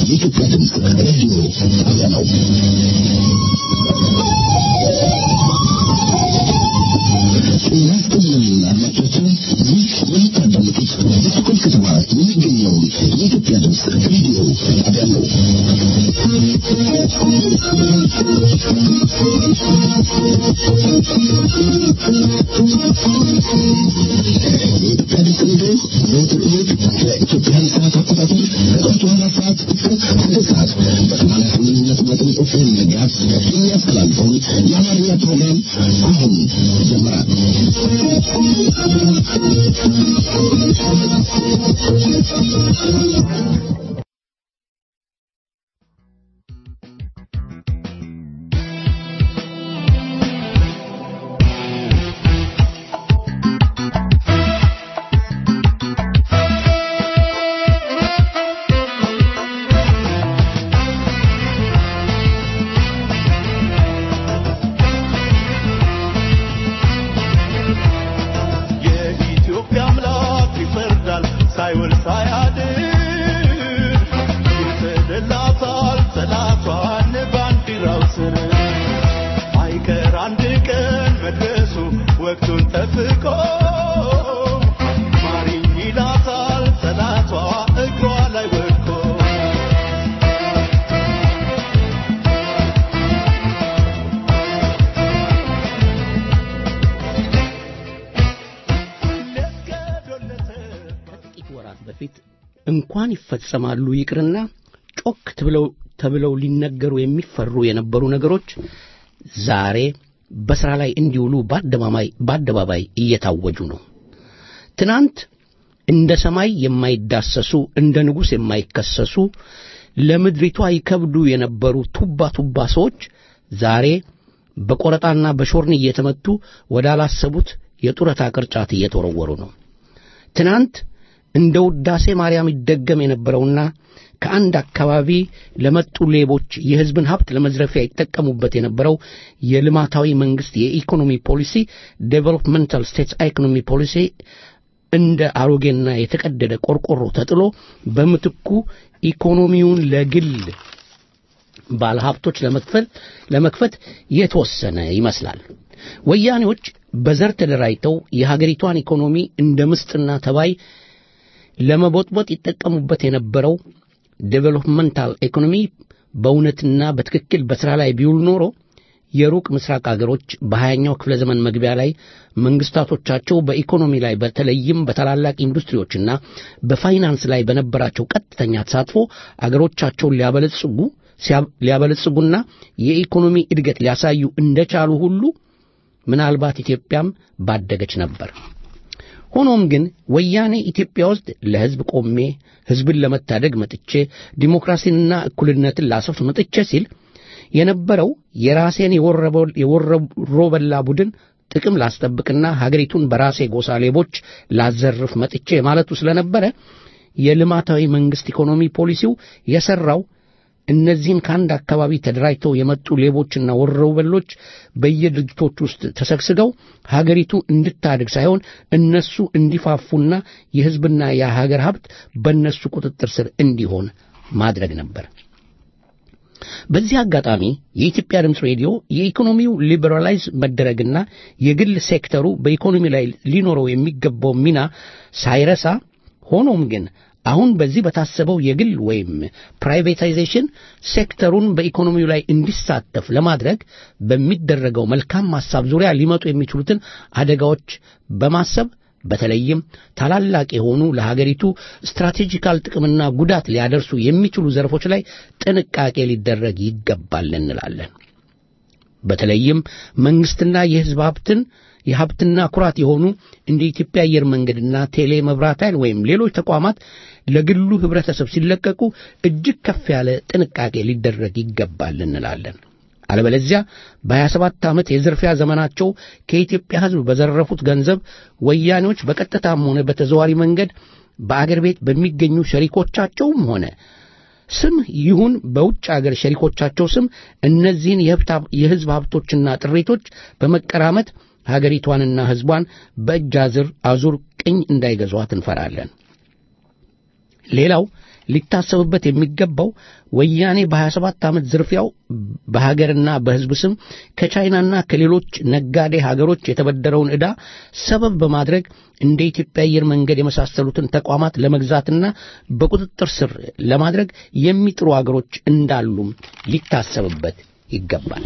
የኢትዮጵያ ድምፅ ሬዲዮ ጣቢያ ነው። ጤና ይስጥልን አድማጮቻችን፣ ይህ የምታዳምጡት በስኮል ከተማ የሚገኘውን የኢትዮጵያ ድምፅ ሬዲዮ ጣቢያ ነው። የኢትዮጵያ ድምፅ ሬዲዮ ዘወትር እሑድ በኢትዮጵያን ሰዓት አቆጣጠር ከጠዋቱ አራት ሰዓት እስከ ስድስት ሰዓት በሰማንያ ስምንት ነጥብ ዘጠኝ ኤፍኤም ሜጋሄርዝ የሚያስተላልፈውን የአማርኛ ፕሮግራም አሁን ጀምራል። የኢትዮጵያ አምላክ ይፈርዳል ሳይውል ሳያድር ይጥልላታል ጠላቷን ባንዲራው ስር አይቀር አንድ ቀን መድረሱ ወቅቱን ጠብቆ ማሪኝ ይላታል ጠላቷ እግሯ ላይ ወድቆ ከጥቂት ወራት በፊት እንኳን ይፈጸማሉ ይቅርና ጮክ ትብለው ተብለው ሊነገሩ የሚፈሩ የነበሩ ነገሮች ዛሬ በሥራ ላይ እንዲውሉ በአደባባይ በአደባባይ እየታወጁ ነው። ትናንት እንደ ሰማይ የማይዳሰሱ እንደ ንጉሥ የማይከሰሱ ለምድሪቷ ይከብዱ የነበሩ ቱባ ቱባ ሰዎች ዛሬ በቆረጣና በሾርኒ እየተመቱ ወዳላሰቡት የጡረታ ቅርጫት እየተወረወሩ ነው። ትናንት እንደ ውዳሴ ማርያም ይደገም የነበረውና ከአንድ አካባቢ ለመጡ ሌቦች የሕዝብን ሀብት ለመዝረፊያ ይጠቀሙበት የነበረው የልማታዊ መንግሥት የኢኮኖሚ ፖሊሲ ዴቨሎፕመንታል ስቴትስ ኢኮኖሚ ፖሊሲ እንደ አሮጌና የተቀደደ ቆርቆሮ ተጥሎ በምትኩ ኢኮኖሚውን ለግል ባለሀብቶች ለመክፈል ለመክፈት የተወሰነ ይመስላል። ወያኔዎች በዘር ተደራጅተው የሀገሪቷን ኢኮኖሚ እንደ ምስጥና ተባይ ለመቦጥቦጥ ይጠቀሙበት የነበረው ዴቨሎፕመንታል ኢኮኖሚ በእውነትና በትክክል በሥራ ላይ ቢውል ኖሮ የሩቅ ምስራቅ አገሮች በሀያኛው ክፍለ ዘመን መግቢያ ላይ መንግስታቶቻቸው በኢኮኖሚ ላይ በተለይም በታላላቅ ኢንዱስትሪዎችና በፋይናንስ ላይ በነበራቸው ቀጥተኛ ተሳትፎ አገሮቻቸውን ሊያበለጽጉ ሲያ- ሊያበለጽጉና የኢኮኖሚ እድገት ሊያሳዩ እንደቻሉ ሁሉ ምናልባት ኢትዮጵያም ባደገች ነበር። ሆኖም ግን ወያኔ ኢትዮጵያ ውስጥ ለሕዝብ ቆሜ ሕዝብን ለመታደግ መጥቼ ዲሞክራሲንና እኩልነትን ላሰፍ መጥቼ ሲል የነበረው የራሴን የወረበ- የወሮበላ ቡድን ጥቅም ላስጠብቅና ሀገሪቱን በራሴ ጎሳ ሌቦች ላዘርፍ መጥቼ ማለቱ ስለነበረ የልማታዊ መንግሥት ኢኮኖሚ ፖሊሲው የሠራው እነዚህን ከአንድ አካባቢ ተደራጅተው የመጡ ሌቦችና ወሮበሎች በየድርጅቶች ውስጥ ተሰግስገው ሀገሪቱ እንድታድግ ሳይሆን እነሱ እንዲፋፉና የሕዝብና የሀገር ሀብት በእነሱ ቁጥጥር ስር እንዲሆን ማድረግ ነበር። በዚህ አጋጣሚ የኢትዮጵያ ድምፅ ሬዲዮ የኢኮኖሚው ሊበራላይዝ መደረግና የግል ሴክተሩ በኢኮኖሚ ላይ ሊኖረው የሚገባው ሚና ሳይረሳ ሆኖም ግን አሁን በዚህ በታሰበው የግል ወይም ፕራይቬታይዜሽን ሴክተሩን በኢኮኖሚው ላይ እንዲሳተፍ ለማድረግ በሚደረገው መልካም ሐሳብ ዙሪያ ሊመጡ የሚችሉትን አደጋዎች በማሰብ በተለይም ታላላቅ የሆኑ ለሀገሪቱ ስትራቴጂካል ጥቅምና ጉዳት ሊያደርሱ የሚችሉ ዘርፎች ላይ ጥንቃቄ ሊደረግ ይገባል እንላለን። በተለይም መንግስትና የሕዝብ ሀብትን የሀብትና ኩራት የሆኑ እንደ ኢትዮጵያ አየር መንገድና ቴሌ መብራት ኃይል ወይም ሌሎች ተቋማት ለግሉ ህብረተሰብ ሲለቀቁ እጅግ ከፍ ያለ ጥንቃቄ ሊደረግ ይገባል እንላለን። አለበለዚያ በሀያ ሰባት ዓመት የዝርፊያ ዘመናቸው ከኢትዮጵያ ሕዝብ በዘረፉት ገንዘብ ወያኔዎች በቀጥታም ሆነ በተዘዋሪ መንገድ በአገር ቤት በሚገኙ ሸሪኮቻቸውም ሆነ ስም ይሁን በውጭ አገር ሸሪኮቻቸው ስም እነዚህን የሕዝብ ሀብቶችና ጥሪቶች በመቀራመት ሀገሪቷንና ሕዝቧን በእጅ አዝር አዙር ቅኝ እንዳይገዟት እንፈራለን። ሌላው ሊታሰብበት የሚገባው ወያኔ በ27 ዓመት ዝርፊያው በሀገርና በሕዝብ ስም ከቻይናና ከሌሎች ነጋዴ ሀገሮች የተበደረውን ዕዳ ሰበብ በማድረግ እንደ ኢትዮጵያ አየር መንገድ የመሳሰሉትን ተቋማት ለመግዛትና በቁጥጥር ስር ለማድረግ የሚጥሩ አገሮች እንዳሉም ሊታሰብበት ይገባል።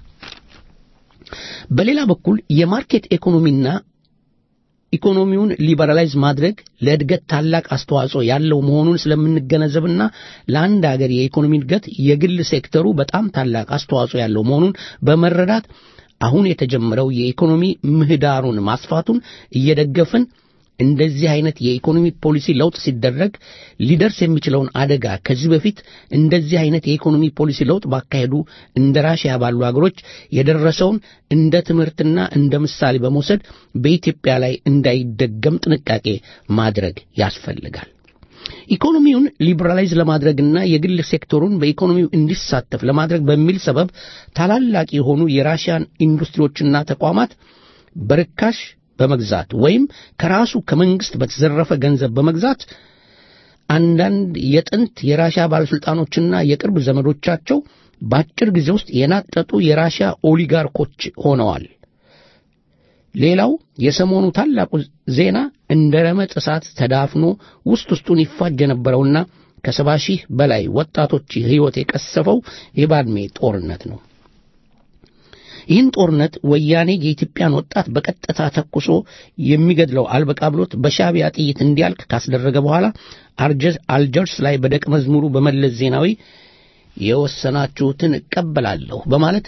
በሌላ በኩል የማርኬት ኢኮኖሚና ኢኮኖሚውን ሊበራላይዝ ማድረግ ለእድገት ታላቅ አስተዋጽኦ ያለው መሆኑን ስለምንገነዘብና ለአንድ ሀገር የኢኮኖሚ እድገት የግል ሴክተሩ በጣም ታላቅ አስተዋጽኦ ያለው መሆኑን በመረዳት አሁን የተጀመረው የኢኮኖሚ ምህዳሩን ማስፋቱን እየደገፍን እንደዚህ አይነት የኢኮኖሚ ፖሊሲ ለውጥ ሲደረግ ሊደርስ የሚችለውን አደጋ ከዚህ በፊት እንደዚህ አይነት የኢኮኖሚ ፖሊሲ ለውጥ ባካሄዱ እንደ ራሽያ ባሉ አገሮች የደረሰውን እንደ ትምህርትና እንደ ምሳሌ በመውሰድ በኢትዮጵያ ላይ እንዳይደገም ጥንቃቄ ማድረግ ያስፈልጋል። ኢኮኖሚውን ሊበራላይዝ ለማድረግና የግል ሴክተሩን በኢኮኖሚው እንዲሳተፍ ለማድረግ በሚል ሰበብ ታላላቅ የሆኑ የራሽያን ኢንዱስትሪዎችና ተቋማት በርካሽ በመግዛት ወይም ከራሱ ከመንግስት በተዘረፈ ገንዘብ በመግዛት አንዳንድ የጥንት የራሽያ ባለሥልጣኖችና የቅርብ ዘመዶቻቸው በአጭር ጊዜ ውስጥ የናጠጡ የራሽያ ኦሊጋርኮች ሆነዋል። ሌላው የሰሞኑ ታላቁ ዜና እንደ ረመጥ እሳት ተዳፍኖ ውስጥ ውስጡን ይፋጅ የነበረውና ከሰባ ሺህ በላይ ወጣቶች ሕይወት የቀሰፈው የባድሜ ጦርነት ነው። ይህን ጦርነት ወያኔ የኢትዮጵያን ወጣት በቀጥታ ተኩሶ የሚገድለው አልበቃ ብሎት በሻዕቢያ ጥይት እንዲያልቅ ካስደረገ በኋላ አልጀርስ ላይ በደቀ መዝሙሩ በመለስ ዜናዊ የወሰናችሁትን እቀበላለሁ በማለት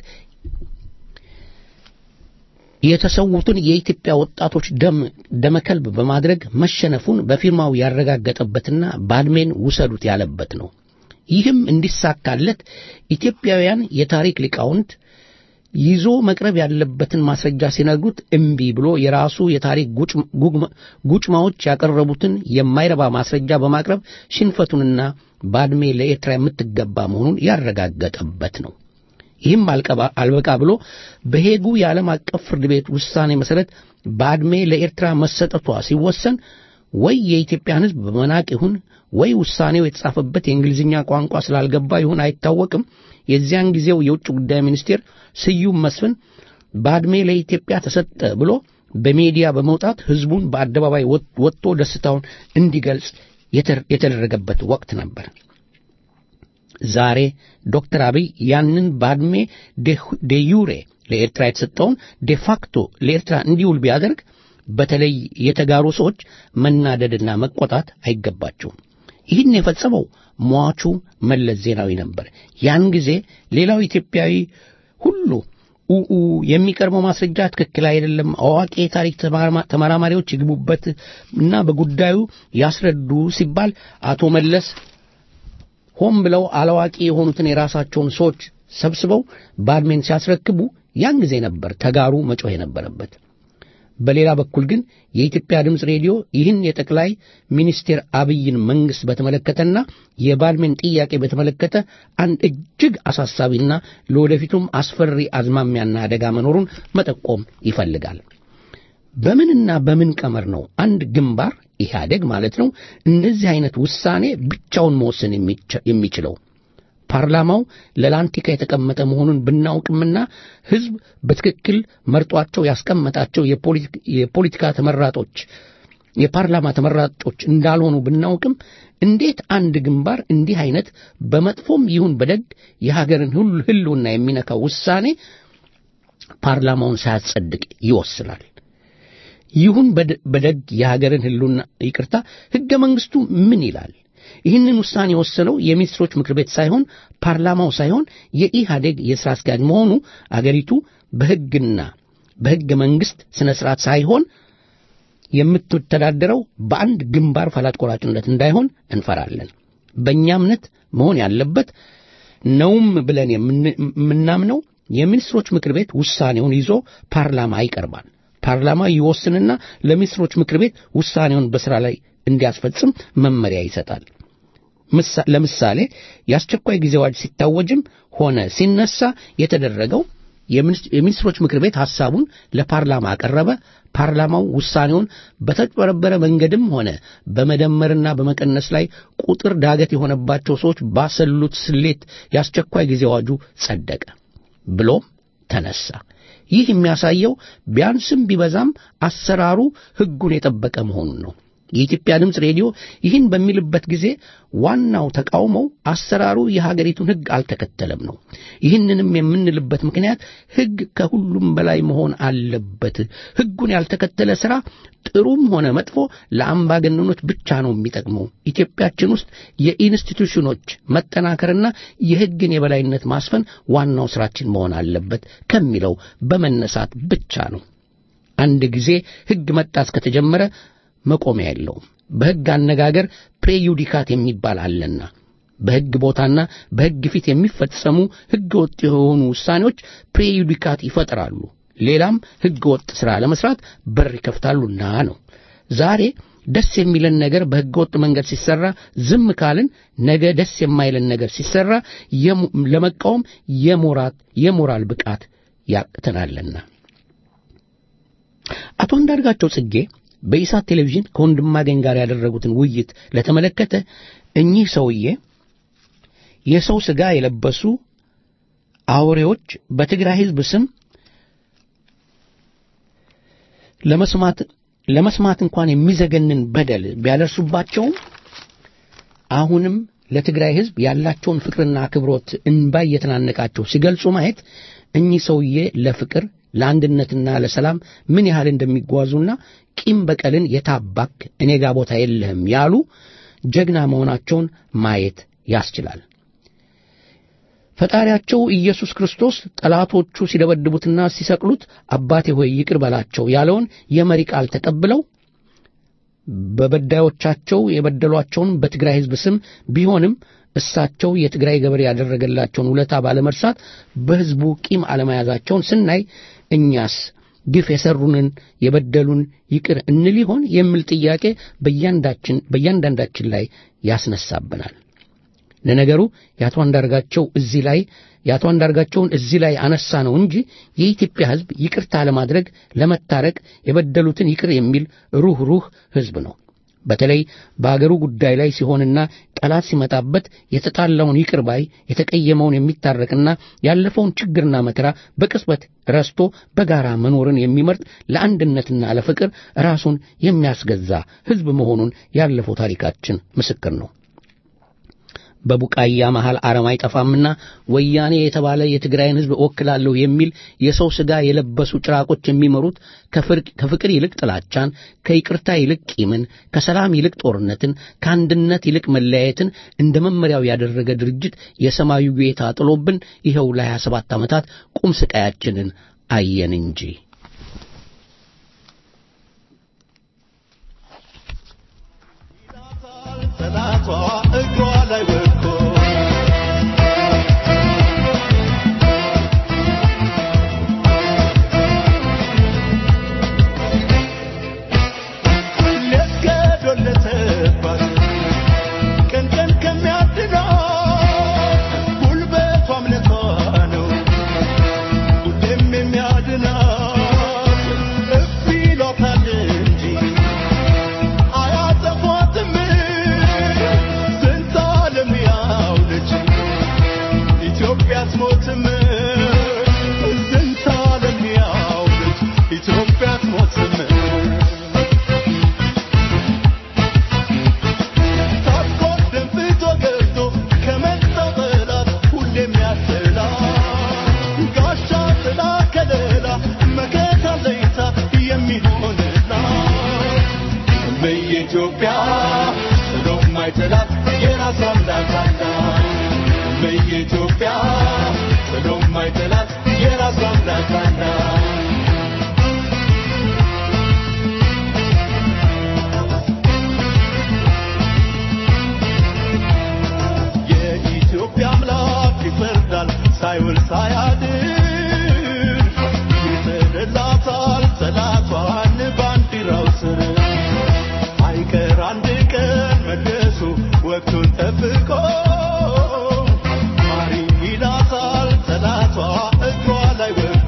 የተሰዉትን የኢትዮጵያ ወጣቶች ደም ደመከልብ በማድረግ መሸነፉን በፊርማው ያረጋገጠበትና ባድሜን ውሰዱት ያለበት ነው። ይህም እንዲሳካለት ኢትዮጵያውያን የታሪክ ሊቃውንት ይዞ መቅረብ ያለበትን ማስረጃ ሲነግሩት እምቢ ብሎ የራሱ የታሪክ ጉጭማዎች ያቀረቡትን የማይረባ ማስረጃ በማቅረብ ሽንፈቱንና ባድሜ ለኤርትራ የምትገባ መሆኑን ያረጋገጠበት ነው። ይህም አልበቃ ብሎ በሄጉ የዓለም አቀፍ ፍርድ ቤት ውሳኔ መሠረት ባድሜ ለኤርትራ መሰጠቷ ሲወሰን ወይ የኢትዮጵያን ሕዝብ በመናቅ ይሁን ወይ ውሳኔው የተጻፈበት የእንግሊዝኛ ቋንቋ ስላልገባ ይሁን አይታወቅም። የዚያን ጊዜው የውጭ ጉዳይ ሚኒስቴር ስዩም መስፍን ባድሜ ለኢትዮጵያ ተሰጠ ብሎ በሜዲያ በመውጣት ሕዝቡን በአደባባይ ወጥቶ ደስታውን እንዲገልጽ የተደረገበት ወቅት ነበር። ዛሬ ዶክተር አብይ ያንን ባድሜ ዴዩሬ ለኤርትራ የተሰጠውን ዴፋክቶ ለኤርትራ እንዲውል ቢያደርግ በተለይ የተጋሩ ሰዎች መናደድና መቆጣት አይገባቸውም። ይህን የፈጸመው ሟቹ መለስ ዜናዊ ነበር። ያን ጊዜ ሌላው ኢትዮጵያዊ ሁሉ ኡኡ የሚቀርበው ማስረጃ ትክክል አይደለም፣ አዋቂ የታሪክ ተመራማሪዎች ይግቡበት እና በጉዳዩ ያስረዱ ሲባል አቶ መለስ ሆን ብለው አላዋቂ የሆኑትን የራሳቸውን ሰዎች ሰብስበው ባድሜን ሲያስረክቡ ያን ጊዜ ነበር ተጋሩ መጮህ የነበረበት። በሌላ በኩል ግን የኢትዮጵያ ድምፅ ሬዲዮ ይህን የጠቅላይ ሚኒስቴር አብይን መንግሥት በተመለከተና የባድሜን ጥያቄ በተመለከተ አንድ እጅግ አሳሳቢና ለወደፊቱም አስፈሪ አዝማሚያና አደጋ መኖሩን መጠቆም ይፈልጋል። በምንና በምን ቀመር ነው አንድ ግንባር ኢህአዴግ ማለት ነው እንደዚህ አይነት ውሳኔ ብቻውን መወሰን የሚችለው? ፓርላማው ለላንቲካ የተቀመጠ መሆኑን ብናውቅምና ሕዝብ በትክክል መርጧቸው ያስቀመጣቸው የፖለቲካ ተመራጦች የፓርላማ ተመራጮች እንዳልሆኑ ብናውቅም እንዴት አንድ ግንባር እንዲህ አይነት በመጥፎም ይሁን በደግ የሀገርን ሕልውና የሚነካው ውሳኔ ፓርላማውን ሳያጸድቅ ይወስናል? ይሁን በደግ የሀገርን ሕልውና ይቅርታ፣ ሕገ መንግሥቱ ምን ይላል? ይህንን ውሳኔ የወሰነው የሚኒስትሮች ምክር ቤት ሳይሆን ፓርላማው ሳይሆን የኢህአዴግ የሥራ አስኪያጅ መሆኑ አገሪቱ በሕግና በሕገ መንግሥት ሥነ ሥርዓት ሳይሆን የምትተዳደረው በአንድ ግንባር ፈላጭ ቆራጭነት እንዳይሆን እንፈራለን። በእኛ እምነት መሆን ያለበት ነውም ብለን የምናምነው የሚኒስትሮች ምክር ቤት ውሳኔውን ይዞ ፓርላማ ይቀርባል። ፓርላማ ይወስንና ለሚኒስትሮች ምክር ቤት ውሳኔውን በሥራ ላይ እንዲያስፈጽም መመሪያ ይሰጣል። ለምሳሌ የአስቸኳይ ጊዜ አዋጅ ሲታወጅም ሆነ ሲነሳ የተደረገው የሚኒስትሮች ምክር ቤት ሐሳቡን ለፓርላማ አቀረበ። ፓርላማው ውሳኔውን በተጭበረበረ መንገድም ሆነ በመደመርና በመቀነስ ላይ ቁጥር ዳገት የሆነባቸው ሰዎች ባሰሉት ስሌት የአስቸኳይ ጊዜ አዋጁ ጸደቀ ብሎም ተነሳ። ይህ የሚያሳየው ቢያንስም ቢበዛም አሰራሩ ሕጉን የጠበቀ መሆኑን ነው። የኢትዮጵያ ድምፅ ሬዲዮ ይህን በሚልበት ጊዜ ዋናው ተቃውሞው አሰራሩ የሀገሪቱን ሕግ አልተከተለም ነው። ይህንንም የምንልበት ምክንያት ሕግ ከሁሉም በላይ መሆን አለበት። ሕጉን ያልተከተለ ሥራ ጥሩም ሆነ መጥፎ ለአምባገነኖች ብቻ ነው የሚጠቅመው። ኢትዮጵያችን ውስጥ የኢንስቲቱሽኖች መጠናከርና የሕግን የበላይነት ማስፈን ዋናው ሥራችን መሆን አለበት ከሚለው በመነሳት ብቻ ነው። አንድ ጊዜ ሕግ መጣስ ከተጀመረ መቆሚያ የለውም። በሕግ አነጋገር ፕሬዩዲካት የሚባል አለና በሕግ ቦታና በሕግ ፊት የሚፈጸሙ ሕገ ወጥ የሆኑ ውሳኔዎች ፕሬዩዲካት ይፈጥራሉ፣ ሌላም ሕገ ወጥ ሥራ ለመሥራት በር ይከፍታሉና ነው። ዛሬ ደስ የሚለን ነገር በሕገ ወጥ መንገድ ሲሠራ ዝም ካልን ነገ ደስ የማይለን ነገር ሲሠራ ለመቃወም የሞራት የሞራል ብቃት ያቅተናልና። አቶ አንዳርጋቸው ጽጌ በኢሳት ቴሌቪዥን ከወንድማገኝ ጋር ያደረጉትን ውይይት ለተመለከተ እኚህ ሰውዬ የሰው ሥጋ የለበሱ አውሬዎች በትግራይ ሕዝብ ስም ለመስማት ለመስማት እንኳን የሚዘገንን በደል ቢያደርሱባቸውም አሁንም ለትግራይ ሕዝብ ያላቸውን ፍቅርና አክብሮት እንባ እየተናነቃቸው ሲገልጹ ማየት እኚህ ሰውዬ ለፍቅር ለአንድነትና ለሰላም ምን ያህል እንደሚጓዙና ቂም በቀልን የታባክ እኔ ጋ ቦታ የለህም ያሉ ጀግና መሆናቸውን ማየት ያስችላል። ፈጣሪያቸው ኢየሱስ ክርስቶስ ጠላቶቹ ሲደበድቡትና ሲሰቅሉት አባቴ ሆይ ይቅር በላቸው ያለውን የመሪ ቃል ተቀብለው በበዳዮቻቸው የበደሏቸውን በትግራይ ሕዝብ ስም ቢሆንም እሳቸው የትግራይ ገበሬ ያደረገላቸውን ውለታ ባለመርሳት በሕዝቡ ቂም አለመያዛቸውን ስናይ እኛስ ግፍ የሰሩንን የበደሉን ይቅር እንል ይሆን የሚል ጥያቄ በእያንዳችን በእያንዳንዳችን ላይ ያስነሳብናል። ለነገሩ የአቶ አንዳርጋቸው እዚህ ላይ የአቶ አንዳርጋቸውን እዚህ ላይ አነሳ ነው እንጂ የኢትዮጵያ ሕዝብ ይቅርታ ለማድረግ ለመታረቅ የበደሉትን ይቅር የሚል ሩህ ሩህ ሕዝብ ነው። በተለይ በአገሩ ጉዳይ ላይ ሲሆንና ጠላት ሲመጣበት የተጣላውን ይቅር ባይ የተቀየመውን የሚታረቅና ያለፈውን ችግርና መከራ በቅጽበት ረስቶ በጋራ መኖርን የሚመርጥ ለአንድነትና ለፍቅር ራሱን የሚያስገዛ ሕዝብ መሆኑን ያለፈው ታሪካችን ምስክር ነው። በቡቃያ መሃል አረም አይጠፋምና ወያኔ የተባለ የትግራይን ሕዝብ እወክላለሁ የሚል የሰው ሥጋ የለበሱ ጭራቆች የሚመሩት ከፍቅር ይልቅ ጥላቻን፣ ከይቅርታ ይልቅ ቂምን፣ ከሰላም ይልቅ ጦርነትን፣ ከአንድነት ይልቅ መለያየትን እንደ መመሪያው ያደረገ ድርጅት የሰማዩ ጌታ ጥሎብን ይኸው ለሀያ ሰባት ዓመታት ቁም ስቃያችንን አየን እንጂ ጠላቷ እግሯ ላይ ወድቆ ሊያስገዶለተባት ቀን ቀን ከሚያድናት ጉልበቷ እምነቷ ነው ሁሌም የሚያድናት እፍ ይሏታል እንጂ አያጠፏትም ስንት ዓለም ያውለች ኢትዮጵያ አትሞትም ስንት ዓለም ያውለች ኢትዮጵያ አትሞትም ታጥቆ ደንብቶ ገብቶ ከመጣው ጠላት ሁሌም ያስላ ጋሻ ጥላ ከለላ መከታ ለይታ የሚሆንላት በኢትዮጵያ ጥሎ ማይጥላት የራሷ አምላክ አላት። በኢትዮጵያ ጥሎ ማይጥላት የራሷ አምላክ አላት። የኢትዮጵያ አምላክ ይፈርዳል ሳይውል ሳያድር ይጥልላታል ጠላቷን ባንዲራው ስር አይቀር አንድ ቀን መድረሱ ወቅቱን ጠብቆ ማሪ ይላታል ጠላቷ እግሯ ላይ ወድቆ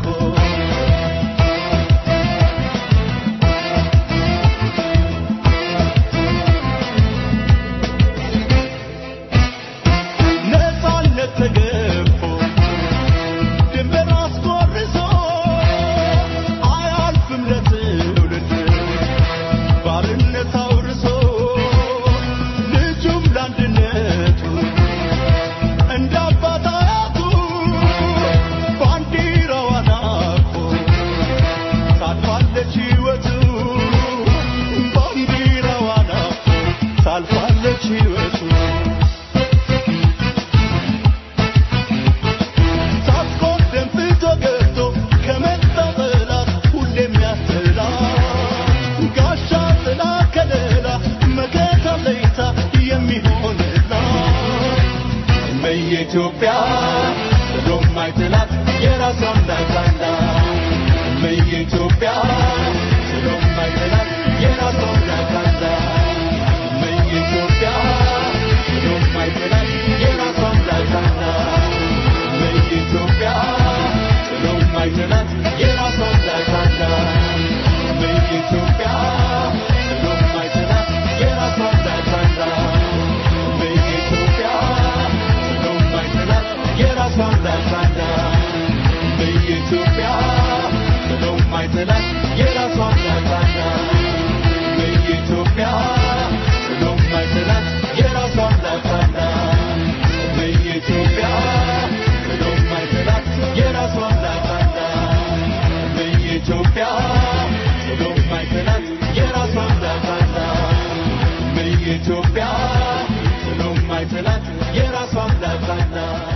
ኢትዮጵያ ብሎም አይጥላት የራሷ አምላክ አላት ኢትዮጵያ ብሎም አይጥላት የራሷ አምላክ አላት ኢትዮጵያ ብሎም አይጥላት የራሷ አምላክ አላት ኢትዮጵያ ብሎም አይጥላት የራሷ አምላክ አላት ኢትዮጵያ ብሎም አይጥላት የራሷ አምላክ አላት በኢትዮጵያ ብሎም አይጥላት የራሷ አምላክ አላት በኢትዮጵያ ብሎም አይጥላት የራሷ አምላክ አላት በኢትዮጵያ ብሎም አይጥላት የራሷ አምላክ አላት በኢትዮጵያ ብሎም አይጥላት የራሷ አምላክ አላት በኢትዮጵያ ብሎም አይጥላት የራሷ አምላክ አላት በኢትዮጵያ ብሎም አይጥላት የራሷ አምላክ አላት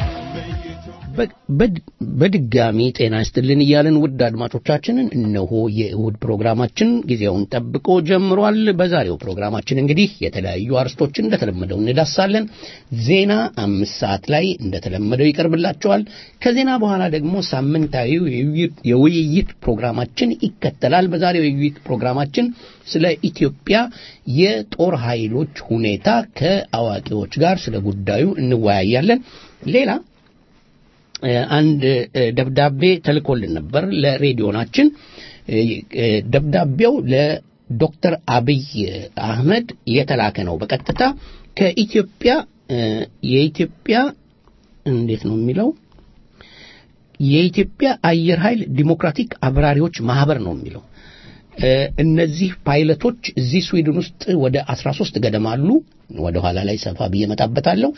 በድጋሚ ጤና ይስጥልን እያልን ውድ አድማጮቻችንን እነሆ የእሁድ ፕሮግራማችን ጊዜውን ጠብቆ ጀምሯል። በዛሬው ፕሮግራማችን እንግዲህ የተለያዩ አርስቶችን እንደተለመደው እንዳሳለን። ዜና አምስት ሰዓት ላይ እንደተለመደው ይቀርብላቸዋል። ከዜና በኋላ ደግሞ ሳምንታዊው የውይይት ፕሮግራማችን ይከተላል። በዛሬው የውይይት ፕሮግራማችን ስለ ኢትዮጵያ የጦር ኃይሎች ሁኔታ ከአዋቂዎች ጋር ስለ ጉዳዩ እንወያያለን። ሌላ አንድ ደብዳቤ ተልኮልን ነበር ለሬዲዮናችን። ደብዳቤው ለዶክተር አብይ አህመድ የተላከ ነው። በቀጥታ ከኢትዮጵያ የኢትዮጵያ እንዴት ነው የሚለው የኢትዮጵያ አየር ኃይል ዲሞክራቲክ አብራሪዎች ማህበር ነው የሚለው። እነዚህ ፓይለቶች እዚህ ስዊድን ውስጥ ወደ 13 ገደማ አሉ። ወደ ኋላ ላይ ሰፋ ብዬ እመጣበታለሁ።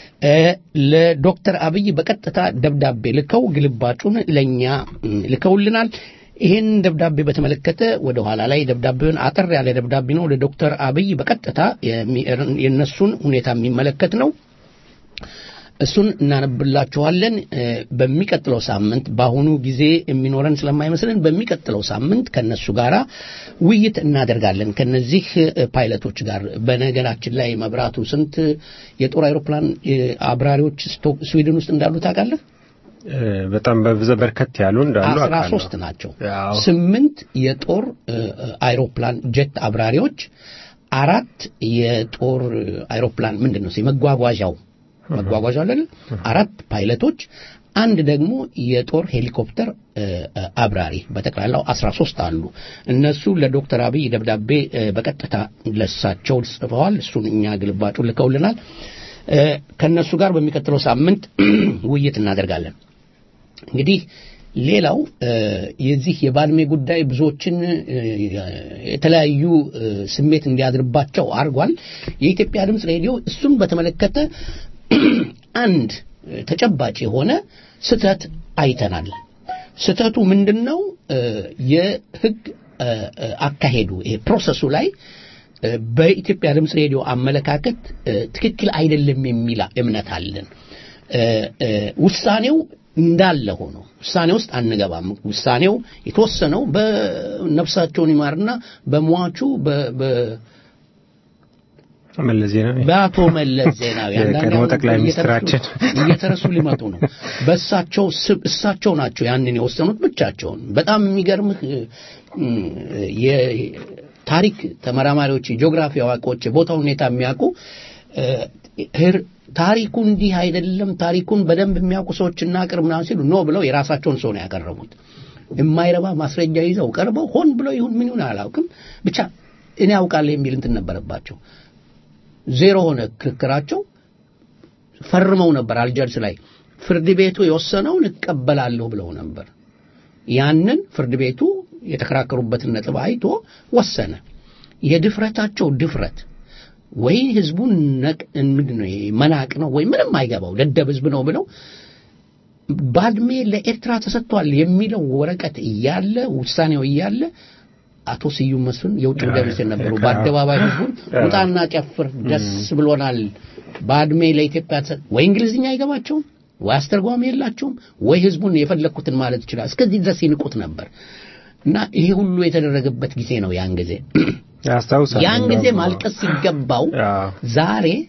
ለዶክተር አብይ በቀጥታ ደብዳቤ ልከው ግልባጩን ለእኛ ልከውልናል። ይህን ደብዳቤ በተመለከተ ወደ ኋላ ላይ ደብዳቤውን አጠር ያለ ደብዳቤ ነው ለዶክተር አብይ በቀጥታ የእነሱን ሁኔታ የሚመለከት ነው። እሱን እናነብላችኋለን። በሚቀጥለው ሳምንት በአሁኑ ጊዜ የሚኖረን ስለማይመስለን በሚቀጥለው ሳምንት ከነሱ ጋር ውይይት እናደርጋለን ከነዚህ ፓይለቶች ጋር። በነገራችን ላይ መብራቱ ስንት የጦር አይሮፕላን አብራሪዎች ስዊድን ውስጥ እንዳሉ ታውቃለህ? በጣም በብዙ በርከት ያሉ እንዳሉ አስራ ሶስት ናቸው። ስምንት የጦር አይሮፕላን ጀት አብራሪዎች፣ አራት የጦር አይሮፕላን ምንድን ነው የመጓጓዣው መጓጓዣ አለ አራት ፓይለቶች አንድ ደግሞ የጦር ሄሊኮፕተር አብራሪ በጠቅላላው 13 አሉ። እነሱ ለዶክተር አብይ ደብዳቤ በቀጥታ ለሳቸው ጽፈዋል። እሱን እኛ ግልባጩ ልከውልናል። ከነሱ ጋር በሚቀጥለው ሳምንት ውይይት እናደርጋለን። እንግዲህ ሌላው የዚህ የባድሜ ጉዳይ ብዙዎችን የተለያዩ ስሜት እንዲያድርባቸው አድርጓል። የኢትዮጵያ ድምፅ ሬዲዮ እሱን በተመለከተ አንድ ተጨባጭ የሆነ ስተት አይተናል። ስተቱ ምንድን ነው? የህግ አካሄዱ ይሄ ፕሮሰሱ ላይ በኢትዮጵያ ድምፅ ሬዲዮ አመለካከት ትክክል አይደለም የሚል እምነት አለን። ውሳኔው እንዳለ ሆኖ ውሳኔ ውስጥ አንገባም። ውሳኔው የተወሰነው በነፍሳቸውን ይማርና በሟቹ መለስ ዜናዊ በአቶ መለስ ዜናዊ የቀድሞ ጠቅላይ ሚኒስትራችን እየተረሱ ሊመጡ ነው። በእሳቸው እሳቸው ናቸው ያንን የወሰኑት ብቻቸውን። በጣም የሚገርምህ የታሪክ ተመራማሪዎች፣ የጂኦግራፊ አዋቂዎች፣ የቦታው ሁኔታ የሚያውቁ ታሪኩ እንዲህ አይደለም፣ ታሪኩን በደንብ የሚያውቁ ሰዎች እናቅርብ ምናምን ሲሉ ኖ ብለው የራሳቸውን ሰው ነው ያቀረቡት። የማይረባ ማስረጃ ይዘው ቀርበው ሆን ብለው ይሁን ምን ይሁን አላውቅም፣ ብቻ እኔ አውቃለሁ የሚል እንትን ነበረባቸው። ዜሮ ሆነ ክርክራቸው። ፈርመው ነበር አልጀርስ ላይ ፍርድ ቤቱ የወሰነውን እቀበላለሁ ብለው ነበር። ያንን ፍርድ ቤቱ የተከራከሩበትን ነጥብ አይቶ ወሰነ። የድፍረታቸው ድፍረት ወይ ህዝቡን ምንድን ነው መናቅ ነው ወይ ምንም አይገባው ደደብ ህዝብ ነው ብለው ባድሜ ለኤርትራ ተሰጥቷል የሚለው ወረቀት እያለ ውሳኔው እያለ አቶ ስዩም መስፍን የውጭ ጉዳይ ሚኒስቴር ነበሩ። በአደባባይ ህዝቡን ውጣና ጨፍር፣ ደስ ብሎናል፣ ባድሜ ለኢትዮጵያ ተሰጥ ወይ እንግሊዝኛ አይገባቸውም ወይ አስተርጓሚ የላቸውም ወይ ህዝቡን የፈለግኩትን ማለት ይችላል። እስከዚህ ድረስ ይንቁት ነበር እና ይሄ ሁሉ የተደረገበት ጊዜ ነው ያን ጊዜ ያስታውሳል። ያን ጊዜ ማልቀስ ሲገባው ዛሬ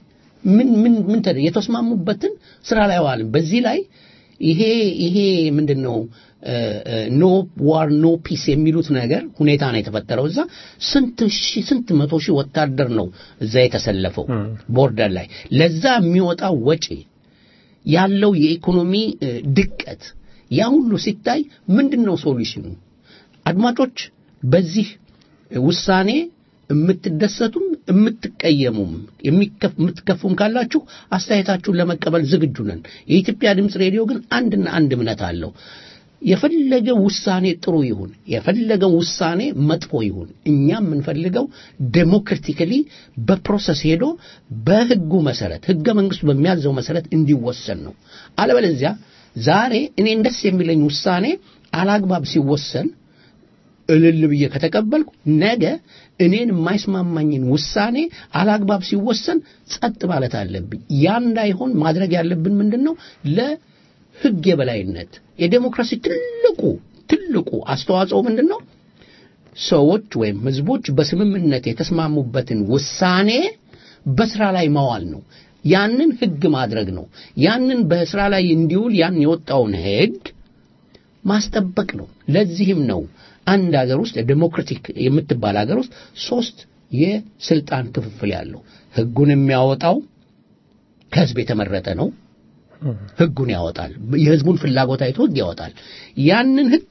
ምን ምን ምን ተደ የተስማሙበትን ስራ ላይ ዋልን። በዚህ ላይ ይሄ ይሄ ምንድን ነው ኖ ዋር ኖ ፒስ የሚሉት ነገር ሁኔታ ነው የተፈጠረው። እዛ ስንት ሺህ ስንት መቶ ሺህ ወታደር ነው እዛ የተሰለፈው ቦርደር ላይ ለዛ የሚወጣው ወጪ ያለው የኢኮኖሚ እ፣ ድቀት ያ ሁሉ ሲታይ ምንድን ነው ሶሉሽኑ? አድማጮች በዚህ ውሳኔ የምትደሰቱም የምትቀየሙም የሚከፍ- የምትከፉም ካላችሁ አስተያየታችሁን ለመቀበል ዝግጁ ነን። የኢትዮጵያ ድምፅ ሬዲዮ ግን አንድና አንድ እምነት አለው። የፈለገ ውሳኔ ጥሩ ይሁን፣ የፈለገ ውሳኔ መጥፎ ይሁን፣ እኛ የምንፈልገው ዴሞክራቲካሊ በፕሮሰስ ሄዶ በህጉ መሰረት ህገ መንግስቱ በሚያዘው መሰረት እንዲወሰን ነው። አለበለዚያ ዛሬ እኔን ደስ የሚለኝ ውሳኔ አላግባብ ሲወሰን እልል ብዬ ከተቀበልኩ ነገ እኔን የማይስማማኝን ውሳኔ አላግባብ ሲወሰን ጸጥ ማለት አለብኝ። ያ እንዳይሆን ማድረግ ያለብን ምንድን ነው? ለህግ የበላይነት የዴሞክራሲ ትልቁ ትልቁ አስተዋጽኦ ምንድን ነው? ሰዎች ወይም ህዝቦች በስምምነት የተስማሙበትን ውሳኔ በስራ ላይ ማዋል ነው። ያንን ህግ ማድረግ ነው። ያንን በስራ ላይ እንዲውል ያን የወጣውን ህግ ማስጠበቅ ነው። ለዚህም ነው አንድ ሀገር ውስጥ ዴሞክራቲክ የምትባል ሀገር ውስጥ ሶስት የስልጣን ክፍፍል ያለው ህጉን የሚያወጣው ከህዝብ የተመረጠ ነው። ህጉን ያወጣል። የህዝቡን ፍላጎት አይቶ ህግ ያወጣል። ያንን ህግ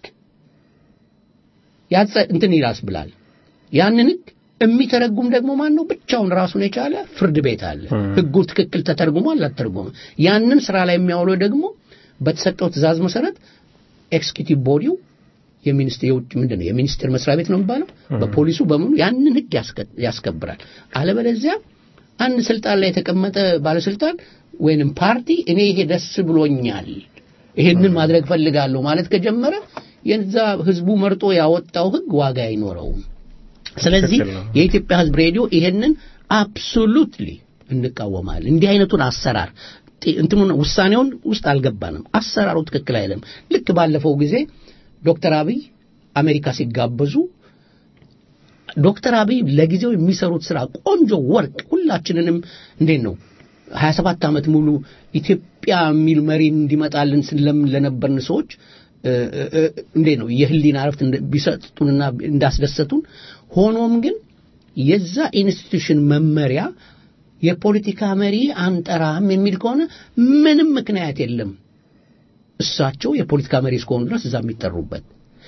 ያጸ እንትን ይላስብላል። ያንን ህግ የሚተረጉም ደግሞ ማን ነው? ብቻውን ራሱን የቻለ ፍርድ ቤት አለ። ህጉ ትክክል ተተርጉሟል አልተረጎመም። ያንን ስራ ላይ የሚያውለው ደግሞ በተሰጠው ትእዛዝ መሰረት ኤክስኪዩቲቭ ቦዲው የሚኒስትር የውጭ ምንድን ነው የሚኒስቴር መስሪያ ቤት ነው የሚባለው በፖሊሱ በምኑ ያንን ህግ ያስከ- ያስከብራል። አለበለዚያ አንድ ስልጣን ላይ የተቀመጠ ባለስልጣን ወይንም ፓርቲ እኔ ይሄ ደስ ብሎኛል ይሄንን ማድረግ ፈልጋለሁ ማለት ከጀመረ የዛ ህዝቡ መርጦ ያወጣው ህግ ዋጋ አይኖረውም። ስለዚህ ትክክል ነው። የኢትዮጵያ ህዝብ ሬዲዮ ይሄንን አብሶሉትሊ እንቃወማለን። እንዲህ አይነቱን አሰራር ጤ- እንትኑን ውሳኔውን ውስጥ አልገባንም። አሰራሩ ትክክል አይደለም። ልክ ባለፈው ጊዜ ዶክተር አብይ አሜሪካ ሲጋበዙ ዶክተር አብይ ለጊዜው የሚሰሩት ስራ ቆንጆ ወርቅ ሁላችንንም እንዴት ነው 27 ዓመት ሙሉ ኢትዮጵያ የሚል መሪ እንዲመጣልን ስለምን ለነበርን ሰዎች እ፣ እ፣ እ፣ እንዴት ነው የህሊና እረፍት እንደ- ቢሰጡንና እንዳስደሰቱን ሆኖም ግን የዛ ኢንስቲትዩሽን መመሪያ የፖለቲካ መሪ አንጠራም የሚል ከሆነ ምንም ምክንያት የለም እሳቸው የፖለቲካ መሪ እስከሆኑ ድረስ እዛ የሚጠሩበት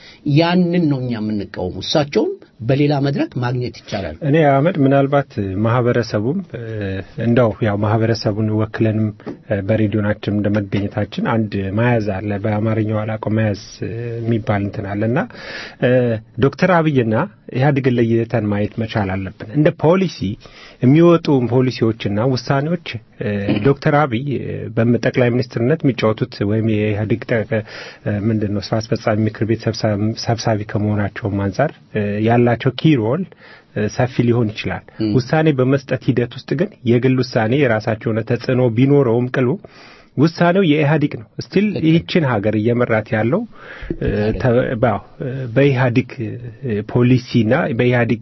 ያንን ነው እኛ የምንቃወሙ እሳቸውም በሌላ መድረክ ማግኘት ይቻላል እኔ አህመድ ምናልባት ማህበረሰቡም እ፣ እንደው ያው ማህበረሰቡን ወክለንም እ፣ በሬዲዮናችን እንደ መገኘታችን አንድ መያዝ አለ በአማርኛው አላውቀው መያዝ እ፣ የሚባል እንትን አለና እ፣ ዶክተር አብይና ኢህአዴግን ለይተን ማየት መቻል አለብን። እንደ ፖሊሲ የሚወጡ ፖሊሲዎችና ውሳኔዎች እ፣ ዶክተር አብይ እ፣ በጠቅላይ ሚኒስትርነት የሚጫወቱት ወይም የኢህአዴግ ጠ- እ፣ ምንድን ነው ስራ አስፈጻሚ ምክር ቤት ሰብሳ- ሰብሳቢ ከመሆናቸውም አንጻር እ፣ ያላቸው ኪሮል ሰፊ ሊሆን ይችላል። ውሳኔ በመስጠት ሂደት ውስጥ ግን የግል ውሳኔ የራሳቸው የሆነ ተጽዕኖ ቢኖረውም ቅሉ ውሳኔው የኢህአዴግ ነው። ስቲል ይህችን ሀገር እየመራት ያለው እ፣ ተ- ባው፣ እ፣ በኢህአዴግ እ፣ ፖሊሲና በኢህአዴግ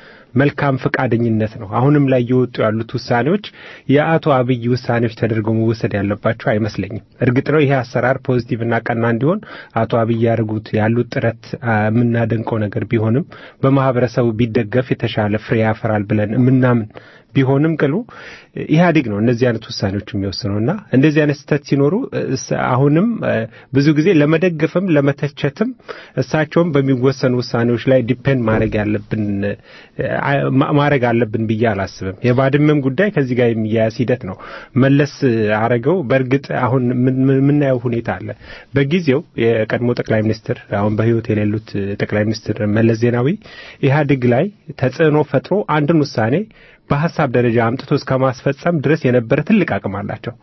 መልካም ፈቃደኝነት ነው። አሁንም ላይ እየወጡ ያሉት ውሳኔዎች የአቶ አብይ ውሳኔዎች ተደርገው መወሰድ ያለባቸው አይመስለኝም። እርግጥ ነው ይሄ አሰራር ፖዚቲቭ እና ቀና እንዲሆን አቶ አብይ ያደርጉት ያሉት ጥረት አ፣ የምናደንቀው ነገር ቢሆንም በማህበረሰቡ ቢደገፍ የተሻለ ፍሬ ያፈራል ብለን የምናምን ቢሆንም ቅሉ ኢህአዴግ ነው እነዚህ አይነት ውሳኔዎች የሚወስነው እና እንደዚህ አይነት ስህተት ሲኖሩ እስ- አሁንም እ፣ ብዙ ጊዜ ለመደገፍም ለመተቸትም እሳቸውም በሚወሰኑ ውሳኔዎች ላይ ዲፔንድ ማድረግ ያለብን እ፣ አ- ማ- ማድረግ አለብን ብዬ አላስብም። የባድመም ጉዳይ ከዚህ ጋር የሚያያዝ ሂደት ነው። መለስ አረገው በእርግጥ አሁን ምን- ምን- የምናየው ሁኔታ አለ። በጊዜው የቀድሞ ጠቅላይ ሚኒስትር አሁን በህይወት የሌሉት ጠቅላይ ሚኒስትር መለስ ዜናዊ ኢህአዴግ ላይ ተጽዕኖ ፈጥሮ አንድን ውሳኔ በሀሳብ ደረጃ አምጥቶ እስከ ማስፈጸም ድረስ የነበረ ትልቅ አቅም አላቸው።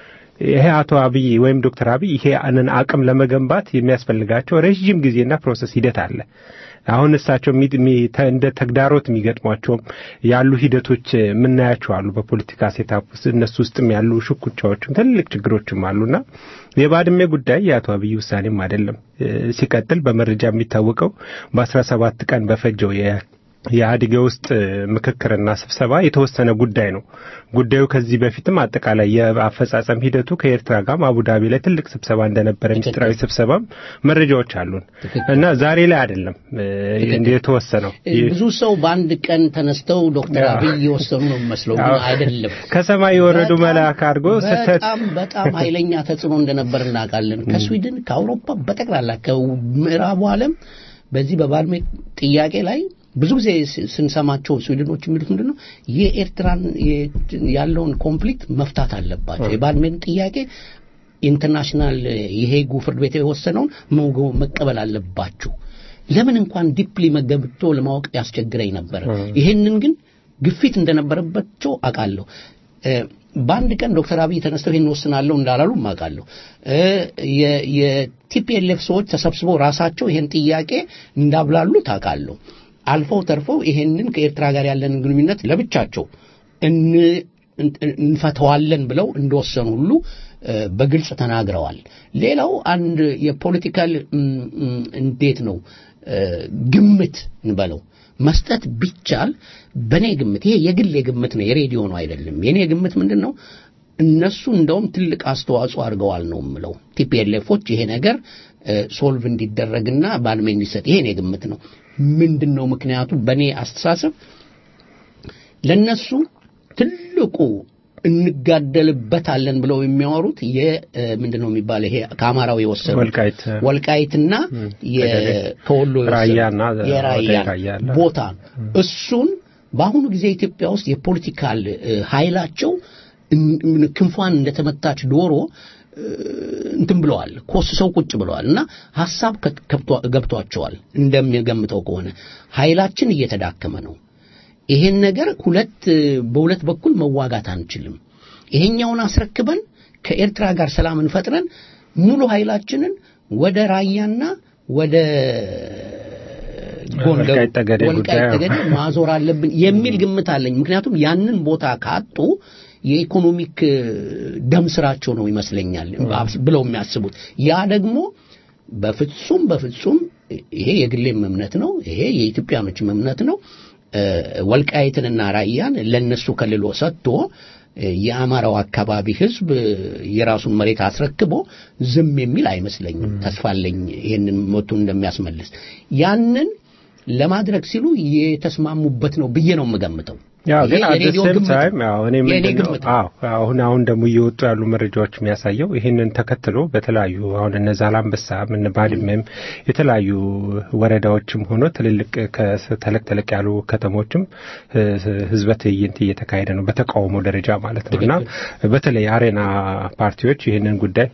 ይሄ አቶ አብይ ወይም ዶክተር አብይ ይሄ አንን አቅም ለመገንባት የሚያስፈልጋቸው ረዥም ጊዜና ፕሮሰስ ሂደት አለ። አሁን እሳቸው የሚ- የሚ- ተ- እንደ ተግዳሮት የሚገጥሟቸውም ያሉ ሂደቶች የምናያቸው አሉ። በፖለቲካ ሴታፕ ውስጥ እነሱ ውስጥም ያሉ ሽኩቻዎችም ትልቅ ችግሮችም አሉና የባድሜ ጉዳይ የአቶ አብይ ውሳኔም አይደለም። እ፣ ሲቀጥል በመረጃ የሚታወቀው በአስራ ሰባት ቀን በፈጀው የ የኢህአዴግ የውስጥ ምክክርና ስብሰባ የተወሰነ ጉዳይ ነው። ጉዳዩ ከዚህ በፊትም አጠቃላይ የአፈጻጸም ሂደቱ ከኤርትራ ጋር አቡዳቢ ላይ ትልቅ ስብሰባ እንደነበረ ሚስጥራዊ ስብሰባም መረጃዎች አሉን እና ዛሬ ላይ አይደለም እንደ የተወሰነው ብዙ ሰው በአንድ ቀን ተነስተው ዶክተር አብይ የወሰኑ ነው የሚመስለው፣ ግን አይደለም። ከሰማይ የወረዱ መልአክ አድርጎ ስህተት በጣም በጣም ኃይለኛ ተጽዕኖ እንደነበር እናውቃለን። ከስዊድን ከአውሮፓ በጠቅላላ ከምዕራቡ ዓለም በዚህ በባድሜ ጥያቄ ላይ ብዙ ጊዜ ስንሰማቸው ስዊድኖች የሚሉት ምንድን ነው የኤርትራን ያለውን ኮንፍሊክት መፍታት አለባቸው። የባድሜን ጥያቄ ኢንተርናሽናል የሄጉ ፍርድ ቤት የወሰነውን መቀበል አለባችሁ። ለምን እንኳን ዲፕሊ መገብቶ ለማወቅ ያስቸግረኝ ነበር። ይሄንን ግን ግፊት እንደነበረባቸው አውቃለሁ። በአንድ ቀን ዶክተር አብይ ተነስተው ይህን ወስናለሁ እንዳላሉ አውቃለሁ። የቲፒኤልኤፍ ሰዎች ተሰብስበው ራሳቸው ይህን ጥያቄ እንዳብላሉ ታውቃለሁ። አልፈው ተርፈው ይሄንን ከኤርትራ ጋር ያለንን ግንኙነት ለብቻቸው እንፈተዋለን ብለው እንደወሰኑ ሁሉ በግልጽ ተናግረዋል። ሌላው አንድ የፖለቲካል እንዴት ነው ግምት እንበለው መስጠት ቢቻል በእኔ ግምት ይሄ የግል ግምት ነው፣ የሬዲዮ ነው አይደለም። የእኔ ግምት ምንድን ነው? እነሱ እንደውም ትልቅ አስተዋጽኦ አድርገዋል ነው የምለው። ቲፒኤልኤፎች ይሄ ነገር ሶልቭ እንዲደረግና ባድሜ እንዲሰጥ ይሄ እኔ ግምት ነው። ምንድን ነው ምክንያቱ? በእኔ አስተሳሰብ ለነሱ ትልቁ እንጋደልበታለን ብለው የሚያወሩት ምንድን ነው የሚባለው ይሄ ከአማራው የወሰኑ ወልቃይት ወልቃይትና ከወሎ ራያና የራያ ቦታ እሱን በአሁኑ ጊዜ ኢትዮጵያ ውስጥ የፖለቲካል ኃይላቸው ክንፏን እንደተመታች ዶሮ እንትን ብለዋል፣ ኮስሰው ቁጭ ብለዋል እና ሐሳብ ገብቷቸዋል። እንደሚገምተው ከሆነ ኃይላችን እየተዳከመ ነው። ይሄን ነገር ሁለት በሁለት በኩል መዋጋት አንችልም። ይሄኛውን አስረክበን ከኤርትራ ጋር ሰላምን ፈጥረን ሙሉ ኃይላችንን ወደ ራያና ወደ ጎንደር ወልቃይት ጠገዴ ማዞር አለብን የሚል ግምት አለኝ። ምክንያቱም ያንን ቦታ ካጡ የኢኮኖሚክ ደም ስራቸው ነው ይመስለኛል ብለው የሚያስቡት ያ ደግሞ በፍጹም በፍጹም ይሄ የግሌም እምነት ነው። ይሄ የኢትዮጵያኖችም እምነት ነው። ወልቃይትንና ራያን ለነሱ ከልሎ ሰጥቶ የአማራው አካባቢ ህዝብ የራሱን መሬት አስረክቦ ዝም የሚል አይመስለኝም። ተስፋለኝ ይህንን መቱን እንደሚያስመልስ ያንን ለማድረግ ሲሉ የተስማሙበት ነው ብዬ ነው የምገምተው። ያው ግን አት የሬዲዮ ሴም ግምት ታይም ያው እኔ የእኔ ምንድን ነው ግምት አዎ አሁን አሁን ደግሞ እየወጡ ያሉ መረጃዎች የሚያሳየው ይህንን ተከትሎ በተለያዩ አሁን እነ ዛላምበሳም እነ ባድመም የተለያዩ ወረዳዎችም ሆኖ ትልልቅ ተለቅ ተለቅ ያሉ ከተሞችም እ፣ ህዝበ ትዕይንት እየተካሄደ ነው በተቃውሞ ደረጃ ማለት ነው እና በተለይ አሬና ፓርቲዎች ይህንን ጉዳይ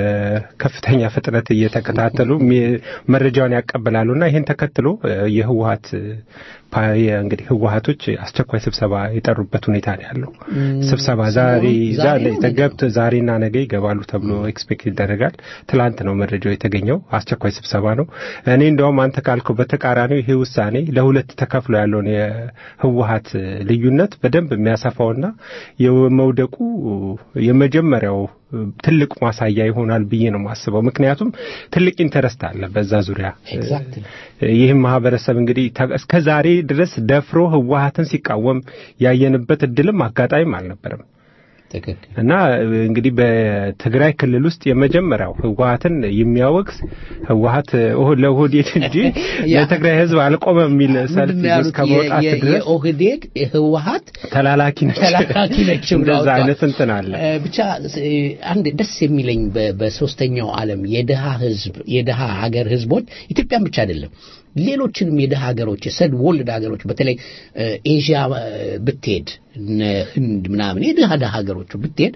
በከፍተኛ ፍጥነት እየተከታተሉ ሚ- መረጃውን ያቀበላሉ እና ይህን ተከትሎ እ፣ የህወሀት ፓ- እንግዲህ ህወሀቶች አስቸኳይ ስብሰባ የጠሩበት ሁኔታ ነው ያለው። ስብሰባ ዛሬ ዛሬ ዛሬ ነው ተገብቶ ዛሬና ነገ ይገባሉ ተብሎ ኤክስፔክት ይደረጋል። ትላንት ነው መረጃው የተገኘው። አስቸኳይ ስብሰባ ነው። እኔ እንደውም አንተ ካልከው በተቃራኒው ይሄ ውሳኔ ለሁለት ተከፍሎ ያለውን የህወሀት ልዩነት በደንብ የሚያሰፋውና የመውደቁ የመጀመሪያው ትልቅ ማሳያ ይሆናል ብዬ ነው የማስበው። ምክንያቱም ትልቅ ኢንተረስት አለ በዛ ዙሪያ Exactly. ይህም ማህበረሰብ እንግዲህ ተ- እስከ ዛሬ ድረስ ደፍሮ ህወሀትን ሲቃወም ያየንበት እድልም አጋጣሚም አልነበረም ትክክል እና እንግዲህ በትግራይ ክልል ውስጥ የመጀመሪያው ህወሀትን የሚያወግዝ ህወሀት ኦህ- ለኦህዴድ እንጂ ያ- ለትግራይ ህዝብ አልቆመም የሚል ሰልፍ ምንድን ነው ይዞ ያሉት? እስከ መውጣት የ- የ- ድረስ የኦህዴድ ህወሀት ተላላኪ ነች ተላላኪ ነች ብሎ እንደዛ አውጥቷል። አይነት እንትን አለ እ፣ ብቻ እ፣ አንድ ደስ የሚለኝ በ- በሶስተኛው ዓለም የድሃ ህዝብ የድሃ ሀገር ህዝቦች ኢትዮጵያን ብቻ አይደለም ሌሎችንም የድሃ ሀገሮች የሰድ ወልድ ሀገሮች በተለይ እ፣ ኤዥያ እ፣ ብትሄድ እነ ህንድ ምናምን የድሃ ድሃ ሀገሮቹ ብትሄድ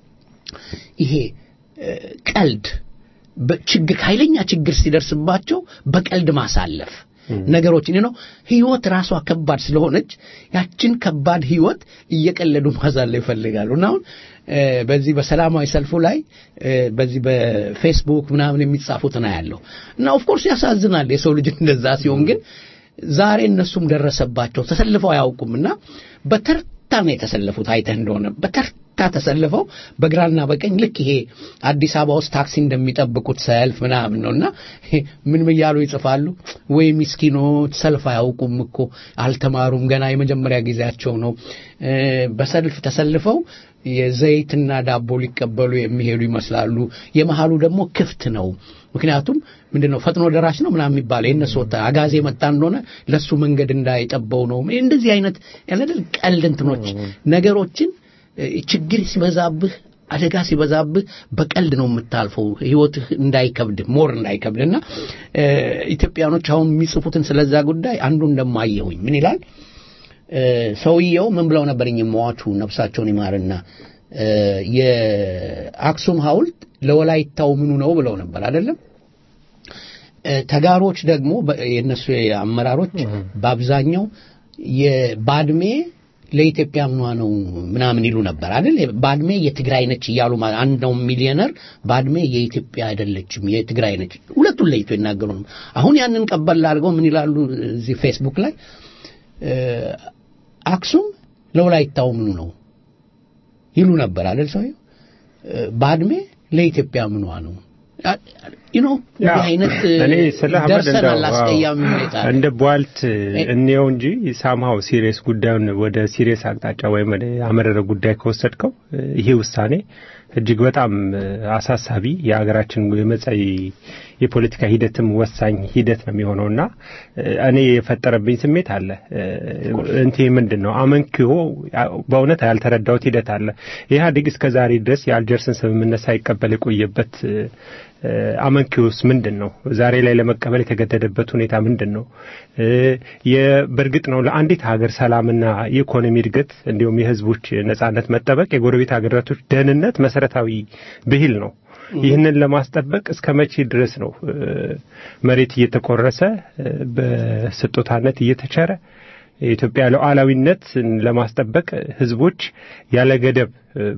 ይሄ እ፣ ቀልድ በችግር ኃይለኛ ችግር ሲደርስባቸው በቀልድ ማሳለፍ ነገሮችን ነው ህይወት ራሷ ከባድ ስለሆነች ያችን ከባድ ህይወት እየቀለዱ ማሳለፍ ይፈልጋሉ እና አሁን እ፣ በዚህ በሰላማዊ ሰልፉ ላይ እ፣ በዚህ በፌስቡክ ምናምን የሚጻፉት ነው ያለው እና ኦፍኮርስ ያሳዝናል የሰው ልጅ እንደዛ ሲሆን ግን ዛሬ እነሱም ደረሰባቸው ተሰልፈው አያውቁም እና በተርታ ነው የተሰለፉት አይተህ እንደሆነ በተርታ በርካታ ተሰልፈው በግራና በቀኝ ልክ ይሄ አዲስ አበባ ውስጥ ታክሲ እንደሚጠብቁት ሰልፍ ምናምን ነው እና ምን እያሉ ይጽፋሉ ወይ ምስኪኖች ሰልፍ አያውቁም እኮ አልተማሩም ገና የመጀመሪያ ጊዜያቸው ነው በሰልፍ ተሰልፈው የዘይትና ዳቦ ሊቀበሉ የሚሄዱ ይመስላሉ የመሃሉ ደግሞ ክፍት ነው ምክንያቱም ምንድነው ፈጥኖ ደራሽ ነው ምናምን የሚባለው የእነሱ ወጣ አጋዜ መጣ እንደሆነ ለሱ መንገድ እንዳይጠበው ነው እንደዚህ አይነት ያለደል ቀልድ እንትኖች ነገሮችን ችግር ሲበዛብህ አደጋ ሲበዛብህ በቀልድ ነው የምታልፈው ህይወትህ እንዳይከብድ ሞር እንዳይከብድ እና ኢትዮጵያኖች አሁን የሚጽፉትን ስለዛ ጉዳይ አንዱ እንደማየሁኝ ምን ይላል ሰውየው ምን ብለው ነበርኝ መዋቹ ነፍሳቸውን ይማርና የአክሱም ሐውልት ለወላይታው ምኑ ነው ብለው ነበር አይደለም ተጋሮች ደግሞ የነሱ አመራሮች በአብዛኛው የባድሜ ለኢትዮጵያ ምኗ ነው ምናምን ይሉ ነበር አይደል ባድሜ የትግራይ ነች እያሉ አንደው ሚሊዮነር ባድሜ የኢትዮጵያ አይደለችም የትግራይ ነች ሁለቱን ለይቶ ይናገሩ ነው አሁን ያንን ቀበል አድርገው ምን ይላሉ እዚህ ፌስቡክ ላይ አክሱም ለወላይታው ምኑ ነው ይሉ ነበር አይደል ሰውየው ባድሜ ለኢትዮጵያ ምኗ ነው ዩኖ አይነት ደርሰናል አስቀያሚ ሁኔታ እንደ ቧልት እንየው እንጂ ሳምሃው ሲሪየስ ጉዳዩን ወደ ሲሪየስ አቅጣጫ ወይም ወደ አመረረ ጉዳይ ከወሰድከው ይሄ ውሳኔ እጅግ በጣም አሳሳቢ የሀገራችን የመጻኢ የፖለቲካ ሂደትም ወሳኝ ሂደት ነው የሚሆነውና እኔ የፈጠረብኝ ስሜት አለ እንቴ ምንድን ነው አመንኪዮ በእውነት ያልተረዳሁት ሂደት አለ ኢህአዴግ እስከ ዛሬ ድረስ የአልጀርስን ስምምነት ሳይቀበል የቆየበት አመንኪዮስ ምንድን ነው ዛሬ ላይ ለመቀበል የተገደደበት ሁኔታ ምንድን ነው በእርግጥ ነው ለአንዲት ሀገር ሰላምና የኢኮኖሚ እድገት እንዲሁም የህዝቦች ነጻነት መጠበቅ የጎረቤት ሀገራቶች ደህንነት መሰረታዊ ብሂል ነው ይህንን ለማስጠበቅ እስከ መቼ ድረስ ነው መሬት እየተቆረሰ በስጦታነት እየተቸረ የኢትዮጵያ ሉዓላዊነት ለማስጠበቅ ህዝቦች ያለ ገደብ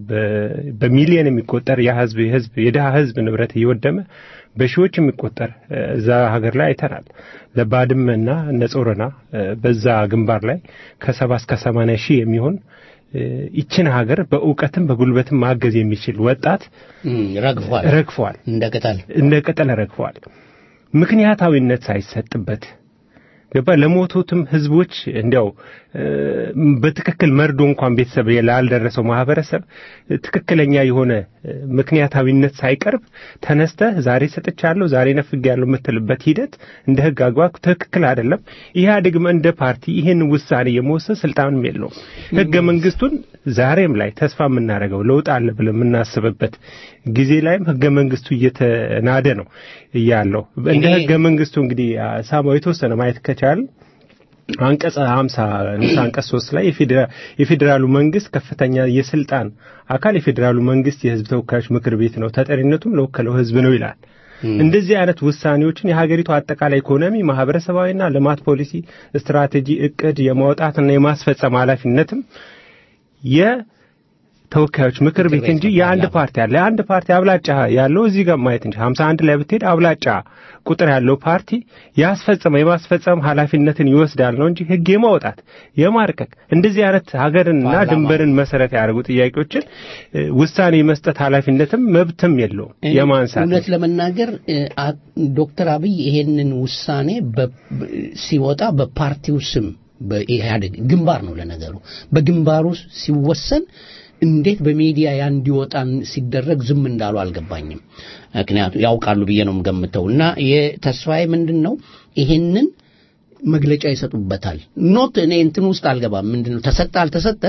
በሚሊዮን የሚቆጠር የህዝብ የህዝብ የድሃ ህዝብ ንብረት እየወደመ በሺዎች የሚቆጠር እዛ ሀገር ላይ አይተናል። ለባድመና ነጾረና በዛ ግንባር ላይ ከሰባ እስከ ሰማንያ ሺህ የሚሆን ይችን ሀገር በእውቀትም በጉልበትም ማገዝ የሚችል ወጣት ረግፏል ረግፏል፣ እንደ ቅጠል እንደ ቅጠል ረግፏል። ምክንያታዊነት ሳይሰጥበት ገባ ለሞቱትም ህዝቦች እንዲያው በትክክል መርዶ እንኳን ቤተሰብ ላልደረሰው ማህበረሰብ ትክክለኛ የሆነ ምክንያታዊነት ሳይቀርብ ተነስተህ ዛሬ ሰጥቻለሁ ዛሬ ነፍጌያለሁ የምትልበት ሂደት እንደ ህግ አግባብ ትክክል አይደለም። ኢህአዴግም እንደ ፓርቲ ይህን ውሳኔ የመወሰን ስልጣንም የለውም። ህገ መንግስቱን ዛሬም ላይ ተስፋ የምናደርገው ለውጥ አለ ብለን የምናስብበት ጊዜ ላይም ህገ መንግስቱ እየተናደ ነው እያለው እንደ ህገ መንግስቱ እንግዲህ ሳማው የተወሰነ ማየት ከቻል አንቀጽ 50 ንዑስ አንቀጽ 3 ላይ የፌዴራሉ መንግስት ከፍተኛ የስልጣን አካል የፌዴራሉ መንግስት የህዝብ ተወካዮች ምክር ቤት ነው፣ ተጠሪነቱም ለወከለው ህዝብ ነው ይላል። እንደዚህ አይነት ውሳኔዎችን የሀገሪቱ አጠቃላይ ኢኮኖሚ፣ ማህበረሰባዊና ልማት ፖሊሲ ስትራቴጂ እቅድ የማውጣትና የማስፈጸም ኃላፊነትም የተወካዮች ምክር ቤት እንጂ የአንድ ፓርቲ አለ። የአንድ ፓርቲ አብላጫ ያለው እዚህ ጋር ማየት እንጂ 51 ላይ ብትሄድ አብላጫ ቁጥር ያለው ፓርቲ ያስፈጸመ የማስፈጸም ኃላፊነትን ይወስዳል ነው እንጂ ህግ የማውጣት የማርቀቅ እንደዚህ አይነት ሀገርንና ድንበርን መሰረት ያደርጉ ጥያቄዎችን ውሳኔ የመስጠት ኃላፊነትም መብትም የለውም የማንሳት እውነት ለመናገር ዶክተር አብይ ይሄንን ውሳኔ ሲወጣ በፓርቲው ስም በኢህአዴግ ግንባር ነው ለነገሩ በግንባሩ ሲወሰን እንዴት በሚዲያ ያ እንዲወጣ ሲደረግ ዝም እንዳሉ አልገባኝም። ምክንያቱም ያውቃሉ ብዬ ነው የምገምተው። እና የተስፋዬ ምንድን ነው ይሄንን መግለጫ ይሰጡበታል። ኖት እኔ እንትን ውስጥ አልገባም። ምንድን ነው ተሰጠ አልተሰጠ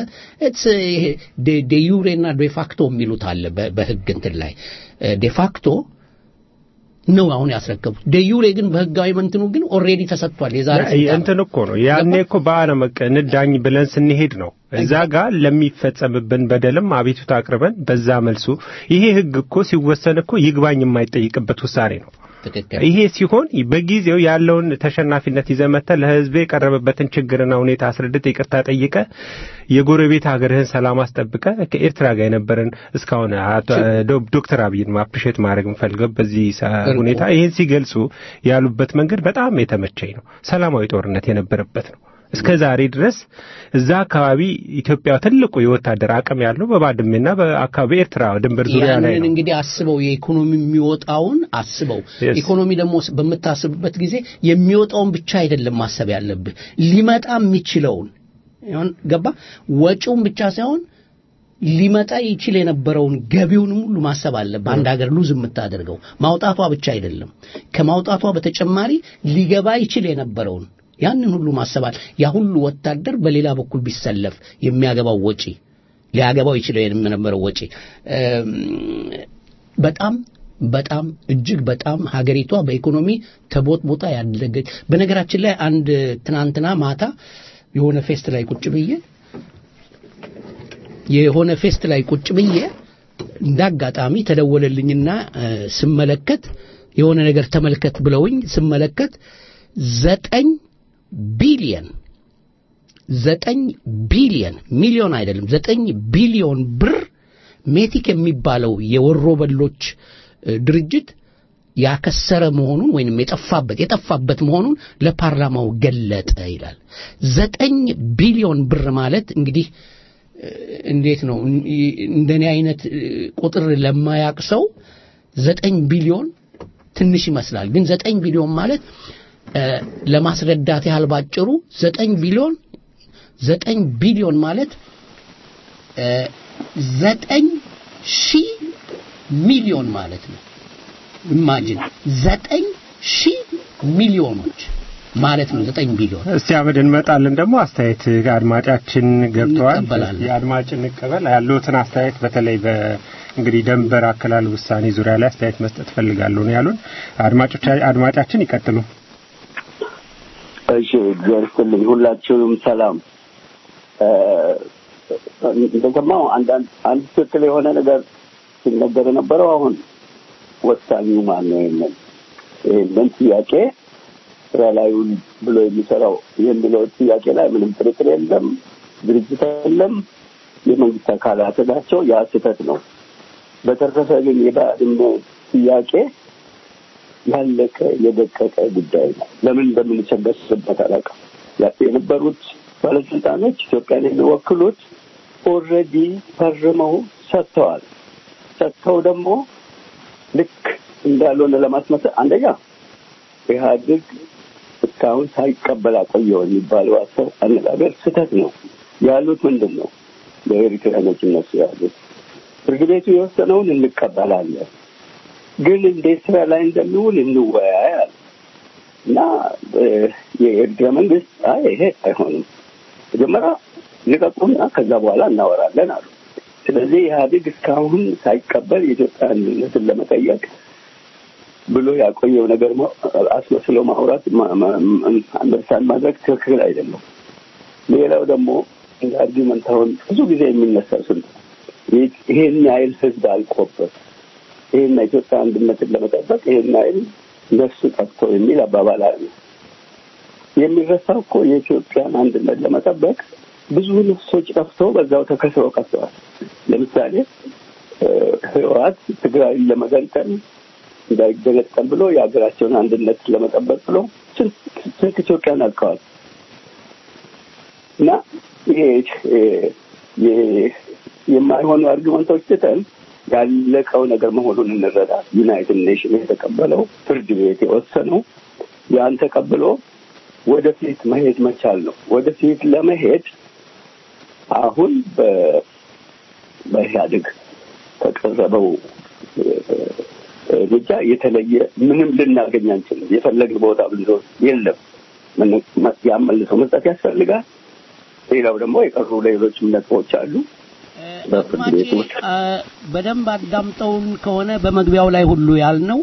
ዴዩሬ እና ዴፋክቶ የሚሉት አለ በህግ እንትን ላይ ዴፋክቶ ነው አሁን ያስረከቡት። ደዩሬ ግን በህጋዊ መንትኑ ግን ኦልሬዲ ተሰጥቷል። የዛሬ እንትን እኮ ነው ያኔ እኮ በዓለም እንዳኝ ብለን ስንሄድ ነው እዛ ጋር ለሚፈጸምብን በደልም አቤቱታ አቅርበን በዛ መልሱ ይሄ ህግ እኮ ሲወሰን እኮ ይግባኝ የማይጠይቅበት ውሳኔ ነው። ይሄ ሲሆን በጊዜው ያለውን ተሸናፊነት ይዘመተ ለህዝብ የቀረበበትን ችግርና ሁኔታ አስረድተ ይቅርታ ጠይቀ የጎረቤት ሀገርህን ሰላም አስጠብቀ ከኤርትራ ጋር የነበረን እስካሁን ዶክተር አብይን አፕሪሼት ማድረግ የምፈልገው በዚህ ሁኔታ ይህን ሲገልጹ ያሉበት መንገድ በጣም የተመቸኝ ነው። ሰላማዊ ጦርነት የነበረበት ነው። እስከ ዛሬ ድረስ እዛ አካባቢ ኢትዮጵያ ትልቁ የወታደር አቅም ያለው በባድሜና በአካባቢ ኤርትራ ድንበር ዙሪያ ላይ ያንን ነው። እንግዲህ አስበው የኢኮኖሚ የሚወጣውን አስበው Yes. ኢኮኖሚ ደግሞ በምታስብበት ጊዜ የሚወጣውን ብቻ አይደለም ማሰብ ያለብህ ሊመጣ የሚችለውን ይሁን ገባ ወጪውን ብቻ ሳይሆን ሊመጣ ይችል የነበረውን ገቢውንም ሁሉ ማሰብ አለብህ አንድ ሀገር ሉዝ የምታደርገው ማውጣቷ ብቻ አይደለም ከማውጣቷ በተጨማሪ ሊገባ ይችል የነበረውን ያንን ሁሉ ማሰባል ያ ሁሉ ወታደር በሌላ በኩል ቢሰለፍ የሚያገባው ወጪ ሊያገባው ይችለው የነበረው ወጪ እም፣ በጣም በጣም እጅግ በጣም ሀገሪቷ በኢኮኖሚ ተቦጥቦጣ ያደገች በነገራችን ላይ አንድ ትናንትና ማታ የሆነ ፌስት ላይ ቁጭ ብዬ የሆነ ፌስት ላይ ቁጭ ብዬ እንደ አጋጣሚ ተደወለልኝና እ፣ ስመለከት የሆነ ነገር ተመልከት ብለውኝ ስመለከት ዘጠኝ ቢሊየን ዘጠኝ ቢሊየን ሚሊዮን አይደለም ዘጠኝ ቢሊዮን ብር ሜቲክ የሚባለው የወሮ በሎች እ፣ ድርጅት ያከሰረ መሆኑን ወይንም የጠፋበት የጠፋበት መሆኑን ለፓርላማው ገለጠ ይላል። ዘጠኝ ቢሊዮን ብር ማለት እንግዲህ እ፣ እንዴት ነው እን- እንደኔ አይነት እ፣ ቁጥር ለማያቅ ሰው ዘጠኝ ቢሊዮን ትንሽ ይመስላል። ግን ዘጠኝ ቢሊዮን ማለት እ፣ ለማስረዳት ያህል ባጭሩ ዘጠኝ ቢሊዮን ዘጠኝ ቢሊዮን ማለት እ፣ ዘጠኝ ሺህ ሚሊዮን ማለት ነው። ኢማጂን ዘጠኝ ሺህ ሚሊዮኖች ማለት ነው። ዘጠኝ ቢሊዮን እስቲ አመድ እንመጣለን። ደግሞ አስተያየት አድማጫችን ገብተዋል። እንቀበላለን። የአድማጭ እንቀበል ያሉትን አስተያየት በተለይ በ እንግዲህ ደንበር አከላል ውሳኔ ዙሪያ ላይ አስተያየት መስጠት ፈልጋለሁ ነው ያሉን አድማጮች። አድማጫችን ይቀጥሉ። እሺ እግዚአብሔር ይስጥልኝ። ሁላችሁም ሰላም። እ፣ እንደሰማው አንዳንድ አንድ ትክክል የሆነ ነገር ሲነገር የነበረው አሁን ወሳኙ ማን ነው የሚል ይህንን ጥያቄ ስራ ላይ ውል ብሎ የሚሰራው የሚለው ጥያቄ ላይ ምንም ጥርጥር የለም። ድርጅት የለም፣ የመንግስት አካላት ናቸው። ያ ስህተት ነው። በተረፈ ግን የባድመ ጥያቄ ያለቀ የደቀቀ ጉዳይ ነው። ለምን እንደምንቸገርበት አላውቅም። ያ- የነበሩት ባለስልጣኖች ኢትዮጵያን የሚወክሉት ኦልሬዲ ፈርመው ሰጥተዋል። ሰጥተው ደግሞ ልክ እንዳልሆነ ለማስመሰል አንደኛ ኢህአዴግ እስካሁን ሳይቀበል አቆየው የሚባለው አሰብ አነጋገር ስህተት ነው። ያሉት ምንድን ነው? በኤሪትሪያኖች እነሱ ያሉት ፍርድ ቤቱ የወሰነውን እንቀበላለን ግን እንዴት ስራ ላይ እንደሚውል እንወያይ አለ እና እ፣ የኤርትራ መንግስት አይ ይሄ አይሆንም መጀመሪያ ልቀቁና ከዛ በኋላ እናወራለን አሉ። ስለዚህ ኢህአዴግ እስካሁን ሳይቀበል የኢትዮጵያ አንድነትን ለመጠየቅ ብሎ ያቆየው ነገር ማ- አስመስሎ ማውራት ማ- ማ- አንደርስታንድ ማድረግ ትክክል አይደለም። ሌላው ደግሞ እንደ አርጊመንት አሁን ብዙ ጊዜ የሚነሳው ስንት ይሄን ያህል ህዝብ አልቆበት ይህን ኢትዮጵያ አንድነትን ለመጠበቅ ይህን ያህል ነፍሱ ጠፍቶ የሚል አባባል አለ። የሚረሳው እኮ የኢትዮጵያን አንድነት ለመጠበቅ ብዙ ነፍሶች ጠፍተው በዛው ተከስረው ቀርተዋል። ለምሳሌ እ፣ ህወሓት ትግራይን ለመገንጠል እንዳይገነጠል ብሎ የሀገራቸውን አንድነት ለመጠበቅ ብሎ ስንት ስንት ኢትዮጵያን አልቀዋል እና ይሄ እ፣ የ- የማይሆኑ አርጊመንቶች ትተን ያለቀው ነገር መሆኑን እንረዳ። ዩናይትድ ኔሽን የተቀበለው ፍርድ ቤት የወሰነው ያን ተቀብሎ ወደፊት መሄድ መቻል ነው። ወደፊት ለመሄድ አሁን በ- በኢህአዴግ ከቀረበው እ፣ እርምጃ የተለየ ምንም ልናገኝ አንችልም። የፈለግን ቦታ ብንዞር የለም። ምን- ያን መልሶ መስጠት ያስፈልጋል። ሌላው ደግሞ የቀሩ ሌሎችም ነጥቦች አሉ። በፍርድ አድማጬ ቤት ውስጥ አ፣ በደንብ አዳምጠውን ከሆነ በመግቢያው ላይ ሁሉ ያልነው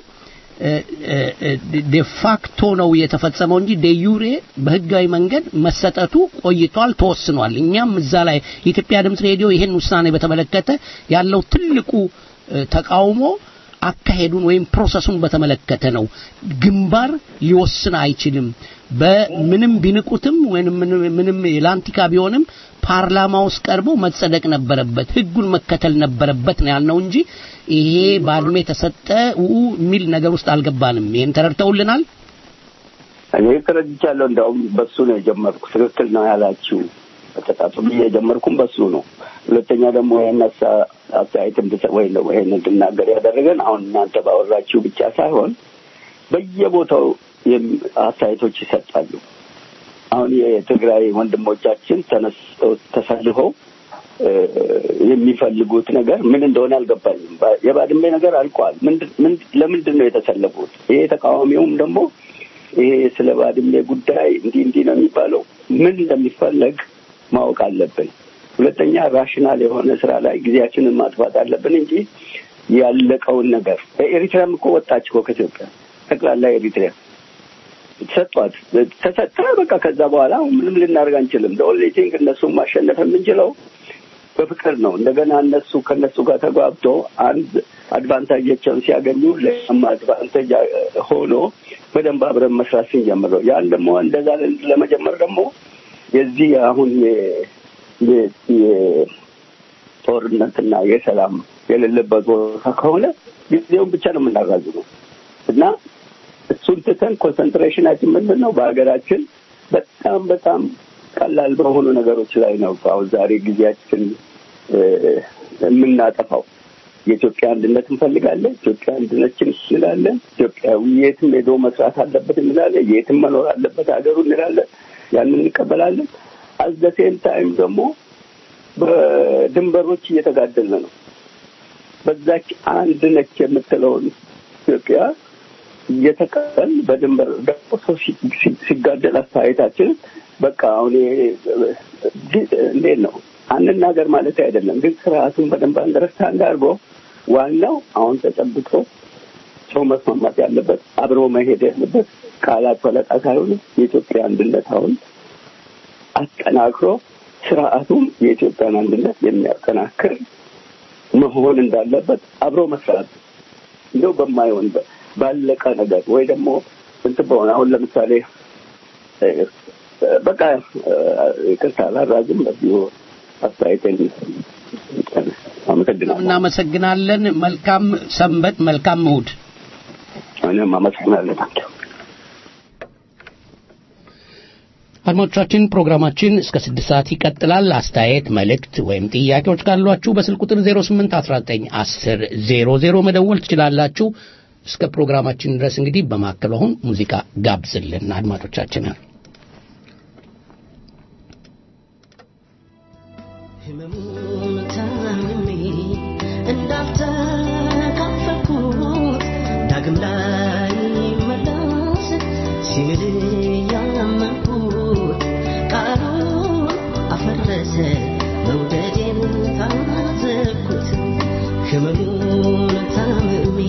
ዴፋክቶ ነው የተፈጸመው እንጂ ዴዩሬ በህጋዊ መንገድ መሰጠቱ ቆይቷል፣ ተወስኗል። እኛም እዛ ላይ የኢትዮጵያ ድምፅ ሬዲዮ ይህን ውሳኔ በተመለከተ ያለው ትልቁ እ፣ ተቃውሞ አካሄዱን ወይም ፕሮሰሱን በተመለከተ ነው። ግንባር ሊወስን አይችልም። በምንም ቢንቁትም ወይም ምንም ምንም ላንቲካ ቢሆንም ፓርላማ ውስጥ ቀርቦ መጸደቅ ነበረበት፣ ህጉን መከተል ነበረበት ነው ያልነው እንጂ ይሄ ባድሜ ተሰጠ ኡ የሚል ነገር ውስጥ አልገባንም። ይሄን ተረድተውልናል። እኔ ተረድቻለሁ። እንዲያውም በሱ ነው የጀመርኩ። ትክክል ነው ያላችሁ አጠጣጡ ብዬ የጀመርኩም በሱ ነው። ሁለተኛ ደግሞ ይህን አስተያየት እንድሰ- ወይም ደግሞ ይህን እንድናገር ያደረገን አሁን እናንተ ባወራችሁ ብቻ ሳይሆን በየቦታው የም- አስተያየቶች ይሰጣሉ። አሁን የትግራይ ወንድሞቻችን ተነስተው ተሰልፈው እ፣ የሚፈልጉት ነገር ምን እንደሆነ አልገባኝም። ባ- የባድሜ ነገር አልቋል። ምንድን- ምንድ- ለምንድን ነው የተሰለፉት? ይሄ ተቃዋሚውም ደግሞ ይሄ ስለ ባድሜ ጉዳይ እንዲህ እንዲህ ነው የሚባለው ምን እንደሚፈለግ ማወቅ አለብን። ሁለተኛ ራሽናል የሆነ ስራ ላይ ጊዜያችንን ማጥፋት አለብን እንጂ ያለቀውን ነገር ኤሪትሪያም እኮ ወጣች እኮ ከኢትዮጵያ ጠቅላላ ኤሪትሪያ ሰጧት ተሰጠ። በቃ ከዛ በኋላ ምንም ልናደርግ አንችልም። ኦንሊ ቲንግ እነሱን ማሸነፍ የምንችለው በፍቅር ነው። እንደገና እነሱ ከእነሱ ጋር ተጓብቶ አንድ አድቫንታጃቸውን ሲያገኙ ለማ አድቫንቴጅ ሆኖ በደንብ አብረን መስራት ስንጀምር ነው። ያን ደግሞ እንደዛ ለመጀመር ደግሞ የዚህ አሁን የ- የ- የጦርነትና የሰላም የሌለበት ቦታ ከሆነ ጊዜውን ብቻ ነው የምናራዝመው እና እሱን ትተን ኮንሰንትሬሽናችን ምንድን ነው? በሀገራችን በጣም በጣም ቀላል በሆኑ ነገሮች ላይ ነው አሁን ዛሬ ጊዜያችን እ፣ የምናጠፋው። የኢትዮጵያ አንድነት እንፈልጋለን። ኢትዮጵያ አንድነችን እንላለን። ኢትዮጵያዊ የትም ሄዶ መስራት አለበት እንላለን። የትም መኖር አለበት ሀገሩ እንላለን። ያንን እንቀበላለን። አዘሴም ታይም ደግሞ በድንበሮች እየተጋደልን ነው። በዛች አንድ ነች የምትለውን ኢትዮጵያ እየተቀበል በድንበር ደግሞ ሰው ሲ- ሲ- ሲጋደል አስተያየታችን በቃ አሁን ይሄ እንዴት ነው አንናገር ማለት አይደለም፣ ግን ስርዓቱን በደንብ አንደርስታንድ አድርጎ ዋናው አሁን ተጨብጦ ሰው መስማማት ያለበት አብሮ መሄድ ያለበት ቃላት ፈለጣ ሳይሆን የኢትዮጵያ አንድነት አሁን አጠናክሮ ስርዓቱም የኢትዮጵያን አንድነት የሚያጠናክር መሆን እንዳለበት አብሮ መስራት እንደው በማይሆን በ- ባለቀ ነገር ወይ ደግሞ እንትን በሆነ አሁን ለምሳሌ እ፣ በቃ እ፣ ይቅርታ ላራዝም በዚሁ አስተያየቴን አመሰግናለሁ። እናመሰግናለን። መልካም ሰንበት፣ መልካም እሑድ። እኔም አመሰግናለሁ። አድማጮቻችን ፕሮግራማችን እስከ ስድስት ሰዓት ይቀጥላል። አስተያየት፣ መልእክት ወይም ጥያቄዎች ካሏችሁ በስልክ ቁጥር 08 19 10 00 መደወል ትችላላችሁ። እስከ ፕሮግራማችን ድረስ እንግዲህ በማከሉ አሁን ሙዚቃ ጋብዝልን አድማጮቻችንን። ህመሙን ታምሜ እንዳልተካፈልኩት ዳግም ላይ መለስ ሲምል ያመንኩት ቃሉን አፈረሰ መውደዴን ታዘብኩት ህመሙን ታምሜ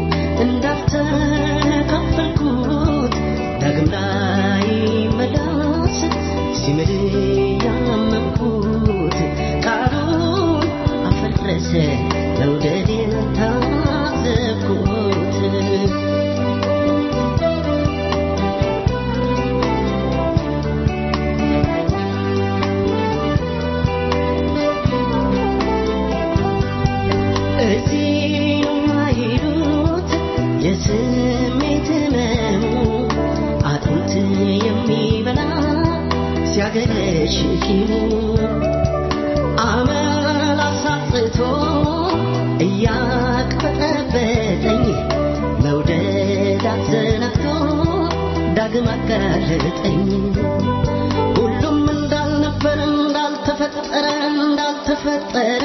እንዳልተካፈልኩት ዳግም ላይ መለስ ሲምል ያመንኩት ቃሉን አፈረሰ መውደዴን ታዘብኩት እዚህ የማይሉት የስሜት ህመሙ አጥንት የሚበላ ሲያገረሽ ቂሙ አመል አሳጥቶ እያቅበጠበጠኝ መውደድ አዘናግቶ ዳግም አጋለጠኝ ሁሉም እንዳልነበር እንዳልተፈጠረ እንዳልተፈጠረ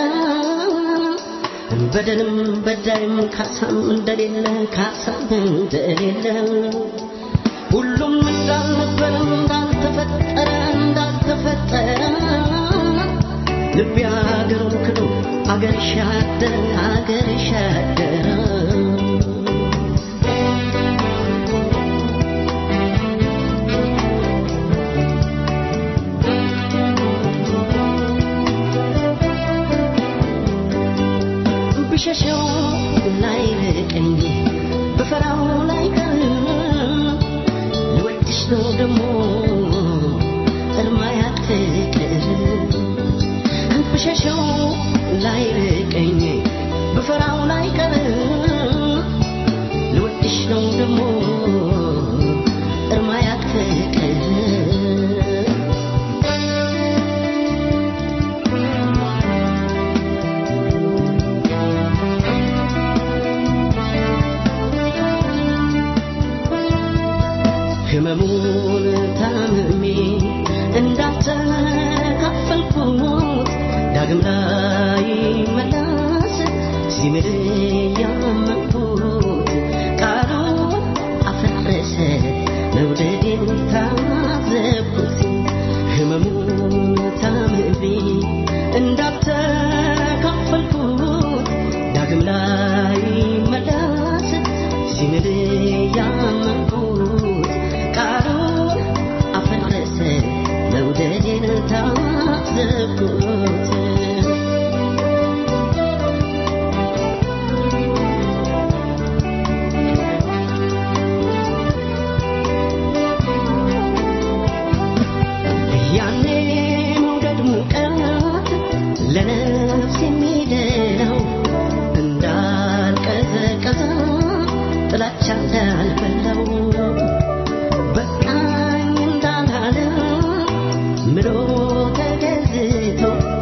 በደልም በዳይም ካሳም እንደሌለ ካሳም እንደሌለ ሁሉም እንዳልነበር እንዳልተፈጠረ እንዳልተፈጠረ ልቤ አገሩን ክዶ አገር ሻደረ አገር ሻደረ ብሸሸው ላይ ርቀኝ ብፈራው ላይ ቀር ልወድሽ ነው ደሞ እርማ ያትቅር ብሸሸው ላይ ርቀኝ ብፈራው ላይ ቀር ልወድሽ ነው ደሞ እርማ ያትቅር ሲምል ያመንኩት ቃሉን አፈረሰ መውደዴን ታዘብኩት ህመሙን ታምሜ እንዳልተካፈልኩት ዳግም ላይ መለስ ሲምል ያመንኩት ቃሉን አፈረሰ መውደዴን ታዘብኩት ያኔ መውደድ ሙቀት ለነፍስ የሚደለው እንዳልቀዘቀዘ ጥላቻ እንዳልበላው በቃኝ እንዳላለ ምሎ ተገዝቶ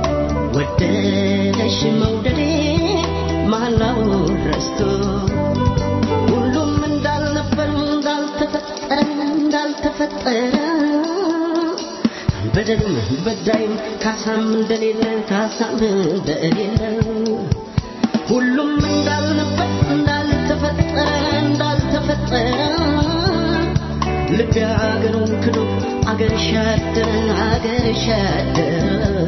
ወደደሽ መውደዴ ማላው ረስቶ ሁሉም እንዳልነበር እንዳልተፈጠረ እንዳልተፈጠረ በደልም በዳይም ካሳም እንደሌለ ካሳም እንደሌለ ሁሉም እንዳልነበር እንዳልተፈጠረ እንዳልተፈጠረ ልቤ አገሩን ክዶ አገር ሻደረ አገር ሻደረ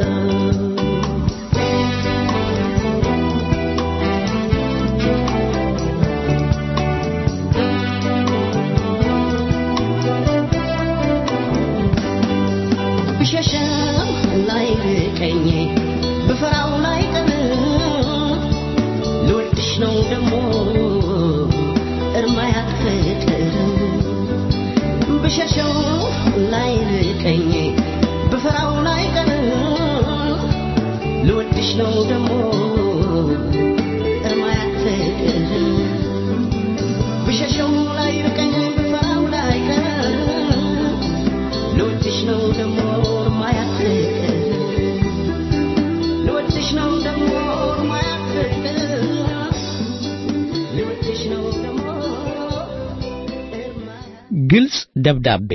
ብሸሸም ላይ ርቀኝ ብፈራው ላይ ቀር ልወድሽ ነው ደሞ እርማ ያፍቅር ብሸሸው ላይ ርቀኝ ብፈራው ላይ ቀር ልወድሽ ነው ደሞ እርማ ያፍቅር ብሸሸው ላይ ርቀኝ ብፈራው ላይ ቀር ልወድሽ ነው ደሞ ማያፍቅር ልወድሽ ነው ደሞ ማያፍቅር ልወድሽ ነው ደሞ ግልጽ ደብዳቤ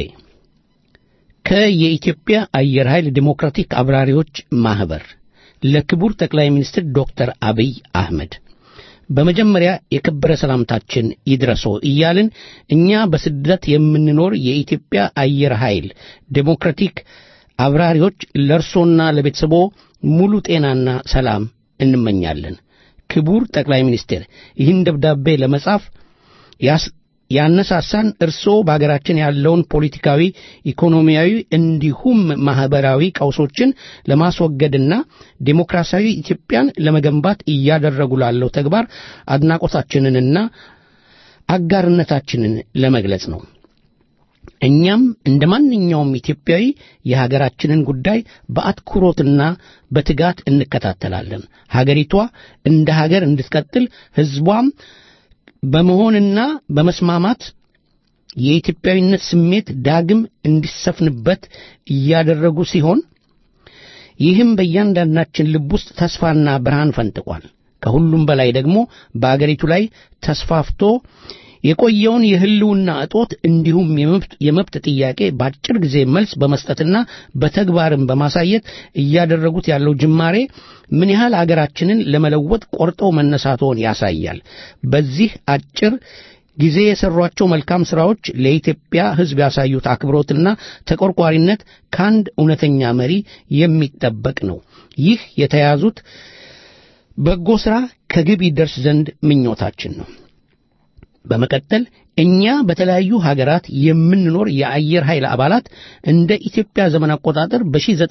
ከየኢትዮጵያ አየር ኃይል ዲሞክራቲክ አብራሪዎች ማህበር ለክቡር ጠቅላይ ሚኒስትር ዶክተር አብይ አህመድ በመጀመሪያ የከበረ ሰላምታችን ይድረሶ እያልን እኛ በስደት የምንኖር የኢትዮጵያ አየር ኃይል ዴሞክራቲክ አብራሪዎች ለእርሶና ለቤተሰቦ ሙሉ ጤናና ሰላም እንመኛለን። ክቡር ጠቅላይ ሚኒስትር ይህን ደብዳቤ ለመጻፍ ያስ ያነሳሳን እርስዎ በአገራችን ያለውን ፖለቲካዊ፣ ኢኮኖሚያዊ እንዲሁም ማህበራዊ ቀውሶችን ለማስወገድና ዴሞክራሲያዊ ኢትዮጵያን ለመገንባት እያደረጉ ላለው ተግባር አድናቆታችንንና አጋርነታችንን ለመግለጽ ነው። እኛም እንደ ማንኛውም ኢትዮጵያዊ የሀገራችንን ጉዳይ በአትኩሮትና በትጋት እንከታተላለን። ሀገሪቷ እንደ ሀገር እንድትቀጥል ሕዝቧም በመሆንና በመስማማት የኢትዮጵያዊነት ስሜት ዳግም እንዲሰፍንበት እያደረጉ ሲሆን ይህም በእያንዳንዳችን ልብ ውስጥ ተስፋና ብርሃን ፈንጥቋል። ከሁሉም በላይ ደግሞ በአገሪቱ ላይ ተስፋፍቶ የቆየውን የህልውና እጦት እንዲሁም የመብት የመብት ጥያቄ በአጭር ጊዜ መልስ በመስጠትና በተግባርም በማሳየት እያደረጉት ያለው ጅማሬ ምን ያህል አገራችንን ለመለወጥ ቆርጠው መነሳቶን ያሳያል። በዚህ አጭር ጊዜ የሰሯቸው መልካም ሥራዎች ለኢትዮጵያ ሕዝብ ያሳዩት አክብሮትና ተቆርቋሪነት ከአንድ እውነተኛ መሪ የሚጠበቅ ነው። ይህ የተያዙት በጎ ሥራ ከግብ ይደርስ ዘንድ ምኞታችን ነው። በመቀጠል እኛ በተለያዩ ሀገራት የምንኖር የአየር ኃይል አባላት እንደ ኢትዮጵያ ዘመን አቆጣጠር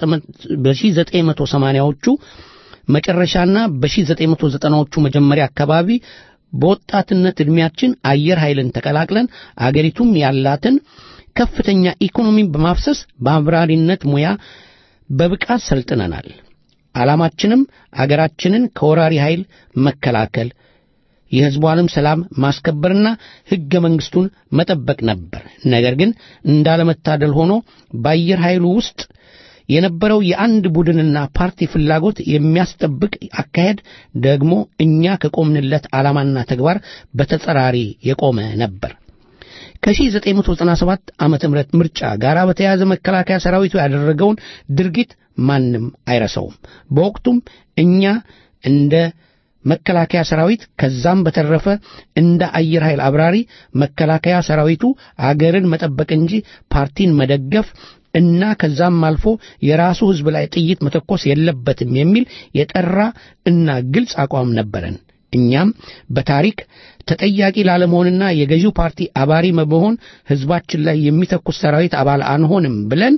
በ1980ዎቹ መጨረሻና በ1990ዎቹ መጀመሪያ አካባቢ በወጣትነት ዕድሜያችን አየር ኃይልን ተቀላቅለን አገሪቱም ያላትን ከፍተኛ ኢኮኖሚ በማፍሰስ በአብራሪነት ሙያ በብቃት ሰልጥነናል። ዓላማችንም አገራችንን ከወራሪ ኃይል መከላከል የሕዝቧንም ሰላም ማስከበርና ሕገ መንግሥቱን መጠበቅ ነበር። ነገር ግን እንዳለመታደል ሆኖ በአየር ኃይሉ ውስጥ የነበረው የአንድ ቡድንና ፓርቲ ፍላጎት የሚያስጠብቅ አካሄድ ደግሞ እኛ ከቆምንለት ዓላማና ተግባር በተጸራሪ የቆመ ነበር። ከ1997 ዓመተ ምህረት ምርጫ ጋር በተያያዘ መከላከያ ሰራዊቱ ያደረገውን ድርጊት ማንም አይረሳውም። በወቅቱም እኛ እንደ መከላከያ ሰራዊት ከዛም በተረፈ እንደ አየር ኃይል አብራሪ መከላከያ ሰራዊቱ አገርን መጠበቅ እንጂ ፓርቲን መደገፍ እና ከዛም አልፎ የራሱ ሕዝብ ላይ ጥይት መተኮስ የለበትም የሚል የጠራ እና ግልጽ አቋም ነበረን። እኛም በታሪክ ተጠያቂ ላለመሆንና የገዢው ፓርቲ አባሪ በመሆን ሕዝባችን ላይ የሚተኩስ ሰራዊት አባል አንሆንም ብለን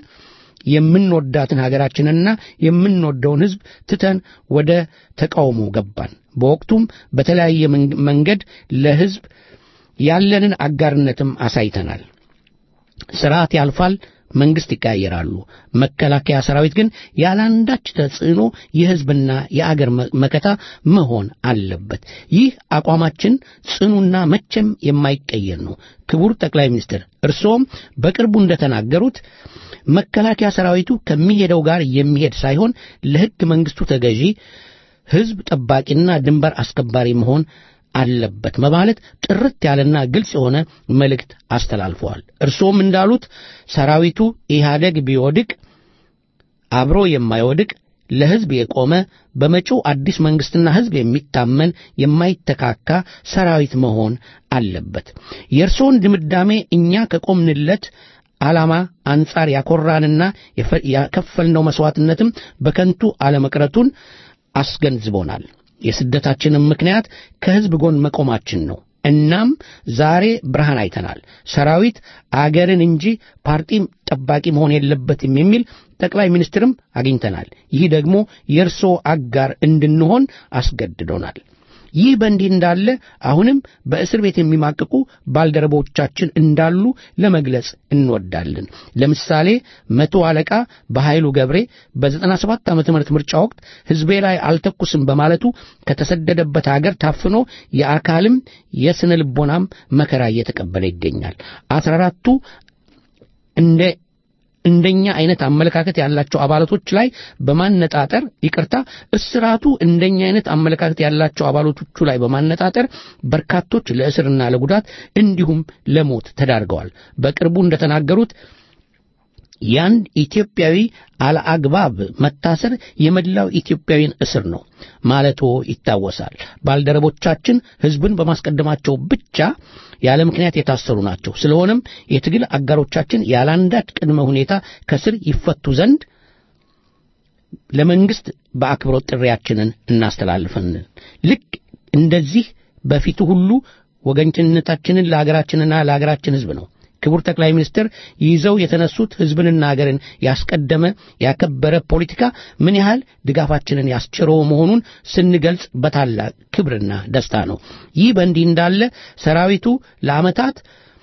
የምንወዳትን ሀገራችንና የምንወደውን ሕዝብ ትተን ወደ ተቃውሞ ገባን። በወቅቱም በተለያየ መንገድ ለሕዝብ ያለንን አጋርነትም አሳይተናል። ስርዓት ያልፋል፣ መንግስት ይቀያየራሉ። መከላከያ ሰራዊት ግን ያለአንዳች ተጽዕኖ የሕዝብና የአገር መከታ መሆን አለበት። ይህ አቋማችን ጽኑና መቼም የማይቀየር ነው። ክቡር ጠቅላይ ሚኒስትር እርስዎም በቅርቡ እንደተናገሩት መከላከያ ሰራዊቱ ከሚሄደው ጋር የሚሄድ ሳይሆን ለሕግ መንግስቱ ተገዢ ሕዝብ ጠባቂና ድንበር አስከባሪ መሆን አለበት በማለት ጥርት ያለና ግልጽ የሆነ መልእክት አስተላልፈዋል። እርስዎም እንዳሉት ሰራዊቱ ኢህአደግ ቢወድቅ አብሮ የማይወድቅ ለሕዝብ የቆመ በመጪው አዲስ መንግስትና ሕዝብ የሚታመን የማይተካካ ሰራዊት መሆን አለበት። የእርስዎን ድምዳሜ እኛ ከቆምንለት ዓላማ አንጻር ያኮራንና የከፈልነው መሥዋዕትነትም በከንቱ አለመቅረቱን አስገንዝቦናል። የስደታችንም ምክንያት ከሕዝብ ጎን መቆማችን ነው። እናም ዛሬ ብርሃን አይተናል። ሰራዊት አገርን እንጂ ፓርቲ ጠባቂ መሆን የለበትም የሚል ጠቅላይ ሚኒስትርም አግኝተናል። ይህ ደግሞ የእርስዎ አጋር እንድንሆን አስገድዶናል። ይህ በእንዲህ እንዳለ አሁንም በእስር ቤት የሚማቅቁ ባልደረቦቻችን እንዳሉ ለመግለጽ እንወዳለን። ለምሳሌ መቶ አለቃ በኃይሉ ገብሬ በ97 ዓመተ ምህረት ምርጫ ወቅት ሕዝቤ ላይ አልተኩስም በማለቱ ከተሰደደበት አገር ታፍኖ የአካልም የስነ ልቦናም መከራ እየተቀበለ ይገኛል። አስራ አራቱ እንደ እንደኛ አይነት አመለካከት ያላቸው አባላቶች ላይ በማነጣጠር ይቅርታ፣ እስራቱ እንደኛ አይነት አመለካከት ያላቸው አባላቶቹ ላይ በማነጣጠር በርካቶች ለእስርና ለጉዳት እንዲሁም ለሞት ተዳርገዋል። በቅርቡ እንደተናገሩት የአንድ ኢትዮጵያዊ አለአግባብ መታሰር የመላው ኢትዮጵያዊን እስር ነው ማለቶ ይታወሳል። ባልደረቦቻችን ሕዝብን በማስቀደማቸው ብቻ ያለ ምክንያት የታሰሩ ናቸው። ስለሆነም የትግል አጋሮቻችን ያለአንዳች ቅድመ ሁኔታ ከስር ይፈቱ ዘንድ ለመንግስት በአክብሮት ጥሪያችንን እናስተላልፈን። ልክ እንደዚህ በፊቱ ሁሉ ወገንችነታችንን ለሀገራችንና ለሀገራችን ሕዝብ ነው። ክቡር ጠቅላይ ሚኒስትር ይዘው የተነሱት ሕዝብንና ሀገርን ያስቀደመ ያከበረ ፖለቲካ ምን ያህል ድጋፋችንን ያስችረው መሆኑን ስንገልጽ በታላቅ ክብርና ደስታ ነው። ይህ በእንዲህ እንዳለ ሰራዊቱ ለዓመታት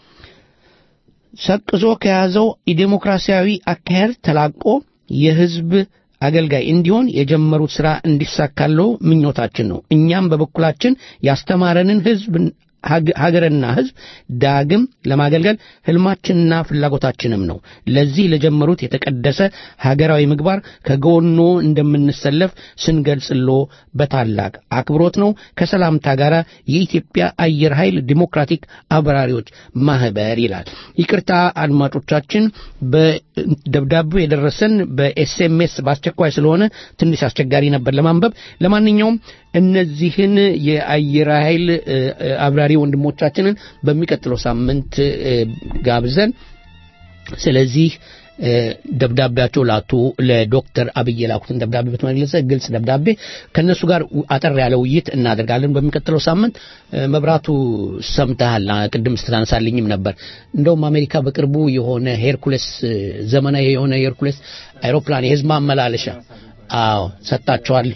ሰቅዞ ከያዘው የዴሞክራሲያዊ አካሄድ ተላቆ የሕዝብ አገልጋይ እንዲሆን የጀመሩት ሥራ እንዲሳካለው ምኞታችን ነው። እኛም በበኩላችን ያስተማረንን ሕዝብ ሀገርና ሕዝብ ዳግም ለማገልገል ህልማችንና ፍላጎታችንም ነው። ለዚህ ለጀመሩት የተቀደሰ ሀገራዊ ምግባር ከጎኖ እንደምንሰለፍ ስንገልጽሎ በታላቅ አክብሮት ነው። ከሰላምታ ጋር የኢትዮጵያ አየር ኃይል ዲሞክራቲክ አብራሪዎች ማህበር ይላል። ይቅርታ አድማጮቻችን፣ በደብዳቤው የደረሰን በኤስኤምኤስ በአስቸኳይ ስለሆነ ትንሽ አስቸጋሪ ነበር ለማንበብ። ለማንኛውም እነዚህን የአየር ኃይል አብራሪ ወንድሞቻችንን በሚቀጥለው ሳምንት ጋብዘን ስለዚህ ደብዳቤያቸው ላቱ ለዶክተር አብይ የላኩትን ደብዳቤ በተመለሰ ግልጽ ደብዳቤ ከእነሱ ጋር አጠር ያለ ውይይት እናደርጋለን በሚቀጥለው ሳምንት። መብራቱ ሰምተሃል፣ ቅድም ስትታነሳልኝም ነበር። እንደውም አሜሪካ በቅርቡ የሆነ ሄርኩሌስ ዘመናዊ የሆነ ሄርኩሌስ አይሮፕላን የህዝብ ማመላለሻ አዎ ሰጣቸዋል።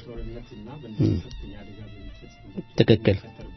ትክክል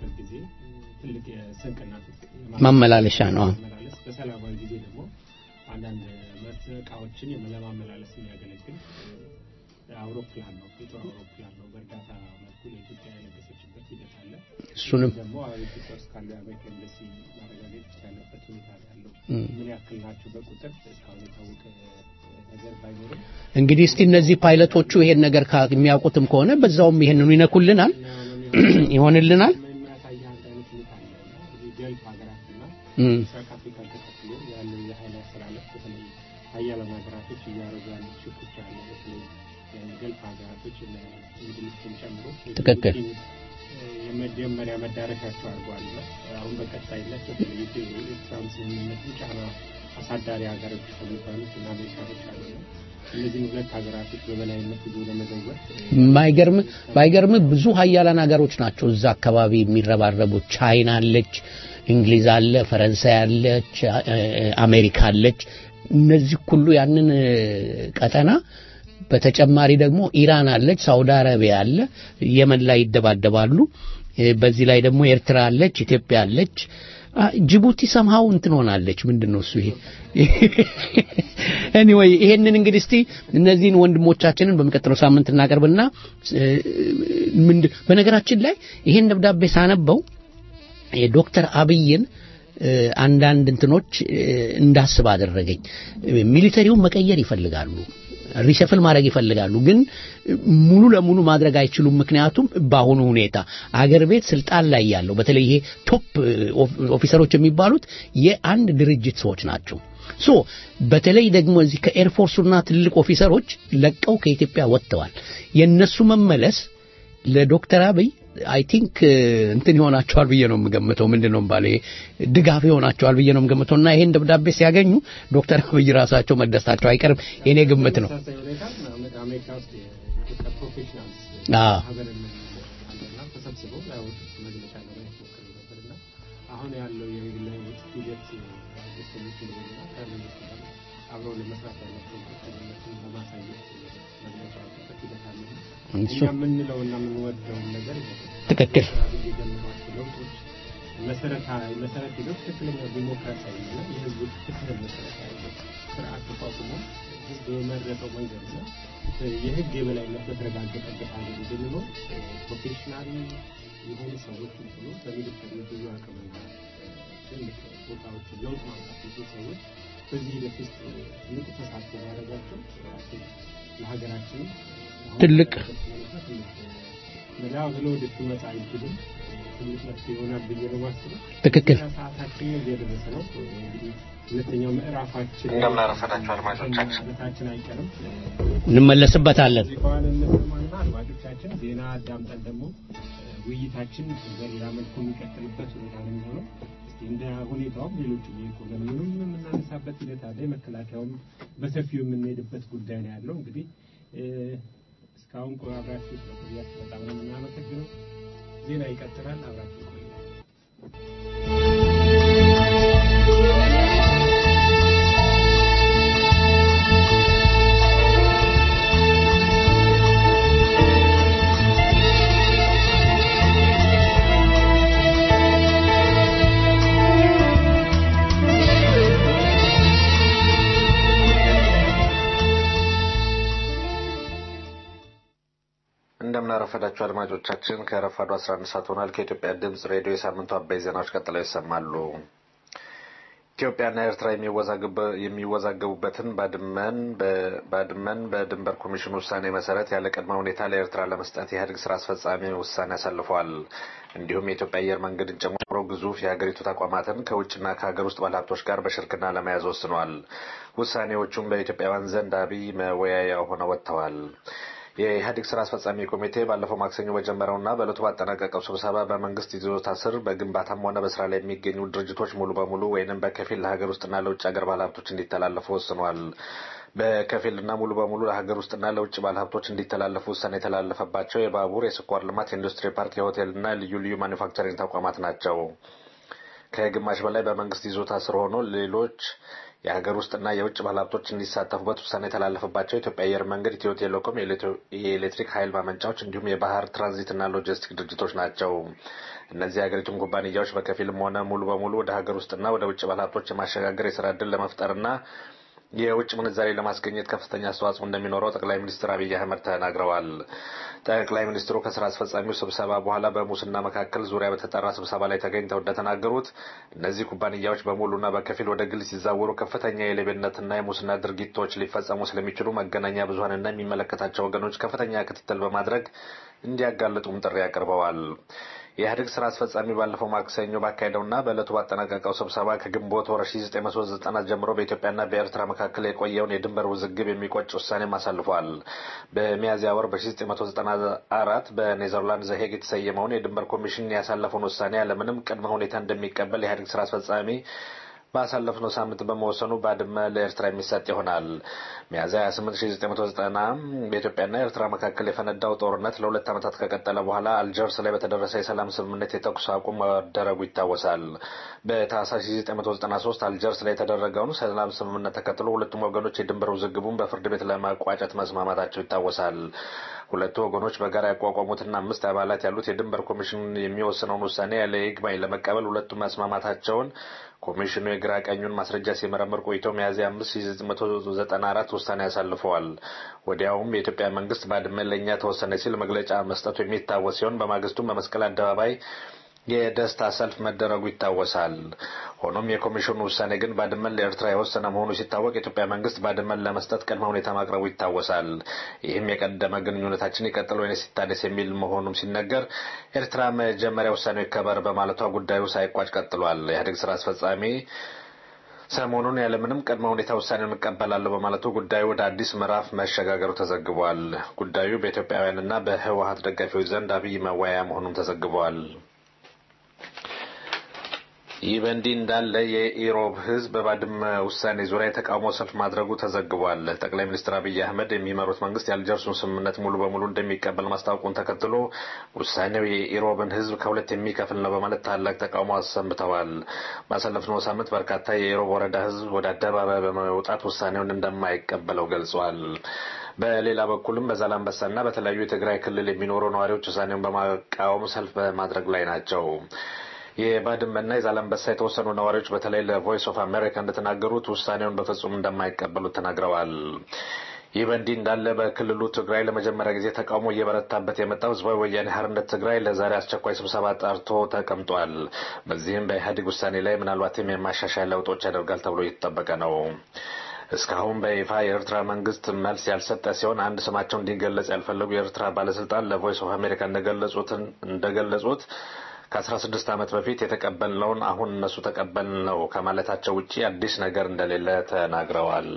ማመላለሻ ነው። በሰላማዊ ጊዜ ደግሞ አንዳንድ እቃዎችን ለማመላለስ የሚያገለግል አውሮፕላን ነው። የጦር አውሮፕላን ነው። በእርዳታ መልኩ ለኢትዮጵያ የለገሰችበት ሂደት አለ። እሱንም ደግሞ ኢትዮጵያ ውስጥ ካለው የአሜሪካ ኤምባሲ ማረጋገጥ ያለበት ሁኔታ ያለው ምን ያክል ናቸው በቁጥር እስካሁን የታወቀ ነገር ባይኖርም እንግዲህ እስቲ እነዚህ ፓይለቶቹ ይሄን ነገር የሚያውቁትም ከሆነ በዛውም ይሄንኑ ይነኩልናል ይሆንልናል። የሚያሳይ አንድ አይነት ሁኔታ አለ እና እዚህ ገልፍ ሀገራትና ምስራቅ አፍሪካን ተከትሎ ያለው የኃይል አስተላለፍ በተለይ ሀያላን ሀገራቶች እያደረጉ ያሉት ሽኩቻ አለ። በተለይ ገልፍ ሀገራቶች እንግሊዝን ጨምሮ ትክክል። የመጀመሪያ መዳረሻቸው አድርገዋልና አሁን በቀጣይነት በተለይ ኤርትራን ስምምነትን ጫና አሳዳሪ ሀገሮች ከሚባሉት እና አሜሪካኖች አሉና እነዚህን ሁለት ሀገራቶች በበላይነት ይዞ ለመዘወር ማይገርም ባይገርም ብዙ ሀያላን ሀገሮች ናቸው እዛ አካባቢ የሚረባረቡት። ቻይና አለች፣ እንግሊዝ አለ፣ ፈረንሳይ አለች፣ አሜሪካ አለች። እነዚህ ሁሉ ያንን ቀጠና በተጨማሪ ደግሞ ኢራን አለች፣ ሳውዲ አረቢያ አለ፣ የመን ላይ ይደባደባሉ። በዚህ ላይ ደግሞ ኤርትራ አለች፣ ኢትዮጵያ አለች። ጅቡቲ ሰምሃው እንትን ሆናለች። ምንድን ነው እሱ ይሄ? ኤኒዌይ ይሄንን እንግዲህ እስቲ እነዚህን ወንድሞቻችንን በሚቀጥለው ሳምንት እናቀርብና ምንድን በነገራችን ላይ ይሄን ደብዳቤ ሳነበው የዶክተር አብይን አንዳንድ እንትኖች እንዳስብ አደረገኝ። ሚሊተሪውን መቀየር ይፈልጋሉ ሪሸፍል ማድረግ ይፈልጋሉ፣ ግን ሙሉ ለሙሉ ማድረግ አይችሉም። ምክንያቱም በአሁኑ ሁኔታ አገር ቤት ስልጣን ላይ ያለው በተለይ ይሄ ቶፕ ኦፊሰሮች የሚባሉት የአንድ ድርጅት ሰዎች ናቸው። ሶ በተለይ ደግሞ እዚህ ከኤርፎርሱና ትልቅ ኦፊሰሮች ለቀው ከኢትዮጵያ ወጥተዋል። የነሱ መመለስ ለዶክተር አብይ አይ ቲንክ እንትን ይሆናቸዋል ብዬ ነው የምገምተው። ምንድን ነው ባለ ድጋፍ ይሆናቸዋል ብዬ ነው የምገምተው እና ይሄን ደብዳቤ ሲያገኙ ዶክተር አብይ ራሳቸው መደሰታቸው አይቀርም። የኔ ግምት ነው። ተመሳሳይ ሁኔታ አሜሪካ ውስጥ የኢትዮጵያ ፕሮፌሽናልስ አዎ ሀገር አለና ተሰብስበው ያወጡት መግለጫ ለማየት ሞክሬ ነበርና አሁን ያለው የግላዊነት ሂደት ደስተኞች እንደሆነና ከመንግስት ጋር አብረው ለመስራት ያላቸው ቁርጠኝነትን በማሳየት መግለጫ ያወጡበት ሂደት አለ። እሱ እኛ የምንለውና የምንወደውን ነገር ትክክል የጀመሯቸው ለውጦች መሰረታዊ መሰረት ሄደው ትክክለኛ ዲሞክራሲያዊ እና የህዝብ ትክክል መሰረታዊ ስርዓት ተቋቁሞ ህዝብ በመረጠው መንገድ ነው የህግ የበላይነት በተረጋገጠበት ሀገር እንድንኖር ፕሮፌሽናል የሆኑ ሰዎች እንትኑ በሚሊተሪ ብዙ አቅምና ትልቅ ቦታዎችን ለውጥ ማምጣት ብዙ ሰዎች በዚህ ሂደት ውስጥ ንቁ ተሳትፎ ማድረጋቸው ራሱ ለሀገራችን ትልቅ መላው ለወደፊቱ መጻኢ ዕድልም ትልቅ መፍትሄ ይሆናል ብዬ ነው የማስበው። ትክክል። ሰዓታችን እየደረሰ ነው። እንግዲህ ሁለተኛው ምዕራፋችን እንደምን አረፈዳችሁ አድማጮቻችን። ማለታችን አይቀርም። እንመለስበታለን። ሙዚቃዋን እንሰማና አድማጮቻችን ዜና አዳምጠን ደግሞ ውይይታችን በሌላ መልኩ የሚቀጥልበት ሁኔታ ነው የሚሆነው። እስቲ እንደ ሁኔታውም ሌሎች የኢኮኖሚውንም የምናነሳበት ሂደት አለ። የመከላከያውም በሰፊው የምንሄድበት ጉዳይ ነው ያለው። እንግዲህ እ፣ እስካሁን ቆ አብራችሁ ስለቆያችሁ በጣም ነው የምናመሰግነው። ዜና ይቀጥላል። አብራችሁ ቆዩ። እንደምን አረፈዳችሁ አድማጮቻችን። ከረፋዱ 11 ሰዓት ሆኗል። ከኢትዮጵያ ድምጽ ሬዲዮ የሳምንቱ አበይ ዜናዎች ቀጥለው ይሰማሉ። ኢትዮጵያና ኤርትራ የሚወዛገበ- የሚወዛገቡበትን ባድመን በ- ባድመን በድንበር ኮሚሽን ውሳኔ መሰረት ያለ ቅድመ ሁኔታ ለኤርትራ ለመስጠት የኢህአዴግ ስራ አስፈጻሚ ውሳኔ አሳልፏል። እንዲሁም የኢትዮጵያ አየር መንገድን ጨምሮ ግዙፍ የሀገሪቱ ተቋማትን ከውጭና ከሀገር ውስጥ ባለሀብቶች ጋር በሽርክና ለመያዝ ወስኗል። ውሳኔዎቹም በኢትዮጵያውያን ዘንድ አብይ መወያያ ሆነው ወጥተዋል። የኢህአዴግ ስራ አስፈጻሚ ኮሚቴ ባለፈው ማክሰኞ በጀመረውና በዕለቱ ባጠናቀቀው ስብሰባ በመንግስት ይዞታ ስር በግንባታም ሆነ በስራ ላይ የሚገኙ ድርጅቶች ሙሉ በሙሉ ወይንም በከፊል ለሀገር ውስጥና ለውጭ ሀገር ባለሀብቶች እንዲተላለፉ ወስኗል። በከፊልና ሙሉ በሙሉ ለሀገር ውስጥና ለውጭ ባለሀብቶች እንዲተላለፉ ውሳኔ የተላለፈባቸው የባቡር፣ የስኳር ልማት፣ የኢንዱስትሪ ፓርክ፣ የሆቴልና ልዩ ልዩ ማኒፋክቸሪንግ ተቋማት ናቸው። ከግማሽ በላይ በመንግስት ይዞታ ስር ሆኖ ሌሎች የሀገር ውስጥና የውጭ ባለሀብቶች እንዲሳተፉበት ውሳኔ የተላለፈባቸው ኢትዮጵያ አየር መንገድ፣ ኢትዮ ቴሌኮም፣ የኤሌክትሪክ ኃይል ማመንጫዎች እንዲሁም የባህር ትራንዚትና ሎጂስቲክ ድርጅቶች ናቸው። እነዚህ የሀገሪቱን ኩባንያዎች በከፊልም ሆነ ሙሉ በሙሉ ወደ ሀገር ውስጥና ወደ ውጭ ባለሀብቶች የማሸጋገር የስራ ዕድል ለመፍጠርና የውጭ ምንዛሬ ለማስገኘት ከፍተኛ አስተዋጽኦ እንደሚኖረው ጠቅላይ ሚኒስትር አብይ አህመድ ተናግረዋል። ጠቅላይ ሚኒስትሩ ከስራ አስፈጻሚው ስብሰባ በኋላ በሙስና መካከል ዙሪያ በተጠራ ስብሰባ ላይ ተገኝተው እንደተናገሩት እነዚህ ኩባንያዎች በሙሉና በከፊል ወደ ግል ሲዛወሩ ከፍተኛ የሌብነትና የሙስና ድርጊቶች ሊፈጸሙ ስለሚችሉ መገናኛ ብዙኃንና የሚመለከታቸው ወገኖች ከፍተኛ ክትትል በማድረግ እንዲያጋልጡም ጥሪ አቅርበዋል። የኢህአዴግ ስራ አስፈጻሚ ባለፈው ማክሰኞ ባካሄደውና በዕለቱ ባጠናቀቀው ስብሰባ ከግንቦት ወር 1990 ጀምሮ በኢትዮጵያና በኤርትራ መካከል የቆየውን የድንበር ውዝግብ የሚቆጭ ውሳኔም አሳልፏል። በሚያዝያ ወር በ1994 በኔዘርላንድ ዘሄግ የተሰየመውን የድንበር ኮሚሽን ያሳለፈውን ውሳኔ ያለምንም ቅድመ ሁኔታ እንደሚቀበል የኢህአዴግ ስራ አስፈጻሚ ባሳለፍነው ሳምንት በመወሰኑ ባድመ ለኤርትራ የሚሰጥ ይሆናል። ሚያዝያ 28 1990 በኢትዮጵያና ኤርትራ መካከል የፈነዳው ጦርነት ለሁለት ዓመታት ከቀጠለ በኋላ አልጀርስ ላይ በተደረሰ የሰላም ስምምነት የተኩስ አቁም መደረጉ ይታወሳል። በታህሳስ 1993 አልጀርስ ላይ የተደረገውን ሰላም ስምምነት ተከትሎ ሁለቱም ወገኖች የድንበር ውዝግቡን በፍርድ ቤት ለማቋጨት መስማማታቸው ይታወሳል። ሁለቱ ወገኖች በጋራ ያቋቋሙትና አምስት አባላት ያሉት የድንበር ኮሚሽን የሚወስነውን ውሳኔ ያለ ይግባኝ ለመቀበል ሁለቱም መስማማታቸውን ኮሚሽኑ የግራ ቀኙን ማስረጃ ሲመረምር ቆይቶ ሚያዝያ 5994 ውሳኔ ያሳልፈዋል። ወዲያውም የኢትዮጵያ መንግስት ባድመ ለእኛ ተወሰነ ሲል መግለጫ መስጠቱ የሚታወስ ሲሆን በማግስቱም በመስቀል አደባባይ የደስታ ሰልፍ መደረጉ ይታወሳል። ሆኖም የኮሚሽኑ ውሳኔ ግን ባድመን ለኤርትራ የወሰነ መሆኑ ሲታወቅ የኢትዮጵያ መንግስት ባድመን ለመስጠት ቅድመ ሁኔታ ማቅረቡ ይታወሳል። ይህም የቀደመ ግንኙነታችን ይቀጥል ወይስ ይታደስ የሚል መሆኑም ሲነገር ኤርትራ መጀመሪያ ውሳኔው ይከበር በማለቷ ጉዳዩ ሳይቋጭ ቀጥሏል። የኢህአዴግ ስራ አስፈጻሚ ሰሞኑን ያለምንም ቅድመ ሁኔታ ውሳኔውን እቀበላለሁ በማለቱ ጉዳዩ ወደ አዲስ ምዕራፍ መሸጋገሩ ተዘግቧል። ጉዳዩ በኢትዮጵያውያንና በህወሀት ደጋፊዎች ዘንድ አብይ መወያያ መሆኑም ተዘግቧል። ይህ በእንዲህ እንዳለ የኢሮብ ህዝብ በባድመ ውሳኔ ዙሪያ የተቃውሞ ሰልፍ ማድረጉ ተዘግቧል። ጠቅላይ ሚኒስትር አብይ አህመድ የሚመሩት መንግስት የአልጀርሱን ስምምነት ሙሉ በሙሉ እንደሚቀበል ማስታወቁን ተከትሎ ውሳኔው የኢሮብን ህዝብ ከሁለት የሚከፍል ነው በማለት ታላቅ ተቃውሞ አሰምተዋል። ባሳለፍነው ሳምንት በርካታ የኢሮብ ወረዳ ህዝብ ወደ አደባባይ በመውጣት ውሳኔውን እንደማይቀበለው ገልጿል። በሌላ በኩልም በዛላምበሳና በተለያዩ የትግራይ ክልል የሚኖሩ ነዋሪዎች ውሳኔውን በማቃወም ሰልፍ በማድረግ ላይ ናቸው። የባድመና የዛላምበሳ የተወሰኑ ነዋሪዎች በተለይ ለቮይስ ኦፍ አሜሪካ እንደተናገሩት ውሳኔውን በፍጹም እንደማይቀበሉት ተናግረዋል። ይህ በእንዲህ እንዳለ በክልሉ ትግራይ ለመጀመሪያ ጊዜ ተቃውሞ እየበረታበት የመጣው ህዝባዊ ወያኔ ሓርነት ትግራይ ለዛሬ አስቸኳይ ስብሰባ ጠርቶ ተቀምጧል። በዚህም በኢህአዴግ ውሳኔ ላይ ምናልባትም የማሻሻያ ለውጦች ያደርጋል ተብሎ እየተጠበቀ ነው። እስካሁን በይፋ የኤርትራ መንግስት መልስ ያልሰጠ ሲሆን አንድ ስማቸው እንዲገለጽ ያልፈለጉ የኤርትራ ባለስልጣን ለቮይስ ኦፍ አሜሪካ እንደገለጹት ከ16 ዓመት በፊት የተቀበልነውን አሁን እነሱ ተቀበልነው ከማለታቸው ውጪ አዲስ ነገር እንደሌለ ተናግረዋል።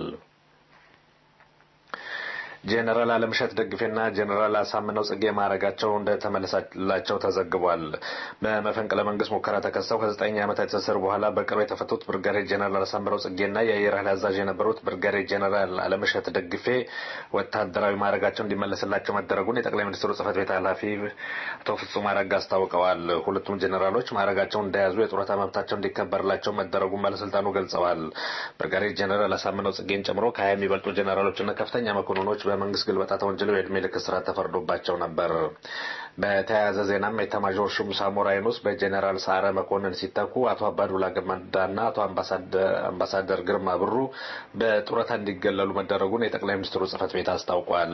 ጄኔራል አለምሸት ደግፌና ጄኔራል አሳምነው ጽጌ ማዕረጋቸው እንደተመለሰላቸው ተዘግቧል። በመፈንቅለ መንግስት ሙከራ ተከሰው ከዘጠኝ ዓመታት እስር በኋላ በቅርብ የተፈቱት ብርጋዴር ጄኔራል አሳምነው ጽጌና የአየር ኃይል አዛዥ የነበሩት ብርጋዴር ጄኔራል አለምሸት ደግፌ ወታደራዊ ማዕረጋቸው እንዲመለስላቸው መደረጉን የጠቅላይ ሚኒስትሩ ጽህፈት ቤት ኃላፊ አቶ ፍጹም አረጋ አስታውቀዋል። ሁለቱም ጄኔራሎች ማዕረጋቸውን እንደያዙ የጡረታ መብታቸው እንዲከበርላቸው መደረጉን ባለስልጣኑ ገልጸዋል። ብርጋዴር ጄኔራል አሳምነው ጽጌን ጨምሮ ከሀያ የሚበልጡ ጄኔራሎችና ከፍተኛ መኮንኖች በመንግስት ግልበጣ ተወንጅለው የዕድሜ ልክ እስራት ተፈርዶባቸው ነበር። በተያያዘ ዜናም ኤታማዦር ሹም ሳሞራ የኑስ በጄኔራል ሰዓረ መኮንን ሲተኩ አቶ አባዱላ ገመዳና አቶ አምባሳደር ግርማ ብሩ በጡረታ እንዲገለሉ መደረጉን የጠቅላይ ሚኒስትሩ ጽህፈት ቤት አስታውቋል።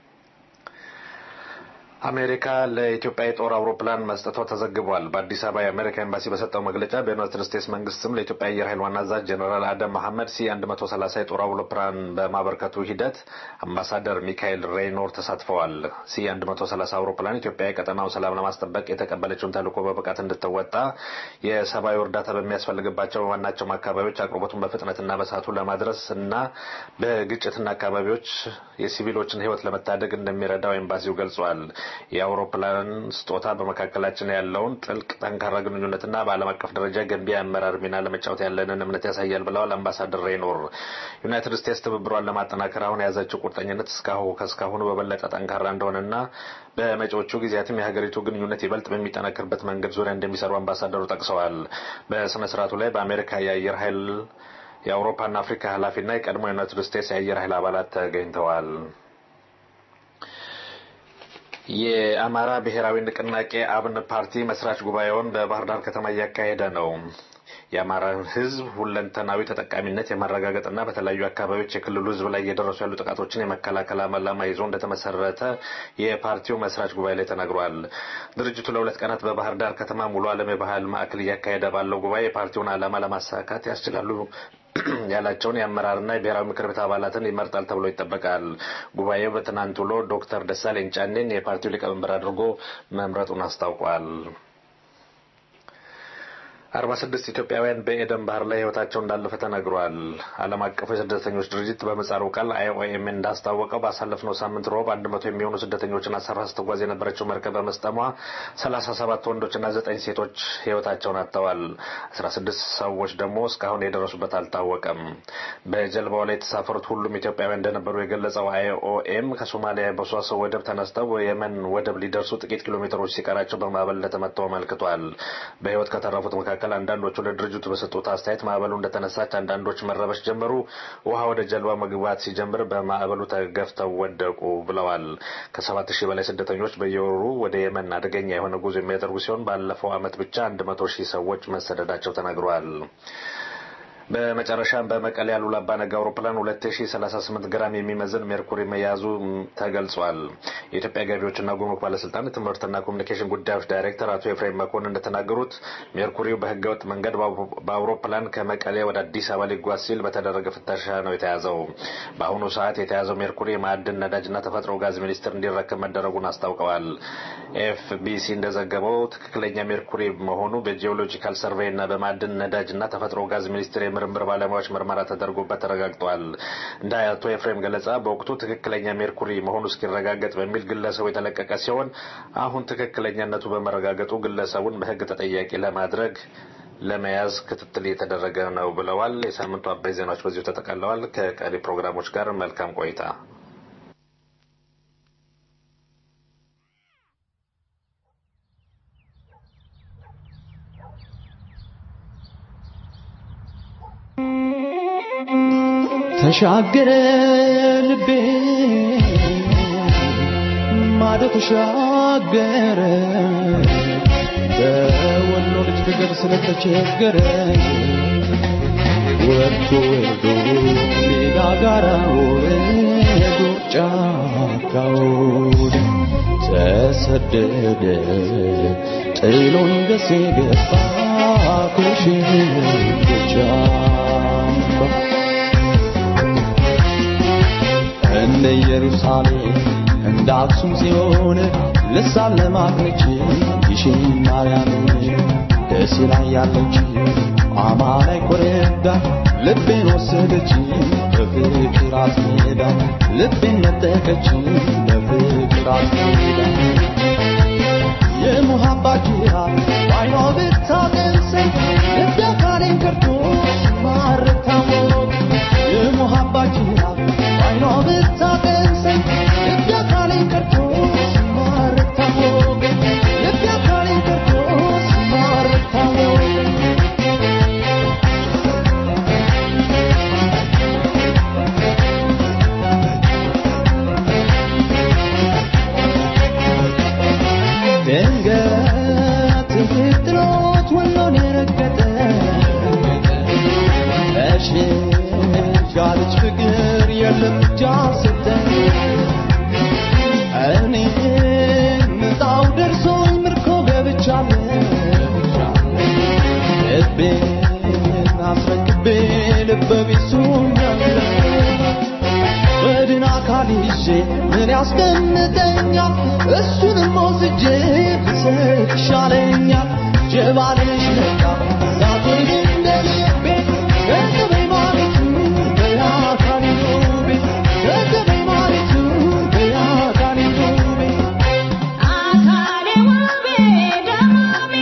አሜሪካ ለኢትዮጵያ የጦር አውሮፕላን መስጠቷ ተዘግቧል። በአዲስ አበባ የአሜሪካ ኤምባሲ በሰጠው መግለጫ በዩናይትድ ስቴትስ መንግስት ስም ለኢትዮጵያ አየር ኃይል ዋና አዛዥ ጀኔራል አደም መሐመድ ሲ 130 የጦር አውሮፕላን በማበርከቱ ሂደት አምባሳደር ሚካኤል ሬይኖር ተሳትፈዋል። ሲ 130 አውሮፕላን ኢትዮጵያ የቀጠናውን ሰላም ለማስጠበቅ የተቀበለችውን ተልዕኮ በብቃት እንድትወጣ የሰብአዊ እርዳታ በሚያስፈልግባቸው በማናቸውም አካባቢዎች አቅርቦቱን በፍጥነትና በሰዓቱ ለማድረስ እና በግጭትና አካባቢዎች የሲቪሎችን ሕይወት ለመታደግ እንደሚረዳው ኤምባሲው ገልጿል። የአውሮፕላን ስጦታ በመካከላችን ያለውን ጥልቅ ጠንካራ ግንኙነትና በዓለም አቀፍ ደረጃ ገንቢ አመራር ሚና ለመጫወት ያለንን እምነት ያሳያል ብለዋል አምባሳደር ሬይኖር። ዩናይትድ ስቴትስ ትብብሯን ለማጠናከር አሁን የያዘችው ቁርጠኝነት እስካሁ ከእስካሁኑ በበለጠ ጠንካራ እንደሆነና በመጪዎቹ ጊዜያትም የሀገሪቱ ግንኙነት ይበልጥ በሚጠናከርበት መንገድ ዙሪያ እንደሚሰሩ አምባሳደሩ ጠቅሰዋል። በስነ ስርዓቱ ላይ በአሜሪካ የአየር ኃይል የአውሮፓና አፍሪካ ኃላፊና የቀድሞ ዩናይትድ ስቴትስ የአየር ኃይል አባላት ተገኝተዋል። የአማራ ብሔራዊ ንቅናቄ አብን ፓርቲ መስራች ጉባኤውን በባህር ዳር ከተማ እያካሄደ ነው። የአማራን ሕዝብ ሁለንተናዊ ተጠቃሚነት የማረጋገጥና በተለያዩ አካባቢዎች የክልሉ ሕዝብ ላይ እየደረሱ ያሉ ጥቃቶችን የመከላከል ዓላማ ይዞ እንደተመሰረተ የፓርቲው መስራች ጉባኤ ላይ ተነግሯል። ድርጅቱ ለሁለት ቀናት በባህር ዳር ከተማ ሙሉ ዓለም የባህል ማዕከል እያካሄደ ባለው ጉባኤ የፓርቲውን ዓላማ ለማሳካት ያስችላሉ ያላቸውን የአመራርና የብሔራዊ ምክር ቤት አባላትን ይመርጣል ተብሎ ይጠበቃል። ጉባኤው በትናንት ውሎ ዶክተር ደሳለኝ ጫኔን የፓርቲው ሊቀመንበር አድርጎ መምረጡን አስታውቋል። አርባ ስድስት ኢትዮጵያውያን በኤደን ባህር ላይ ህይወታቸው እንዳለፈ ተነግሯል። ዓለም አቀፉ የስደተኞች ድርጅት በምህጻሩ ቃል አይኦኤም እንዳስታወቀው ባሳለፍነው ሳምንት ሮብ አንድ መቶ የሚሆኑ ስደተኞችን አሳፍራ ስትጓዝ የነበረችው መርከብ በመስጠሟ ሰላሳ ሰባት ወንዶችና ዘጠኝ ሴቶች ህይወታቸውን አጥተዋል። አስራ ስድስት ሰዎች ደግሞ እስካሁን የደረሱበት አልታወቀም። በጀልባው ላይ የተሳፈሩት ሁሉም ኢትዮጵያውያን እንደነበሩ የገለጸው አይኦኤም ከሶማሊያ በሷሶ ወደብ ተነስተው የመን ወደብ ሊደርሱ ጥቂት ኪሎ ሜትሮች ሲቀራቸው በማዕበል እንደተመተው አመልክቷል። በህይወት ከተረፉት መካከል መካከል አንዳንዶቹ ለድርጅቱ በሰጡት አስተያየት ማዕበሉ እንደተነሳች አንዳንዶች መረበሽ ጀመሩ። ውሃ ወደ ጀልባ መግባት ሲጀምር በማዕበሉ ተገፍተው ወደቁ ብለዋል። ከሰባት ሺህ በላይ ስደተኞች በየወሩ ወደ የመን አደገኛ የሆነ ጉዞ የሚያደርጉ ሲሆን ባለፈው ዓመት ብቻ አንድ መቶ ሺህ ሰዎች መሰደዳቸው ተነግሯል። በመጨረሻም በመቀሌ አሉላ አባ ነጋ አውሮፕላን 2038 ግራም የሚመዝን ሜርኩሪ መያዙ ተገልጿል። የኢትዮጵያ ገቢዎችና ጉምሩክ ባለስልጣን የትምህርትና ኮሚኒኬሽን ጉዳዮች ዳይሬክተር አቶ ኤፍሬም መኮንን እንደተናገሩት ሜርኩሪው በህገወጥ መንገድ በአውሮፕላን ከመቀሌ ወደ አዲስ አበባ ሊጓዝ ሲል በተደረገ ፍተሻ ነው የተያዘው። በአሁኑ ሰዓት የተያዘው ሜርኩሪ የማዕድን ነዳጅና ተፈጥሮ ጋዝ ሚኒስቴር እንዲረከብ መደረጉን አስታውቀዋል። ኤፍቢሲ እንደዘገበው ትክክለኛ ሜርኩሪ መሆኑ በጂኦሎጂካል ሰርቬይ እና በማዕድን ነዳጅና ተፈጥሮ ጋዝ ሚኒስቴር የምርምር ባለሙያዎች ምርመራ ተደርጎበት ተረጋግጧል። እንደ አቶ ኤፍሬም ገለጻ በወቅቱ ትክክለኛ ሜርኩሪ መሆኑ እስኪረጋገጥ በሚል ግለሰቡ የተለቀቀ ሲሆን አሁን ትክክለኛነቱ በመረጋገጡ ግለሰቡን በህግ ተጠያቂ ለማድረግ ለመያዝ ክትትል እየተደረገ ነው ብለዋል። የሳምንቱ አበይ ዜናዎች በዚሁ ተጠቃለዋል። ከቀሪ ፕሮግራሞች ጋር መልካም ቆይታ። ተሻገረ ልቤ ማዶ ተሻገረ በወሎ ልጅ ፍቅር ስለተቸገረ ወርቶ ወርዶ ሜዳ ጋራ ወርዶ ጫካውን ተሰደደ ጥሎን ደሴ ገባ ከሽንቻ እንደ ኢየሩሳሌም እንደ አክሱም ጽዮን ልሳን ለማግኘች ይሽን ማርያም ደስ ላይ ያለች አማላይ ኮረዳ ልቤን ወሰደች በፍቅር አስሜዳ ልቤን ነጠቀች በፍቅር አስሜዳ የሙሃባ ጅራ ባይኗ ብታቀምሰኝ ልቤ አካሌን ከርቶ ማረታ ሞት የሙሃባ ጅራ ባይኗ ብታቀምሰኝ ልቤ አካሌን ከርቶ ማረታ ሞት ልቤ አካሌን ከርቶ ማረታ ሞት ድንገት ፍጥሮት ወሎን የረገጠ ተሽጋለች ፍቅር የለም እጃ ሰጠ እኔ ምጣው ደርሶኝ ምርኮ ገብቻለሁ ልቤን አስረክቤ ልበ ቢሱኛለሁ በድን አካል ይዤ ምን ያስቀምጠኛል? እሱንም ወስጄ ብሰጥ ይሻለኛል። ጀባልሽ ነቃ ዛቶኝ እንደ ልቤ ገንዘበኝ ማለቱ በአካል ውቤ ገንዘበኝ ማለቱ በአካል ውቤ አካሌ ውቤ ደማሜ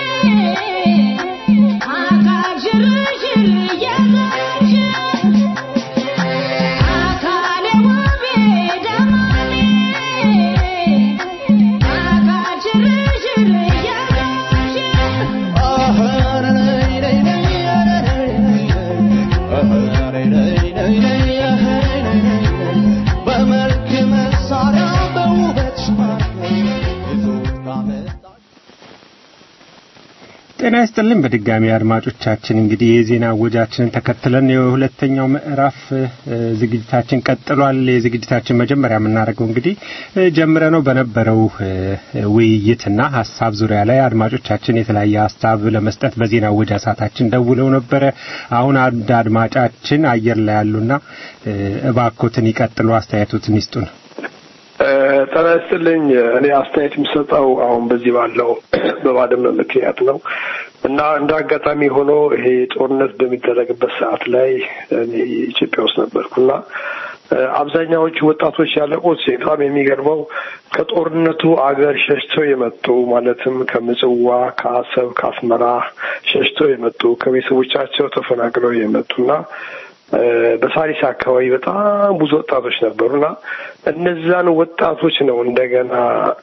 አካል ሽርሽር እየዘርሽ አካሌ ውቤ ደማሜ አካል ሽርሽር እየዘርሽ በመልክ መሳሪያ በውበት ሽማግሌ ይዞት ካመጣ ጤና ይስጥልን በድጋሚ አድማጮቻችን እንግዲህ የዜና ወጃችንን ተከትለን የሁለተኛው ምዕራፍ እ፣ ዝግጅታችን ቀጥሏል። የዝግጅታችን መጀመሪያ የምናደርገው እንግዲህ እ፣ ጀምረ ነው በነበረው እ፣ ውይይትና ሀሳብ ዙሪያ ላይ አድማጮቻችን የተለያየ ሀሳብ ለመስጠት በዜና ወጃ ሰዓታችን ደውለው ነበረ። አሁን አንድ አድማጫችን አየር ላይ ያሉና እ፣ እባኮትን ይቀጥሉ፣ አስተያየቶትን ይስጡን። ጤና ይስጥልኝ። እኔ አስተያየት የምሰጠው አሁን በዚህ ባለው በባድመ ምክንያት ነው። እና እንደ አጋጣሚ ሆኖ ይሄ ጦርነት በሚደረግበት ሰዓት ላይ እኔ ኢትዮጵያ ውስጥ ነበርኩና አብዛኛዎቹ ወጣቶች ያለቁት በጣም የሚገርመው ከጦርነቱ አገር ሸሽተው የመጡ ማለትም ከምጽዋ፣ ከአሰብ፣ ከአስመራ ሸሽተው የመጡ ከቤተሰቦቻቸው ተፈናቅለው የመጡና በሳሪስ አካባቢ በጣም ብዙ ወጣቶች ነበሩና እነዛን ወጣቶች ነው እንደገና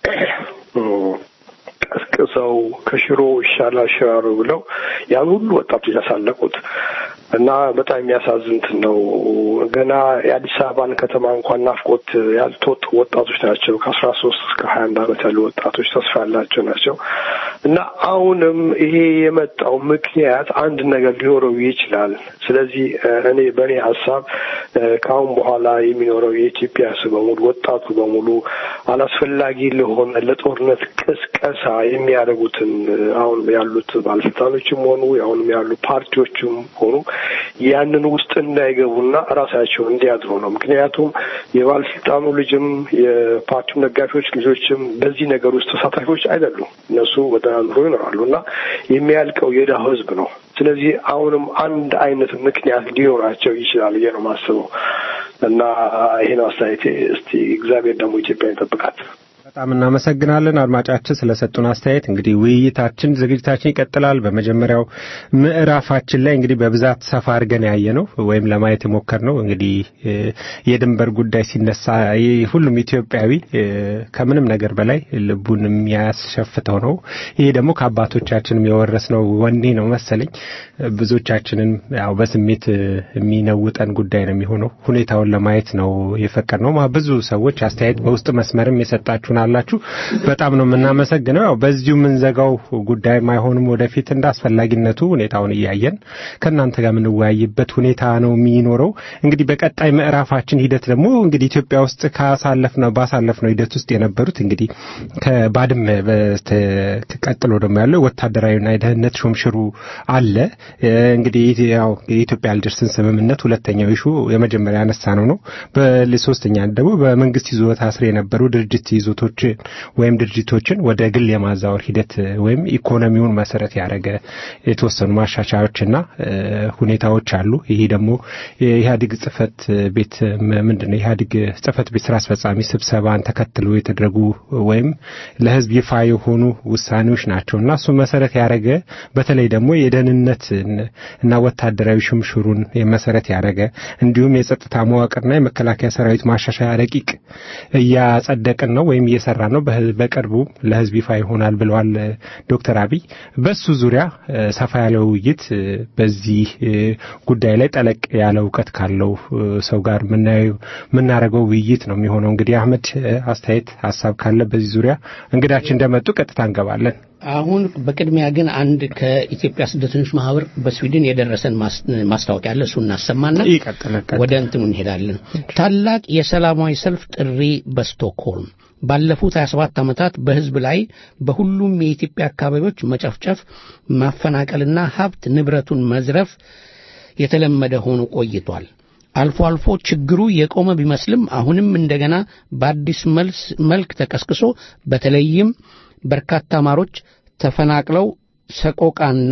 ቀስቅሰው ከሽሮ ይሻላል ሽራሮ ብለው ያን ሁሉ ወጣቶች ያሳለቁት እና በጣም የሚያሳዝንት ነው። ገና የአዲስ አበባን ከተማ እንኳን ናፍቆት ያልተወጡ ወጣቶች ናቸው። ከአስራ ሶስት እስከ ሀያ አንድ ዓመት ያሉ ወጣቶች ተስፋ ያላቸው ናቸው እና አሁንም ይሄ የመጣው ምክንያት አንድ ነገር ሊኖረው ይችላል። ስለዚህ እኔ በእኔ ሀሳብ ከአሁን በኋላ የሚኖረው የኢትዮጵያ ሕዝብ በሙሉ ወጣቱ በሙሉ አላስፈላጊ ለሆነ ለጦርነት ቅስቀሳ የሚያደርጉትን አሁን ያሉት ባለስልጣኖችም ሆኑ አሁንም ያሉ ፓርቲዎችም ሆኑ ያንን ውስጥ እንዳይገቡና ራሳቸው እንዲያድሩ ነው። ምክንያቱም የባለስልጣኑ ልጅም የፓርቲው ደጋፊዎች ልጆችም በዚህ ነገር ውስጥ ተሳታፊዎች አይደሉም። እነሱ በተናዝሮ ይኖራሉ እና የሚያልቀው የድሃ ህዝብ ነው። ስለዚህ አሁንም አንድ አይነት ምክንያት ሊኖራቸው ይችላል ብዬ ነው የማስበው እና ይሄን አስተያየቴ። እስቲ እግዚአብሔር ደግሞ ኢትዮጵያ ይጠብቃት። በጣም እናመሰግናለን አድማጫችን ስለሰጡን አስተያየት። እንግዲህ ውይይታችን ዝግጅታችን ይቀጥላል። በመጀመሪያው ምዕራፋችን ላይ እንግዲህ በብዛት ሰፋ አድርገን ያየ ነው ወይም ለማየት የሞከር ነው እንግዲህ የድንበር ጉዳይ ሲነሳ ሁሉም ኢትዮጵያዊ ከምንም ነገር በላይ ልቡን የሚያስሸፍተው ነው። ይሄ ደግሞ ከአባቶቻችንም የወረስነው ወኔ ነው መሰለኝ። ብዙዎቻችንን ያው በስሜት የሚነውጠን ጉዳይ ነው የሚሆነው። ሁኔታውን ለማየት ነው የፈቀድ ነው። ብዙ ሰዎች አስተያየት በውስጥ መስመርም የሰጣችሁን አላችሁ። በጣም ነው የምናመሰግነው። ያው በዚሁ የምንዘጋው ጉዳይ አይሆንም። ወደፊት እንደ አስፈላጊነቱ ሁኔታውን እያየን ከእናንተ ጋር የምንወያይበት ሁኔታ ነው የሚኖረው። እንግዲህ በቀጣይ ምዕራፋችን ሂደት ደግሞ እንግዲህ ኢትዮጵያ ውስጥ ካሳለፍነው ባሳለፍነው ሂደት ውስጥ የነበሩት እንግዲህ ከባድመ ቀጥሎ ደግሞ ያለው ወታደራዊና የደህንነት ሹምሽሩ አለ። እንግዲህ ያው የኢትዮጵያ አልጀርስን ስምምነት ሁለተኛው ይሹ የመጀመሪያ ያነሳ ነው ነው። በሶስተኛ ደግሞ በመንግስት ይዞታ ስር የነበሩ ድርጅት ይዞቶችን ወይም ድርጅቶችን ወደ ግል የማዛወር ሂደት ወይም ኢኮኖሚውን መሰረት ያደረገ የተወሰኑ ማሻሻያዎችና ሁኔታዎች አሉ። ይሄ ደግሞ የኢህአዴግ ጽህፈት ቤት ምንድን ነው የኢህአዴግ ጽህፈት ቤት ስራ አስፈጻሚ ስብሰባን ተከትሎ የተደረጉ ወይም ለህዝብ ይፋ የሆኑ ውሳኔዎች ናቸው እና እሱ መሰረት ያደረገ በተለይ ደግሞ የደህንነት እና ወታደራዊ ሽምሽሩን መሰረት ያደረገ እንዲሁም የጸጥታ መዋቅርና የመከላከያ ሰራዊት ማሻሻያ ረቂቅ እያጸደቅን ነው ወይም እየሰራ ነው። በቅርቡ ለህዝብ ይፋ ይሆናል ብለዋል ዶክተር አብይ። በሱ ዙሪያ ሰፋ ያለ ውይይት በዚህ ጉዳይ ላይ ጠለቅ ያለ እውቀት ካለው ሰው ጋር የምናደርገው ውይይት ነው የሚሆነው። እንግዲህ አህመድ አስተያየት ሀሳብ ካለ በዚህ ዙሪያ እንግዳችን እንደመጡ ቀጥታ እንገባለን። አሁን በቅድሚያ ግን አንድ ከኢትዮጵያ ስደተኞች ማህበር በስዊድን የደረሰን ማስታወቂያ አለ። እሱ እናሰማና ወደ እንትኑ እንሄዳለን። ታላቅ የሰላማዊ ሰልፍ ጥሪ በስቶክሆልም ባለፉት 27 ዓመታት በህዝብ ላይ በሁሉም የኢትዮጵያ አካባቢዎች መጨፍጨፍ፣ ማፈናቀልና ሀብት ንብረቱን መዝረፍ የተለመደ ሆኖ ቆይቷል። አልፎ አልፎ ችግሩ የቆመ ቢመስልም አሁንም እንደገና በአዲስ መልክ ተቀስቅሶ በተለይም በርካታ አማሮች ተፈናቅለው ሰቆቃና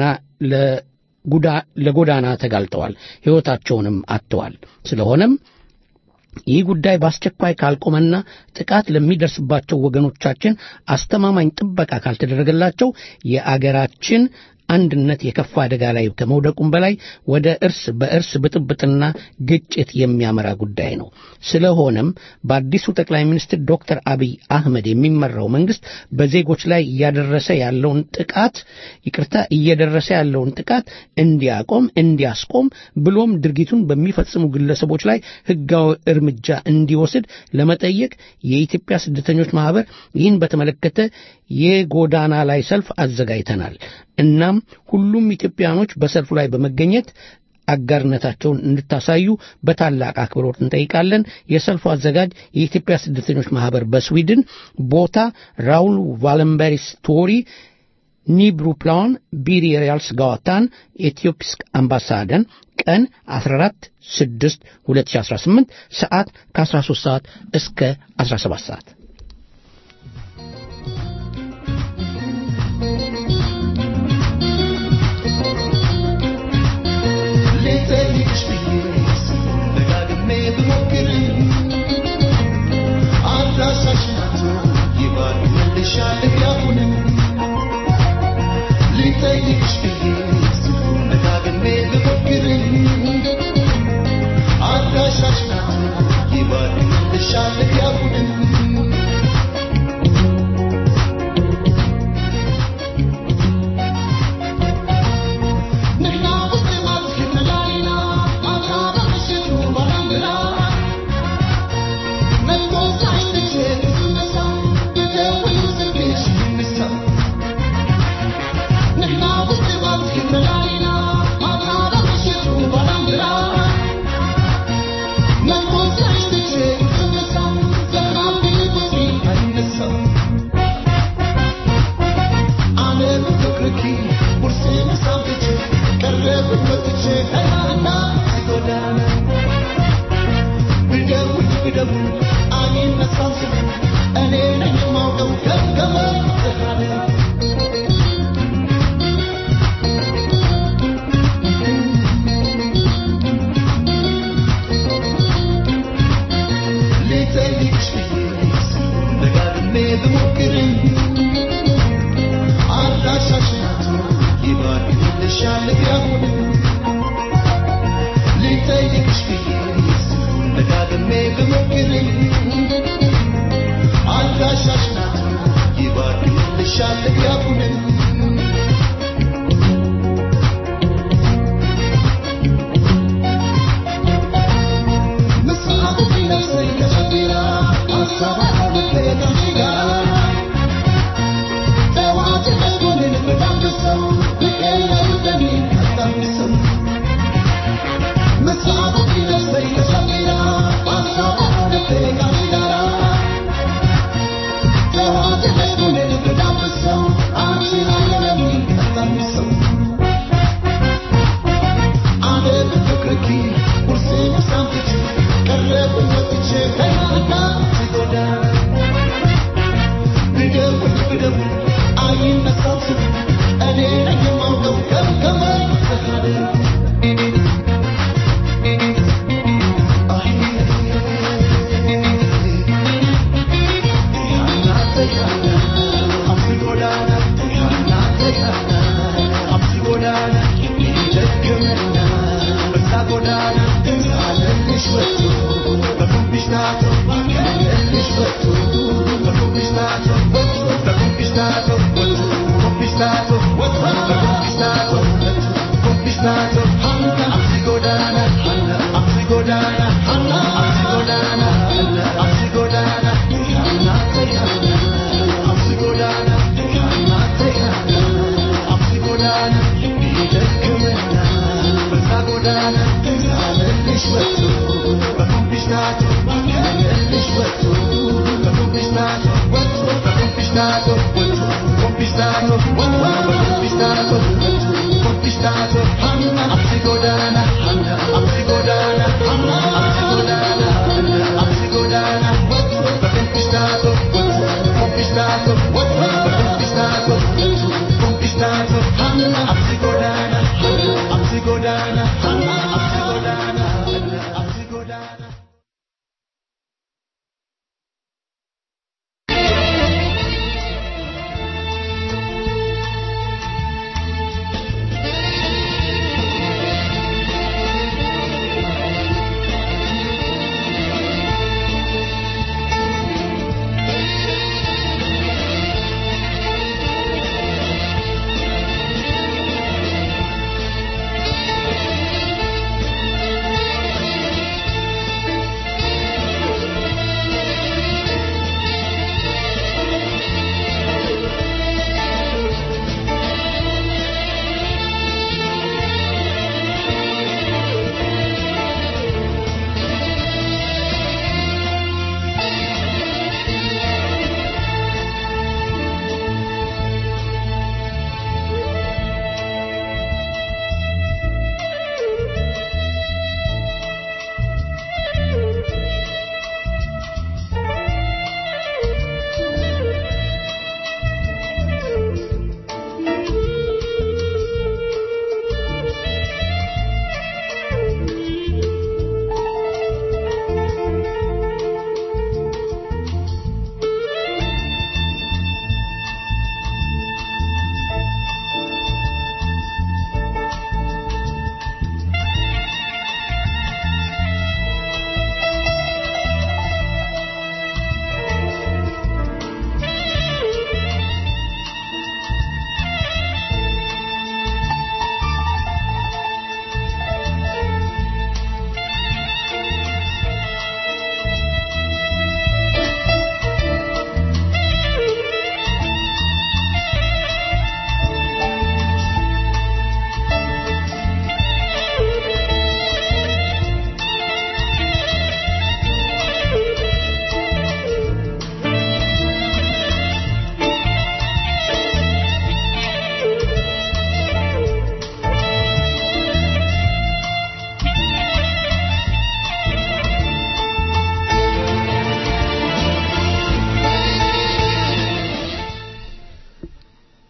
ለጎዳና ተጋልጠዋል፣ ሕይወታቸውንም አጥተዋል። ስለሆነም ይህ ጉዳይ በአስቸኳይ ካልቆመና ጥቃት ለሚደርስባቸው ወገኖቻችን አስተማማኝ ጥበቃ ካልተደረገላቸው የአገራችን አንድነት የከፋ አደጋ ላይ ከመውደቁም በላይ ወደ እርስ በእርስ ብጥብጥና ግጭት የሚያመራ ጉዳይ ነው። ስለሆነም በአዲሱ ጠቅላይ ሚኒስትር ዶክተር አብይ አህመድ የሚመራው መንግስት በዜጎች ላይ እያደረሰ ያለውን ጥቃት ይቅርታ እየደረሰ ያለውን ጥቃት እንዲያቆም እንዲያስቆም ብሎም ድርጊቱን በሚፈጽሙ ግለሰቦች ላይ ህጋዊ እርምጃ እንዲወስድ ለመጠየቅ የኢትዮጵያ ስደተኞች ማህበር ይህን በተመለከተ የጎዳና ላይ ሰልፍ አዘጋጅተናል። እናም ሁሉም ኢትዮጵያኖች በሰልፉ ላይ በመገኘት አጋርነታቸውን እንድታሳዩ በታላቅ አክብሮት እንጠይቃለን። የሰልፉ አዘጋጅ የኢትዮጵያ ስደተኞች ማህበር በስዊድን፣ ቦታ ራውል ቫለንበሪ ስቶሪ ኒብሩፕላን ቢሪሪያልስ ጋዋታን ኢትዮፕስክ አምባሳደን ቀን 14 6 2018 ሰዓት ከ13 ሰዓት እስከ 17 ሰዓት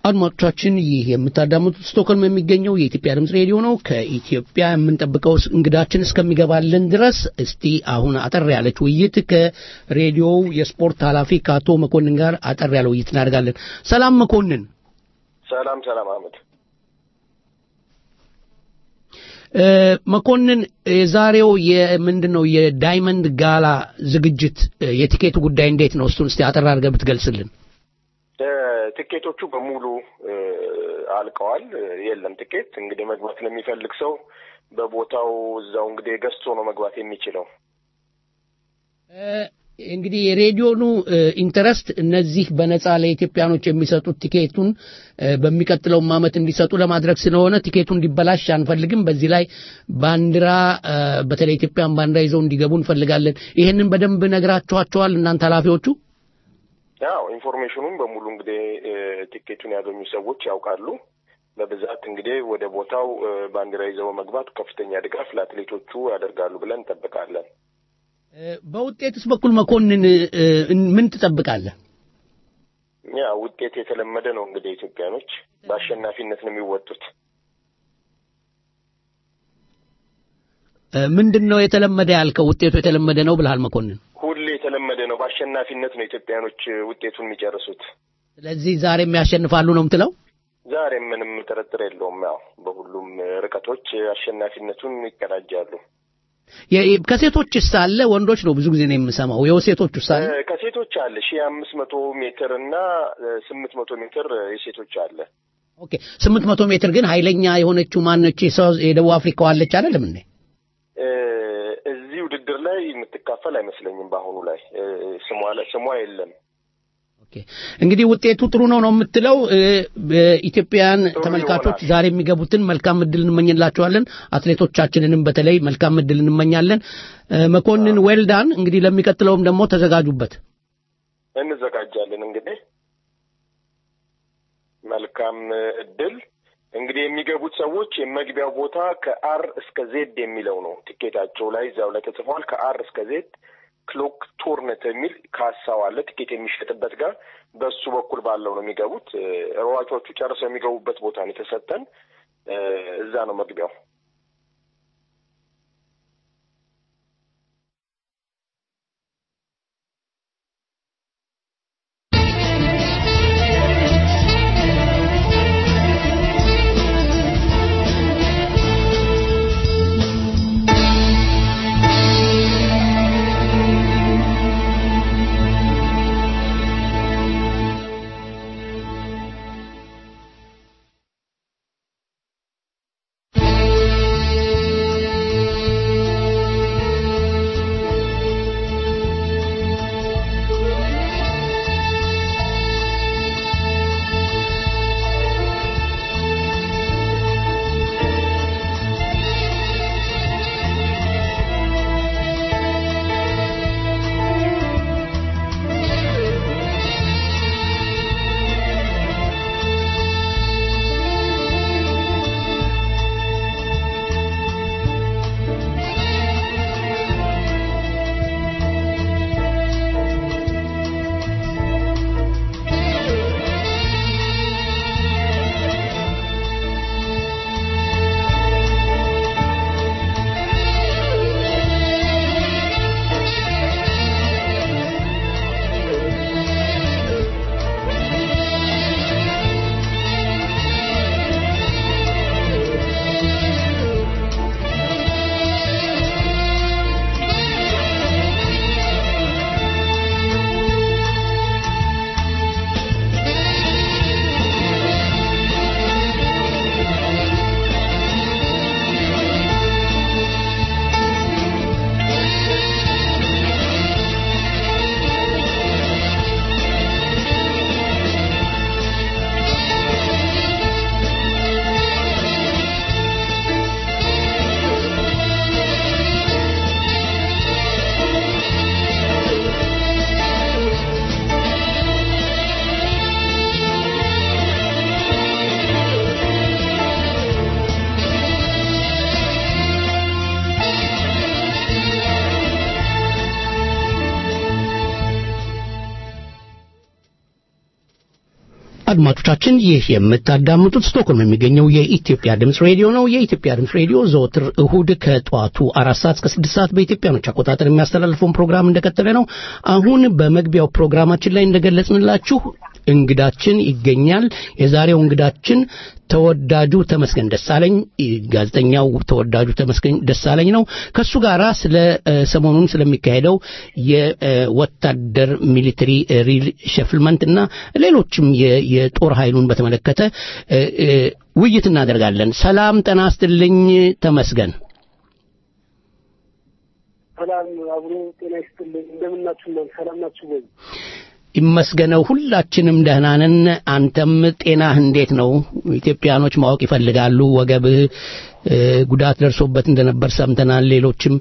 አድማጮቻችን ይህ የምታዳምጡት ስቶክሆልም የሚገኘው የኢትዮጵያ ድምፅ ሬዲዮ ነው። ከኢትዮጵያ የምንጠብቀው እንግዳችን እስከሚገባልን ድረስ እስቲ አሁን አጠር ያለች ውይይት ከሬዲዮው የስፖርት ኃላፊ ከአቶ መኮንን ጋር አጠር ያለ ውይይት እናደርጋለን። ሰላም መኮንን። ሰላም ሰላም አህመድ። እ፣ መኮንን የዛሬው የምንድን ነው የዳይመንድ ጋላ ዝግጅት እ፣ የቲኬቱ ጉዳይ እንዴት ነው? እሱን እስቲ አጠር አድርገህ ብትገልጽልን። እ፣ ትኬቶቹ በሙሉ እ፣ አልቀዋል። እ፣ የለም ትኬት እንግዲህ መግባት ለሚፈልግ ሰው በቦታው እዛው እንግዲህ ገዝቶ ነው መግባት የሚችለው። እ፣ እንግዲህ የሬዲዮኑ እ፣ ኢንተረስት እነዚህ በነጻ ለኢትዮጵያኖች የሚሰጡት ቲኬቱን እ፣ በሚቀጥለውም ዓመት እንዲሰጡ ለማድረግ ስለሆነ ቲኬቱ እንዲበላሽ አንፈልግም። በዚህ ላይ ባንዲራ እ፣ በተለይ ኢትዮጵያን ባንዲራ ይዘው እንዲገቡ እንፈልጋለን። ይሄንን በደንብ ነግራችኋቸዋል እናንተ ኃላፊዎቹ? ያው ኢንፎርሜሽኑም በሙሉ እንግዲህ እ፣ ቲኬቱን ያገኙ ሰዎች ያውቃሉ። በብዛት እንግዲህ ወደ ቦታው እ፣ ባንዲራ ይዘው መግባት ከፍተኛ ድጋፍ ለአትሌቶቹ ያደርጋሉ ብለን እንጠብቃለን። እ፣ በውጤትስ በኩል መኮንን እ፣ ምን ትጠብቃለህ? ያ ውጤት የተለመደ ነው እንግዲህ ኢትዮጵያኖች በአሸናፊነት ነው የሚወጡት። እ፣ ምንድን ነው የተለመደ ያልከው? ውጤቱ የተለመደ ነው ብልሃል መኮንን። ሁሌ የተለመደ ነው። በአሸናፊነት ነው ኢትዮጵያኖች ውጤቱን የሚጨርሱት። ስለዚህ ዛሬም ያሸንፋሉ ነው የምትለው? ዛሬ ምንም ጥርጥር የለውም። ያው በሁሉም ርቀቶች አሸናፊነቱን ይቀዳጃሉ። የ- ከሴቶችስ አለ? ወንዶች ነው ብዙ ጊዜ ነው የምሰማው። የሴቶችስ አለ? እ፣ ከሴቶች አለ ሺህ አምስት መቶ ሜትር እና ስምንት መቶ ሜትር የሴቶች አለ። ኦኬ ስምንት መቶ ሜትር ግን ኃይለኛ የሆነችው ማነች? የሳውዝ የደቡብ አፍሪካው አለች አይደለም እንዴ? እ፣ እዚህ ውድድር ላይ የምትካፈል አይመስለኝም። በአሁኑ ላይ እ፣ ስሟ ላይ ስሟ የለም። እንግዲህ ውጤቱ ጥሩ ነው ነው የምትለው። እ፣ በኢትዮጵያውያን ጥሩ ተመልካቾች ይሆናል። ዛሬ የሚገቡትን መልካም እድል እንመኝላቸዋለን። አትሌቶቻችንንም በተለይ መልካም እድል እንመኛለን። እ፣ መኮንን ዌልዳን እንግዲህ ለሚቀጥለውም ደግሞ ተዘጋጁበት። እንዘጋጃለን እንግዲህ መልካም እድል። እንግዲህ የሚገቡት ሰዎች የመግቢያው ቦታ ከአር እስከ ዜድ የሚለው ነው ቲኬታቸው ላይ እዚያው ላይ ተጽፏል። ከአር እስከ ዜድ ክሎክ ቶርነት የሚል ካሳው አለ ቲኬት የሚሸጥበት ጋር በሱ በኩል ባለው ነው የሚገቡት። እ፣ ሯጮቹ ጨርሰው የሚገቡበት ቦታ ነው የተሰጠን። እ፣ እዛ ነው መግቢያው። Thank አድማጮቻችን ይህ የምታዳምጡት ስቶክሆልም የሚገኘው የኢትዮጵያ ድምፅ ሬዲዮ ነው። የኢትዮጵያ ድምፅ ሬዲዮ ዘወትር እሁድ ከጠዋቱ አራት ሰዓት እስከ ስድስት ሰዓት በኢትዮጵያኖች አቆጣጠር የሚያስተላልፈውን ፕሮግራም እንደቀጠለ ነው። አሁን በመግቢያው ፕሮግራማችን ላይ እንደገለጽንላችሁ እንግዳችን ይገኛል። የዛሬው እንግዳችን ተወዳጁ ተመስገን ደሳለኝ ጋዜጠኛው ተወዳጁ ተመስገን ደሳለኝ ነው። ከሱ ጋራ ስለ ሰሞኑን ስለሚካሄደው የወታደር ሚሊተሪ ሪል ሸፍልመንት እና ሌሎችም የጦር ኃይሉን በተመለከተ ውይይት እናደርጋለን። ሰላም ጤና ይስጥልኝ ተመስገን። ሰላም አብሮ ጤና ይስጥልኝ። እንደምናችሁ ሰላም ናችሁ ወይ? ይመስገነው ሁላችንም ደህና ነን። አንተም ጤናህ እንዴት ነው? ኢትዮጵያኖች ማወቅ ይፈልጋሉ። ወገብህ ጉዳት ደርሶበት እንደነበር ሰምተናል። ሌሎችም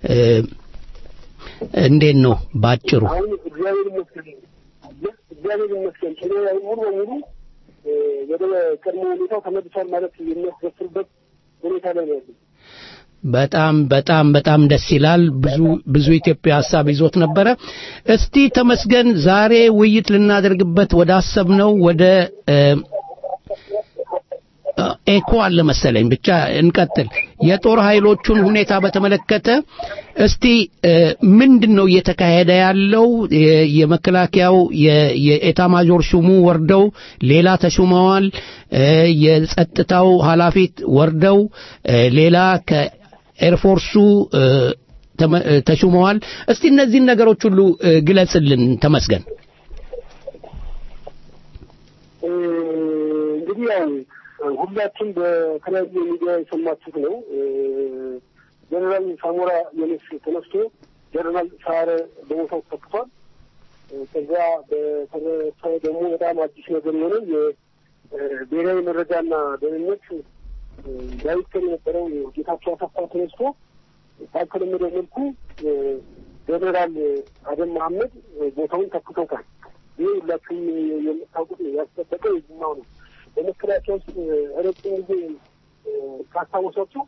እንዴት ነው ባጭሩ? አሁን እግዚአብሔር ይመስገን እግዚአብሔር ይመስገን እኔ ሙሉ በሙሉ ወደ ቀድሞ ሁኔታው ተመልሷል ማለት የሚያስደፍርበት ሁኔታ ላይ ነው ያለው። በጣም በጣም በጣም ደስ ይላል። ብዙ ብዙ ኢትዮጵያ ሀሳብ ይዞት ነበረ። እስቲ ተመስገን ዛሬ ውይይት ልናደርግበት ወደ አሰብነው ወደ ኤኮ አለ መሰለኝ። ብቻ እንቀጥል። የጦር ኃይሎቹን ሁኔታ በተመለከተ እስቲ ምንድን ነው እየተካሄደ ያለው? የመከላከያው የኤታ ማጆር ሹሙ ወርደው ሌላ ተሹመዋል። የጸጥታው ኃላፊት ወርደው ሌላ ኤርፎርሱ ተሹመዋል። እስቲ እነዚህን ነገሮች ሁሉ ግለጽልን ተመስገን። እንግዲህ ያው ሁላችን በተለያዩ ሚዲያ የሰማችሁት ነው። ጀነራል ሳሞራ የነስ ተነስቶ ጀነራል ሳረ በቦታው ተተክቷል። ከዚያ በተረፈ ደግሞ በጣም አዲስ ነገር የሆነ የብሔራዊ መረጃና ደህንነት ዳይሬክተር የነበረው ጌታቸው አሰፋ ተነስቶ ባልተለመደው መልኩ ጀነራል አደም መሐመድ ቦታውን ተክቶታል። ይህ ሁላችሁም የምታውቁት ያስጠበቀ የዝናው ነው። በመከላከያ ውስጥ ረጅም ጊዜ ካስታወሳችሁ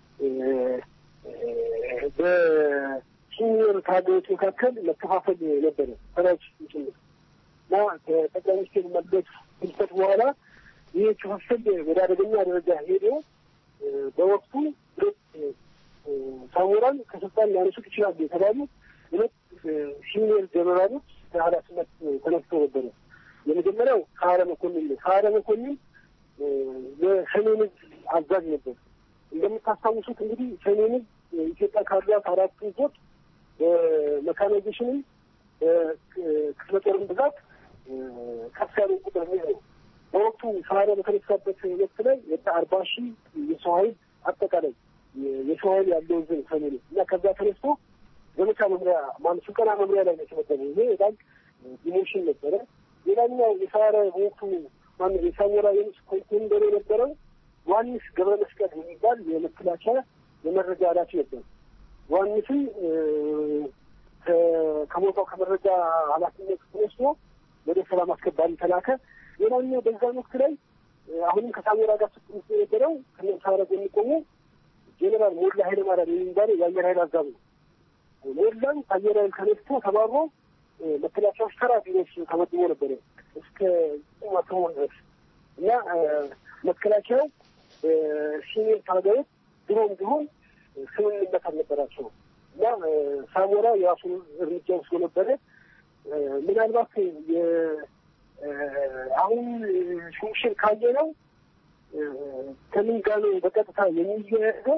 በሲኒየር ካድሬዎች መካከል መከፋፈል ነበረ ሰራዊት ጭምር እና ከጠቅላይ ሚኒስቴር መለስ ህልፈት በኋላ ይህ ክፍፍል ወደ አደገኛ ደረጃ ሄዶ በወቅቱ ሁለት ሳሞራን ከስልጣን ሊያነሱት ይችላሉ የተባሉ ሁለት ሲኒየር ጀነራሎች ከኃላፊነት ተነስተው ነበረ። የመጀመሪያው ሰዓረ መኮንን ነው። ሰዓረ መኮንን የሰሜን ዕዝ አዛዥ ነበር። እንደምታስታውሱት እንግዲህ ሰሜን ዕዝ ኢትዮጵያ ካሏት አራት ዕዞች በሜካናይዜሽንም በክፍለ ጦርም ብዛት ከፍ ያለ ቁጥር ነው። በወቅቱ ሰዓረ በተነሳበት ወቅት ላይ ወደ አርባ ሺህ የሰው ኃይል አጠቃላይ የሰው ኃይል ያለው ዕዝ ነው ሰሜን ዕዝ እና ከዛ ተነስቶ ዘመቻ መምሪያ ማለት ስልጠና መምሪያ ላይ ነው የተመደበው። ይሄ በጣም ዲሞሽን ነበረ። ሌላኛው የሰዓረ በወቅቱ ማነው የሳሞራ የንስ ኮንቴንደር የነበረው ዮሐንስ ገብረ መስቀል የሚባል የመከላከያ የመረጃ ኃላፊ ነበር። ዮሐንስም ከቦታው ከመረጃ ኃላፊነት ተነስቶ ወደ ሰላም አስከባሪ ተላከ። ሌላኛው በዛን ወቅት ላይ አሁንም ከሳሞራ ጋር ስትምስ የነበረው ከነሳረ የሚቆሙ ጄኔራል ሞላ ኃይለማርያም የሚባለው የአየር ኃይል አዛዥ ነው። ሞላም ከአየር ኃይል ተነስቶ ተባሮ መከላከያዎች ተራ ቢሮች ተመድቦ ነበረ እስከ ቁማተሆን ድረስ እና መከላከያው ሲኒየር ታጋዮች ድሮም ቢሆን ስምምነት አልነበራቸው እና ሳሞራ የራሱን እርምጃ ወስዶ ነበረ። ምናልባት አሁን ሹምሽር ካየ ነው ከምን ጋር ነው በቀጥታ የሚያያዘው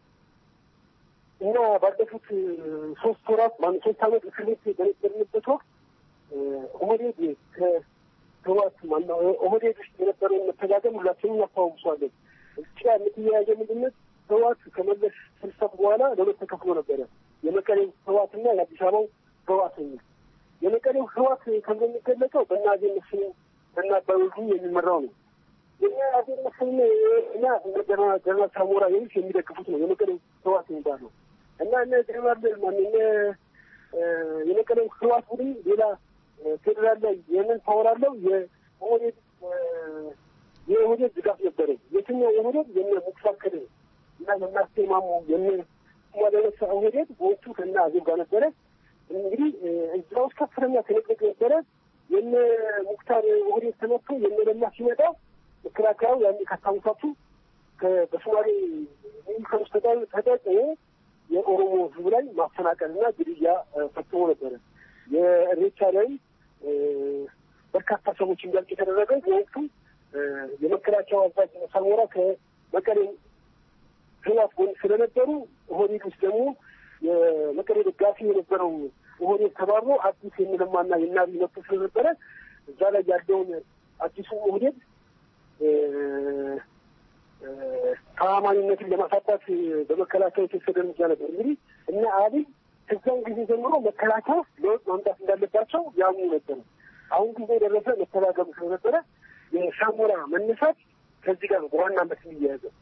እና ባለፉት ሶስት ወራት ማለት ሶስት አመት እስር ቤት በነበርንበት ወቅት ኦህዴድ ከህወሓት ማነው ኦህዴድ ውስጥ የነበረውን መተጋገም ሁላችንም እናስታውሷለን። እዚህ ጋር የምትያያዘው ምንድነት ህወሓት ከመለስ ፍልሰት በኋላ ለሁለት ተከፍሎ ነበረ። የመቀሌው ህወሓትና የአዲስ አበባው ህወሓት የሚል የመቀሌው ህወሓት ተብሎ የሚገለጸው በእነ አዜ መስፍን በእነ አባይ ወልዱ የሚመራው ነው። የእኛ አዜ መስፍንና እና ጀነራል ሳሞራ የሚስ የሚደግፉት ነው የመቀሌው ህወሓት የሚባለው እና እነ ጀነራል ማን የመቀሌው ህወሓት ቡድን ሌላ ፌዴራል ላይ የምን ፓወር አለው የኦህዴድ የኦህዴድ ድጋፍ ነበረ። የትኛው ኦህዴድ የነ ሙክታር ከድር እና የናስቴ ማሞ የነ ማደረሰ ኦህዴድ በወቅቱ ከና አዜብ ጋር ነበረ። እንግዲህ እዛ ውስጥ ከፍተኛ ትንቅንቅ ነበረ። የነ ሙክታር ኦህዴድ ተመቶ የነ ለማ ሲመጣ መከላከያው ያን ካስታውሳችሁ ከ- በሶማሌ ሚኒስተሮች ተጠቅሞ የኦሮሞ ህዝብ ላይ ማፈናቀልና ግድያ እ፣ ፈጽሞ ነበረ። የእሬቻ ላይ እ፣ በርካታ ሰዎች እንዲያልቅ የተደረገ በወቅቱ እ፣ የመከላከያው አዛዥ ሳሞራ ከመቀሌ ህዋት ጎን ስለነበሩ ኦህዴድ ውስጥ ደግሞ የመቀሌ ደጋፊ የነበረው ኦህዴድ ተባብሮ አዲስ የሚለማና የናቢ መጥቶ ስለነበረ እዛ ላይ ያለውን አዲሱ ኦህዴድ እ፣ እ፣ ተአማኒነትን ለማሳጣት በመከላከያ የተወሰደ እርምጃ ነበር። እንግዲህ እነ አብይ ከዚያን ጊዜ ጀምሮ መከላከያ ውስጥ ለውጥ ማምጣት እንዳለባቸው ያምኑ ነበረ። አሁን ጊዜ የደረሰ መተጋገሩ ስለነበረ የሳሞራ መነሳት ከዚህ ጋር ነው በዋናነት የሚያያዘው።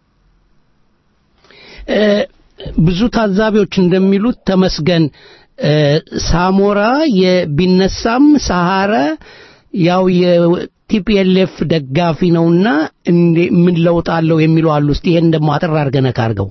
እ፣ ብዙ ታዛቢዎች እንደሚሉት ተመስገን እ፣ ሳሞራ የቢነሳም ሰሐረ ያው የቲፒኤልኤፍ ደጋፊ ነውና እንዴ ምን ለውጥ አለው የሚሉ አሉ። እስቲ ይሄን ደግሞ አጠር አድርገህ ነካ አድርገው።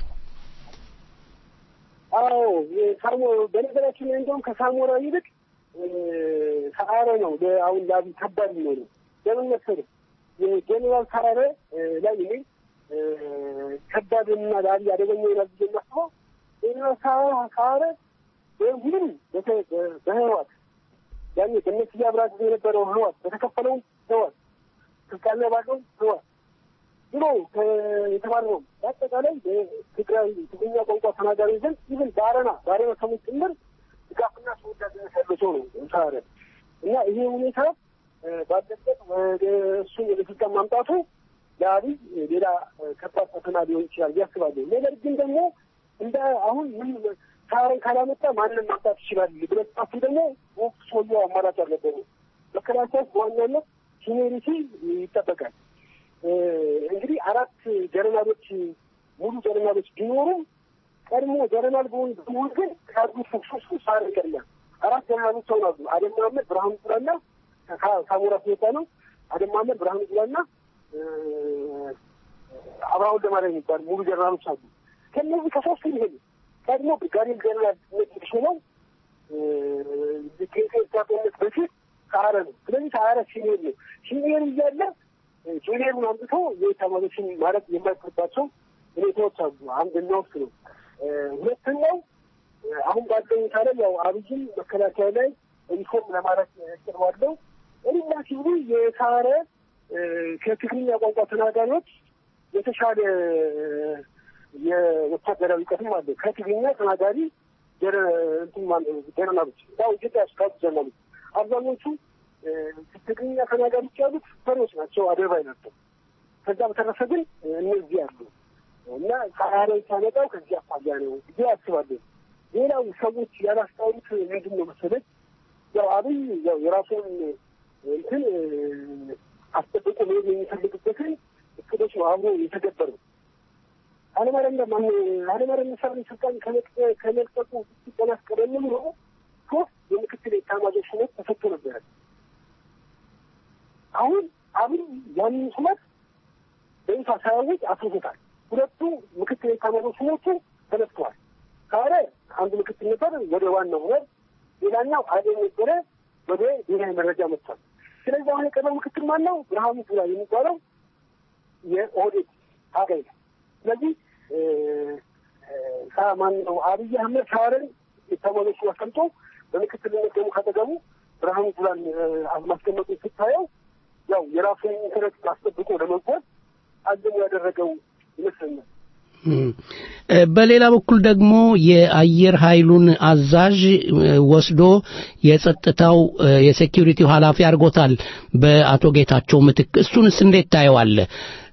አዎ የሳሞ በነገራችን ላይ እንደውም ከሳሞራ ይልቅ እ፣ ሰዓረ ነው ለ- አሁን ለአብይ ከባድ የሚሆነው ለምን መሰለህ? የጄኔራል ሰዓረ እ፣ ላይ እኔ እ፣ ከባድና ለአብይ አደገኛ ይሆናል ብዬ የማስበው ጄኔራል ሰዓረ- ሰዓረ ወይም ሁሉም በተ- በ- በህወሓት ያኔ በእነሱ አብራ ጊዜ የነበረው ህወሓት በተከፈለውም ህወሓት ስልጣን ላይ ባለው ህወሓት ብሎ የተባረረው በአጠቃላይ በትግራይ ትግርኛ ቋንቋ ተናጋሪ ዘንድ ይህን በአረና በአረና ሰዎች ጭምር ድጋፍና ተወዳጅነት ያለው ሰው ነው ሳረ እና ይሄ ሁኔታ እ፣ ባለበት ወደ እሱን ወደ ስልጣን ማምጣቱ ለአብይ ሌላ እ፣ ከባድ ፈተና ሊሆን ይችላል ያስባለሁ። ነገር ግን ደግሞ እንደ አሁን ምን ሳረን ካላመጣ ማንን ማምጣት ይችላል ብለህ ስታስብ ደግሞ ወቅቱ ሰውየው አማራጭ አልነበሩ መከላከያ በዋናነት ሲኒሪቲ ይጠበቃል። እ፣ እንግዲህ አራት ጀነራሎች ሙሉ ጀነራሎች ቢኖሩም ቀድሞ ጀነራል በሆን በመሆን ግን ካሉት ሶስቱ ሳር ይቀድማል። አራት ጀነራሎች ሰው ናሉ። አደም መሀመድ፣ ብርሃኑ ጁላና ካ- ሳሞራ ሲወጣ ነው። አደም መሀመድ፣ ብርሃኑ ጁላና እ፣ አብርሃም ወልደማርያም የሚባሉ ሙሉ ጀነራሎች አሉ። ከእነዚህ ከሶስቱ ይሄዱ ቀድሞ ብርጋዴር ጀነራል ሾመው ከኢትዮጵያ ጦርነት በፊት ሰዓረ ነው። ስለዚህ ሰዓረ ሲኒየር ነው። ሲኒየር እያለ ጁኒየሩን አምጥቶ የተማሪዎችን ማለት የማይፈርባቸው ሁኔታዎች አሉ። አንደኛው እሱ ነው። እ፣ ሁለተኛው እ፣ አሁን ባለው ሁኔታ ላይ ያው አብይም መከላከያ ላይ ሪፎርም ለማድረግ እቅድ ባለው እኔና ሲሉ የሳረ እ፣ ከትግርኛ ቋንቋ ተናጋሪዎች የተሻለ የወታደራዊ እውቀትም አለ። ከትግርኛ ተናጋሪ ጀረ- እንትን ማነው ጀነራሎች ያው ኢትዮጵያ ውስጥ ካሉ ጀነራሎች አብዛኞቹ እ፣ ትግርኛ ተናጋሪዎች ያሉት ፈሪዎች ናቸው፣ አደባባይ ናቸው። ከዛ በተረፈ ግን እ፣ እነዚህ አሉ እና ሰዓረ ሳመጣው ከዚህ አኳያ ነው ብዬ አስባለሁ። ሌላው ሰዎች ያላስተዋሉት ምንድን ነው መሰለኝ ያው አብይ ያው የራሱን እንትን እ፣ አስጠብቆ መሄድ የሚፈልግበትን እቅዶች ነው አብሮ የተገበረው። ኃይለማርያም ጋር ማነው ኃይለማርያም ደሳለኝ ስልጣን ከመልቀ- ከመልቀቁ ሲቀናስ ቀደም ብሎ ሶስት የምክትል ኤታማዦር ሹመት ተሰጥቶ ነበረ። አሁን አብይ ያንን ሹመት በይፋ ሳያውጅ አስይዞታል። ሁለቱ ምክትል ኤታማዦር ሹሞቹ ተነስተዋል። ካለ አንዱ ምክትል ነበር ወደ ዋናው ሆነ፣ ሌላኛው አደም ነበረ ወደ ብሔራዊ መረጃ መጥቷል። ስለዚህ አሁን የቀረው ምክትል ማን ነው? ብርሃኑ ጁላ የሚባለው የኦህዴድ ታጋይ ነው። ስለዚህ እ፣ እ፣ ሳ- ማን ነው አብይ አህመድ ሳርን የተማሪዎቹ አስቀምጦ በምክትልነት ደግሞ ካጠገቡ ብርሃኑ ጁላን እ፣ ማስቀመጡ ስታየው ያው የራሱን ኢንተረስት አስጠብቆ ለመጓዝ አዘም ያደረገው ይመስለኛል። እም፣ እ፣ በሌላ በኩል ደግሞ የአየር ኃይሉን አዛዥ እ፣ ወስዶ የጸጥታው እ፣ የሴኪሪቲው ኃላፊ አድርጎታል በአቶ ጌታቸው ምትክ። እሱንስ እንዴት ታየዋለህ?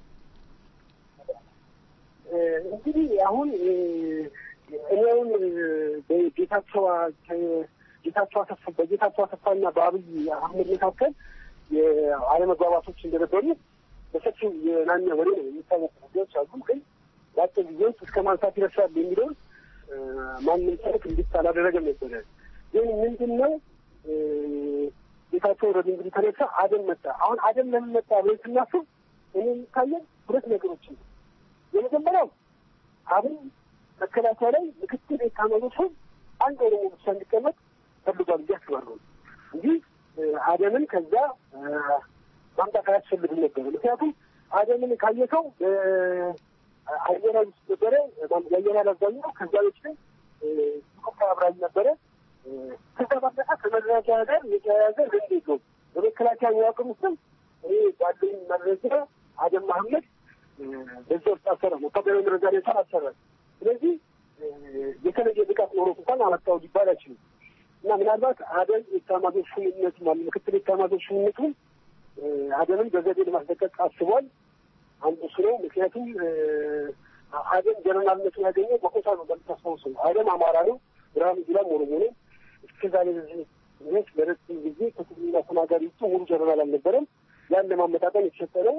እ፣ እንግዲህ አሁን እ፣ እኔውን በጌታቸው ጌታቸው አሰፋ በጌታቸው አሰፋና በአብይ አህመድ መካከል የአለመግባባቶች እንደነበሩ በሰፊው የናኛ ወሬ ነው የሚታወቁ ጉዳዮች አሉ። ግን በአጭር ጊዜ ውስጥ እስከ ማንሳት ይደርሳል የሚለውን እ፣ ማንም ሰልፍ እንዲት አላደረገም ነበረ። ግን ምንድን ነው እ፣ ጌታቸው ወደ እንግዲህ ተነሳ፣ አደም መጣ። አሁን አደም ለምን መጣ ብለን ስናስብ እኔ የሚታየን ሁለት ነገሮች ነው። የመጀመሪያው አብን መከላከያ ላይ ምክትል ኤታማዦር ሹም አንድ ኦሮሞ ብቻ እንዲቀመጥ ፈልጓል ብዬ አስባለሁ እንጂ አደምን ከዛ ማምጣት አያስፈልግም ነበር። ምክንያቱም አደምን ካየከው አየር ኃይል ውስጥ ነበረ፣ የአየር ኃይል አብዛኛው ከዛ ቤት ላይ ኢትዮጵያ አብራኝ ነበረ። ከዛ ባለፈ ከመከላከያ ጋር የተያያዘ ልምድ የለውም። በመከላከያ መዋቅር ውስጥም እኔ ባለኝ መረጃ አደም መሐመድ በዛ ውስጥ አሰረ ወታደራዊ መረጃ ላይ አሰረ። ስለዚህ የተለየ ብቃት ኖሮት እንኳን አመጣው ሊባል አይችልም። እና ምናልባት አደም የኤታማዦር ሹምነቱ ማለት ምክትል ኤታማዦር ሹምነቱን አደምን በዘዴ ለማስለቀቅ አስቧል። አንዱ እሱ ነው። ምክንያቱም አደም ጀነራልነቱን ያገኘው በኮታ ነው። እንደምታስታውሰው አደም አማራ ነው፣ ብርሃኑ ጁላም ኦሮሞ ነው። እስከዛሬ ድረስ ለረጅም ጊዜ ከትግርኛ ተናጋሪ ውጭ ሙሉ ጀነራል አልነበረም። ያን ለማመጣጠን የተሰጠ ነው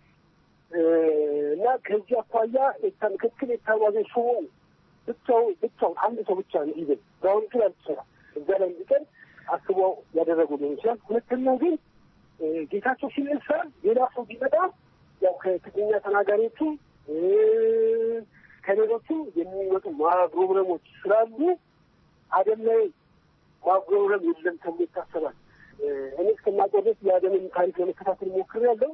እና ከዚህ አኳያ ምክትል ኤታማዦር ሹሙ ብቻው ብቻውን አንድ ሰው ብቻ እንዲይዝል ብርሃኑ ጁላ አልተሰራ እዛ ላይ እንዲቀር አስበው ያደረጉ ሊሆን ይችላል። ሁለተኛው ግን ጌታቸው ሲነሳ ሌላ ሰው ቢመጣ ያው ከትግርኛ ተናጋሪዎቹ ከሌሎቹ የሚመጡ ማጉረምረሞች ስላሉ አደም ላይ ማጉረምረም የለም ተብሎ ይታሰባል። እኔ እስከማውቀው ድረስ የአደምን ታሪክ ለመከታተል ሞክሬያለሁ።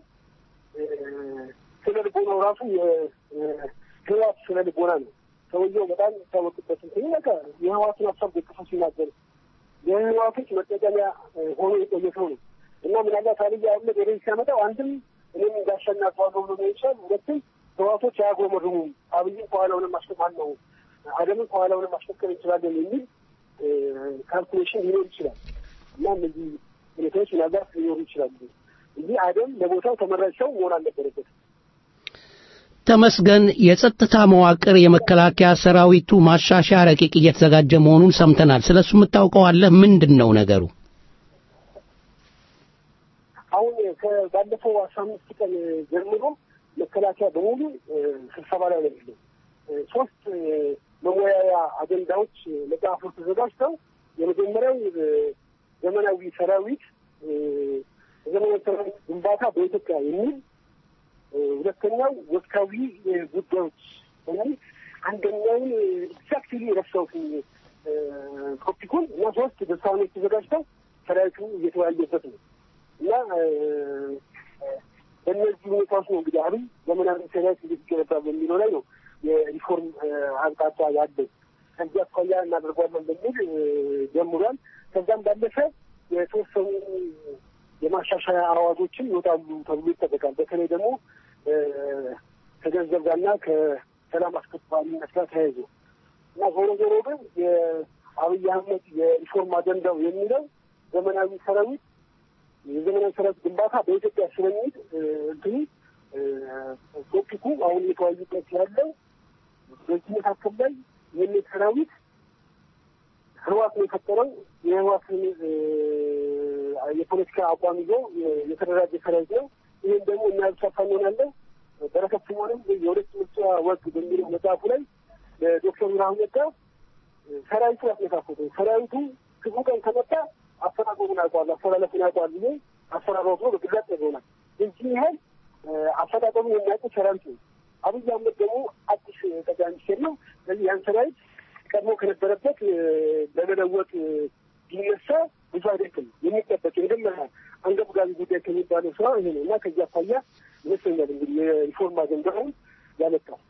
ስነ ልቦናው ራሱ የህዋት ስነ ልቦና ነው። ሰውየው በጣም የሚታወቅበት እንትን በቃ የህዋትን ሀሳብ ደግፎ ሲናገር የህዋቶች መጠቀሚያ ሆኖ የቆየ ሰው ነው እና ምናልባት አብይ አህመድ ወደዚህ ሲያመጣው አንድም እኔም እንዳሸና ተዋገው ነው ይችላል። ሁለትም ህዋቶች አያጎመርሙም አብይን ከኋላውንም ማስቀማል ነው አደምን ከኋላውንም ማስፈከር እንችላለን የሚል ካልኩሌሽን ሊኖር ይችላል እና እነዚህ ሁኔታዎች ምናልባት ሊኖሩ ይችላሉ እንጂ አደም ለቦታው ተመራጭ ሰው መሆን አልነበረበትም። ተመስገን የጸጥታ መዋቅር የመከላከያ ሰራዊቱ ማሻሻያ ረቂቅ እየተዘጋጀ መሆኑን ሰምተናል። ስለሱ የምታውቀው አለ? ምንድን ነው ነገሩ? አሁን ባለፈው አስራ አምስት ቀን ጀምሮ መከላከያ በሙሉ ስብሰባ ላይ ነው ያለው። ሶስት መወያያ አጀንዳዎች መጽሐፎች ተዘጋጅተው የመጀመሪያው ዘመናዊ ሰራዊት ዘመናዊ ሰራዊት ግንባታ በኢትዮጵያ የሚል ሁለተኛው ወቅታዊ ጉዳዮች የሚል አንደኛውን ኤግዛክትሊ የረሳሁት ቶፒኩን እና ሶስት ድርሳኖች ተዘጋጅተው ሰራዊቱ እየተወያየበት ነው እና በእነዚህ ሁኔታዎች ነው እንግዲህ አብይ ዘመናዊ ሰራዊት እንዴት ይገነባል በሚለው ላይ ነው የሪፎርም አቅጣጫ ያለው። ከዚህ አኳያ እናደርጓለን በሚል ጀምሯል። ከዛም ባለፈ የተወሰኑ የማሻሻያ አዋጆችን ይወጣሉ ተብሎ ይጠበቃል። በተለይ ደግሞ ከገንዘብ ጋርና ከሰላም አስከባሪነት ጋር ተያይዞ እና ዞሮ ዞሮ ግን የአብይ አህመድ የሪፎርም አጀንዳው የሚለው ዘመናዊ ሰራዊት የዘመናዊ ሰራዊት ግንባታ በኢትዮጵያ ስለሚል እንትኑ ቶፒኩ አሁን እየተወያዩበት ያለው በዚህ መካከል ላይ የሚል ሰራዊት ህዋት ነው የፈጠረው የህዋትን የፖለቲካ አቋም ይዞ የተደራጀ ሰራዊት ነው። ይህም ደግሞ እኛ ብቻ ሳንሆናለን በረከት ስምኦንም የሁለት ምርጫ ወግ በሚለው መጽሐፉ ላይ ዶክተር ብርሃኑ ነጋ ሰራዊቱ ያስመሳሰተ ሰራዊቱ ክፉ ቀን ከመጣ አፈራጎሙን ያውቀዋል፣ አስተላለፉን ያውቀዋል ብዬ አሰራሮት ነው በግላጭ ይሆናል። እዚህ ያህል አፈጣጠሙን የሚያውቁ ሰራዊት ነው። አብይ አህመድ ደግሞ አዲስ ጠቅላይ ሚኒስቴር ነው። ስለዚህ ያን ሰራዊት ቀድሞ ከነበረበት ለመለወጥ ቢነሳ ብዙ አይደለም የሚጠበቅ የመጀመሪያ አንገብጋቢ ጉዳይ ከሚባለው ስራ ይሄ ነው እና ከዚህ አኳያ ይመስለኛል እንግዲህ የሪፎርም አጀንዳውን ያመጣው።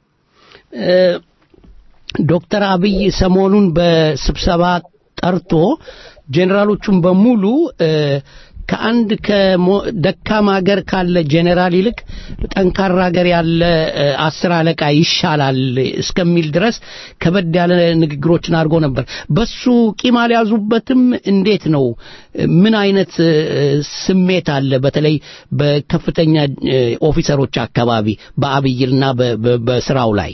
ዶክተር አብይ ሰሞኑን በስብሰባ ጠርቶ ጄኔራሎቹን በሙሉ ከአንድ ከደካማ ሀገር ካለ ጄኔራል ይልቅ ጠንካራ ሀገር ያለ አስር አለቃ ይሻላል እስከሚል ድረስ ከበድ ያለ ንግግሮችን አድርጎ ነበር። በሱ ቂም አልያዙበትም? እንዴት ነው? ምን አይነት ስሜት አለ? በተለይ በከፍተኛ ኦፊሰሮች አካባቢ በአብይና በስራው ላይ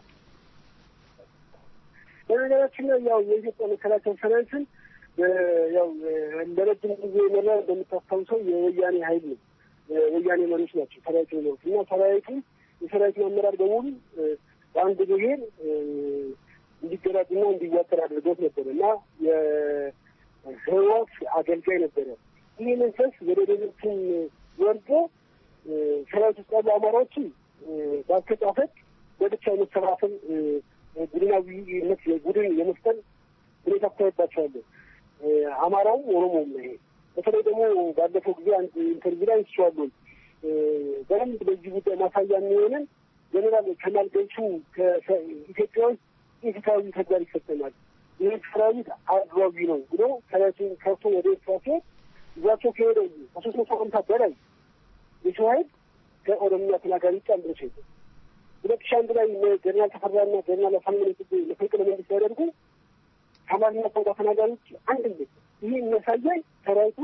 በነገራችን ላይ ያው የኢትዮጵያ መከላከያ ሰራዊትን ያው እንደ ረጅም ጊዜ የመራ እንደምታስታውሰው የወያኔ ኃይል ነው። የወያኔ መሪዎች ናቸው ሰራዊቱ የመሩት እና ሰራዊቱ የሰራዊቱ አመራር በሙሉ በአንድ ብሔር እንዲደራጅና እንዲዋቀር አድርገውት ነበር እና የህወሓት አገልጋይ ነበረ። ይህ መንፈስ ወደ ሌሎችም ወርዶ ሰራዊት ውስጥ ያሉ አማራዎችን በአስተጻፈት በብቻ የመሰባሰብ ቡድናዊነት ቡድን የመፍጠር ሁኔታ ታይባቸዋለን። አማራውም ኦሮሞውም ነው ይሄ በተለይ ደግሞ ባለፈው ጊዜ አንድ ኢንተርቪው ላይ አንስቼዋለሁ። በደንብ በዚህ ጉዳይ ማሳያ የሚሆንን ጀኔራል ከማል ገልቹ ከኢትዮጵያ ውስጥ ኢፍትሐዊ ተግባር ይፈጸማል፣ ይህ ሰራዊት አድሏዊ ነው ብሎ ሰራዊቱን ከርቶ ወደ ኤርትራ ሲሄድ ይዟቸው ከሄደ ከሶስት መቶ ሀምሳ በላይ የሰው ኃይል ከኦሮምኛ ተናጋሪ ውጭ አንድ ነው ሄደ። ሁለት ሺህ አንድ ላይ ጀነራል ተፈራና ጀነራል አሳምነው ጽጌ መፈንቅለ መንግስት ሲያደርጉ ከአማርኛ ቋንቋ ተናጋሪ ውጭ አንድ የለም። ይህ የሚያሳየን ሰራዊቱ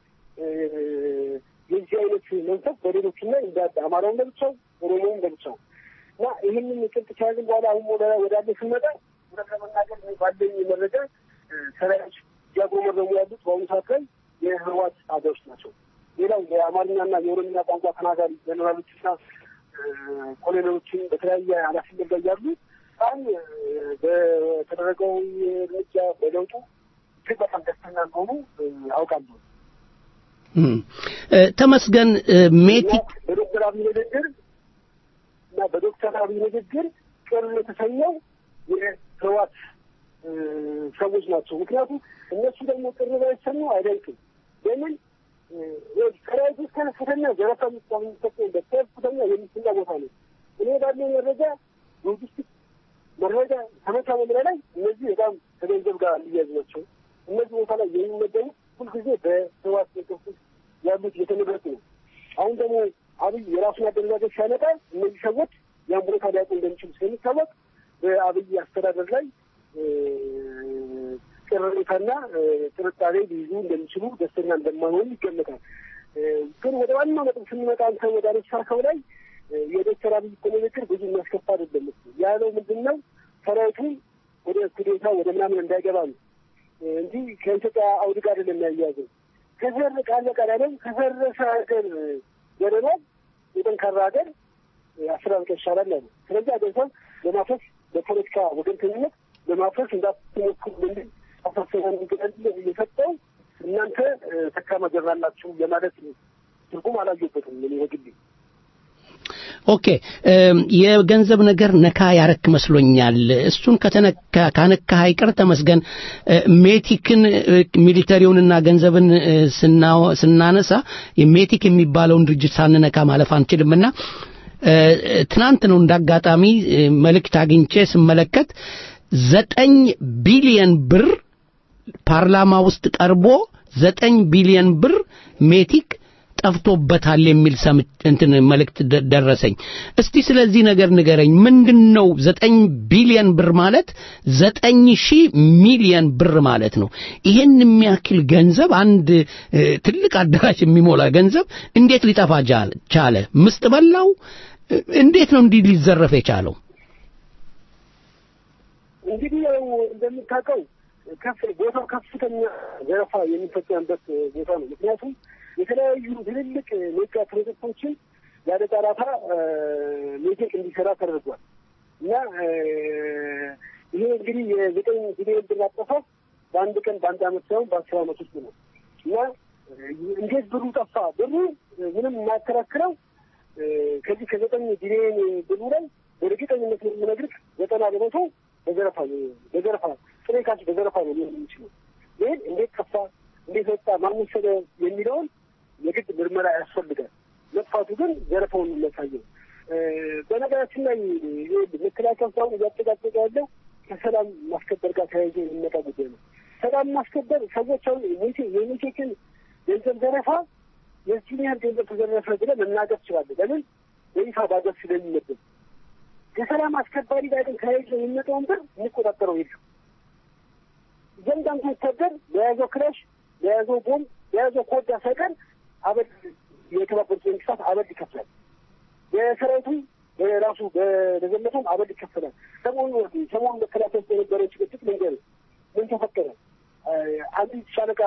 የዚህ አይነት መንፈስ በሌሎች ላይ እንዳለ አማራውን ለብቻው ኦሮሞውን ለብቻው እና ይህንን ጭብጥ ከያዝን በኋላ አሁን ወዳለ ስንመጣ እውነት ለመናገር ባለኝ መረጃ ሰራዊቶች እያጉረመረሙ ያሉት በአሁኑ ሰዓት ላይ የህወሓት ታጋዮች ናቸው። ሌላው የአማርኛና የኦሮምኛ ቋንቋ ተናጋሪ ጀኔራሎችና ኮሎኔሎችን በተለያየ ኃላፊነት ላይ ያሉ በጣም በተደረገው እርምጃ በለውጡ እጅግ በጣም ደስተኛ እንደሆኑ አውቃለሁ። ተመስገን ሜቲክ በዶክተር አብይ ንግግር እና በዶክተር አብይ ንግግር ቅር የተሰኘው የህወሓት ሰዎች ናቸው። ምክንያቱም እነሱ ደግሞ ቅር ባይሰኙ አይደንቅም። ለምን ሰራዊት ውስጥ ከፍተኛ ዘረፋ የሚጠቀሙበት ከፍተኛ የሚስና ቦታ ነው። እኔ ባለው መረጃ ሎጂስቲክ መረጃ ከመቻ መምሪያ ላይ እነዚህ በጣም ከገንዘብ ጋር የሚያዙ ናቸው። እነዚህ ቦታ ላይ የሚመደቡ ሁልጊዜ በህወሓት መንግስት ውስጥ ያሉት የተመረጡ ነው። አሁን ደግሞ አብይ የራሱን አደረጃጀት ሲያመጣ እነዚህ ሰዎች ያን ቦታ ሊያውቁ እንደሚችሉ ስለሚታወቅ በአብይ አስተዳደር ላይ ቅሬታና ጥርጣሬ ሊይዙ እንደሚችሉ ደስተኛ እንደማይሆኑ ይገመታል። ግን ወደ ዋናው ነጥብ ስንመጣ አንተ ወደ አነሳኸው ላይ የዶክተር አብይ እኮ ንግግር ብዙ የሚያስከፋ አይደለም። ያለው ምንድን ነው ሰራዊቱን ወደ ኩዴታ ወደ ምናምን እንዳይገባ ነው እንጂ ከኢትዮጵያ አውድ ጋር አይደለም ያያዘው። ከዘር ቃል በቃል ያለው ከፈረሰ ሀገር ገደማ የጠንካራ ሀገር አስተዳደር ይሻላል ያለ። ስለዚህ አገንዘብ ለማፍረስ በፖለቲካ ወገንተኝነት ለማፍረስ እንዳትሞክሩ በሚል አሳሰበ መንገድ እየሰጠው እናንተ ተካማ ጀራላችሁ ለማለት ትርጉም አላየበትም እኔ በግሌ። ኦኬ የገንዘብ ነገር ነካ ያረክ መስሎኛል። እሱን ከተነካ ካነካ አይቀር ተመስገን ሜቲክን ሚሊተሪውንና ገንዘብን ስናነሳ ሜቲክ የሚባለውን ድርጅት ሳንነካ ማለፍ አንችልምና ትናንት ነው እንዳጋጣሚ መልእክት አግኝቼ ስመለከት ዘጠኝ ቢሊየን ብር ፓርላማ ውስጥ ቀርቦ ዘጠኝ ቢሊየን ብር ሜቲክ ጠፍቶበታል የሚል እንትን መልእክት ደረሰኝ። እስቲ ስለዚህ ነገር ንገረኝ። ምንድን ነው ዘጠኝ ቢሊየን ብር ማለት? ዘጠኝ ሺህ ሚሊየን ብር ማለት ነው። ይሄን የሚያክል ገንዘብ አንድ ትልቅ አዳራሽ የሚሞላ ገንዘብ እንዴት ሊጠፋ ቻለ? ምስጥ በላው? እንዴት ነው እንዲህ ሊዘረፍ የቻለው? እንግዲህ ያው እንደምታውቀው ከፍ ቦታው ከፍተኛ ዘረፋ የሚፈጸምበት ቦታ ነው። ምክንያቱም የተለያዩ ትልልቅ ሜጋ ፕሮጀክቶችን ያለ ጨረታ ሜቴክ እንዲሰራ ተደርጓል እና ይሄ እንግዲህ የዘጠኝ ቢሊዮን ብር አጠፋፍ በአንድ ቀን በአንድ አመት ሳይሆን በአስር አመት ውስጥ ነው እና እንዴት ብሩ ጠፋ? ብሩ ምንም የማያከራክረው ከዚህ ከዘጠኝ ቢሊዮን ብሩ ላይ በእርግጠኝነት ነው የምነግርህ ዘጠና በመቶ በዘረፋ በዘረፋ ጥሬ ካሽ በዘረፋ ነው ሊሆን የሚችለው። ይህን እንዴት ጠፋ፣ እንዴት ወጣ፣ ማን ወሰደ የሚለውን የግድ ምርመራ ያስፈልጋል። መጥፋቱ ግን ዘረፋውን የሚያሳየው። በነገራችን ላይ መከላከያ ሳሁን እያጨቃጨቀ ያለው ከሰላም ማስከበር ጋር ተያይዞ የሚመጣ ጉዳይ ነው። ሰላም ማስከበር ሰዎች አሁን የሜቴክን ገንዘብ ዘረፋ የዚህን ያህል ገንዘብ ተዘረፈ ብለህ መናገር ትችላለህ። ለምን በይፋ ባገር ስለሚመደብ ከሰላም አስከባሪ ጋር ግን ተያይዞ የሚመጣውን ብር የሚቆጣጠረው የለም። እያንዳንዱ ወታደር ለያዘው ክላሽ፣ ለያዘው ቦምብ፣ ለያዘው ኮዳ ሳይቀር አበል የተባበሩት መንግስታት አበል ይከፍላል። የሰራዊቱም በራሱ በዘመቱም አበል ይከፈላል። ሰሞኑ ሰሞኑ መከላከያ ውስጥ የነበረው ጭቅጭቅ መንገድ ምን ተፈጠረ? አንዲት ሻለቃ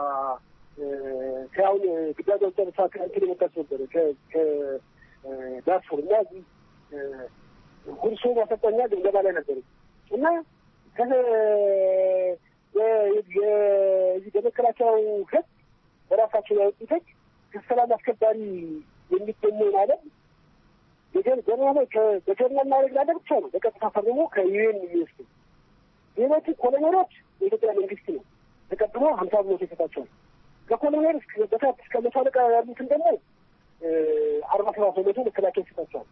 ከአሁን ግዳጅ ጨርሳ ከእንትን የመጣች ነበረ ከዳርፉር እና ሁርሶ ማሰልጠኛ ግምገማ ላይ ነበሩ እና የዚህ በመከላከያው ህግ በራሳቸው ያወጡት ህግ ከሰላም አስከባሪ የሚገኘውን አለም ገና ላይ በጀርመን ማድረግ ላለ ብቻ ነው በቀጥታ ፈርሞ ከዩኤን የሚወስዱ ሌሎቹ ኮሎኔሎች የኢትዮጵያ መንግስት ነው ተቀብሎ ሀምሳ ብሎት ይሰጣቸዋል። ከኮሎኔል እስከ በታች እስከ መቶ አለቃ ያሉትን ደግሞ አርባ ሰባት በመቶ መከላከያ ይሰጣቸዋል።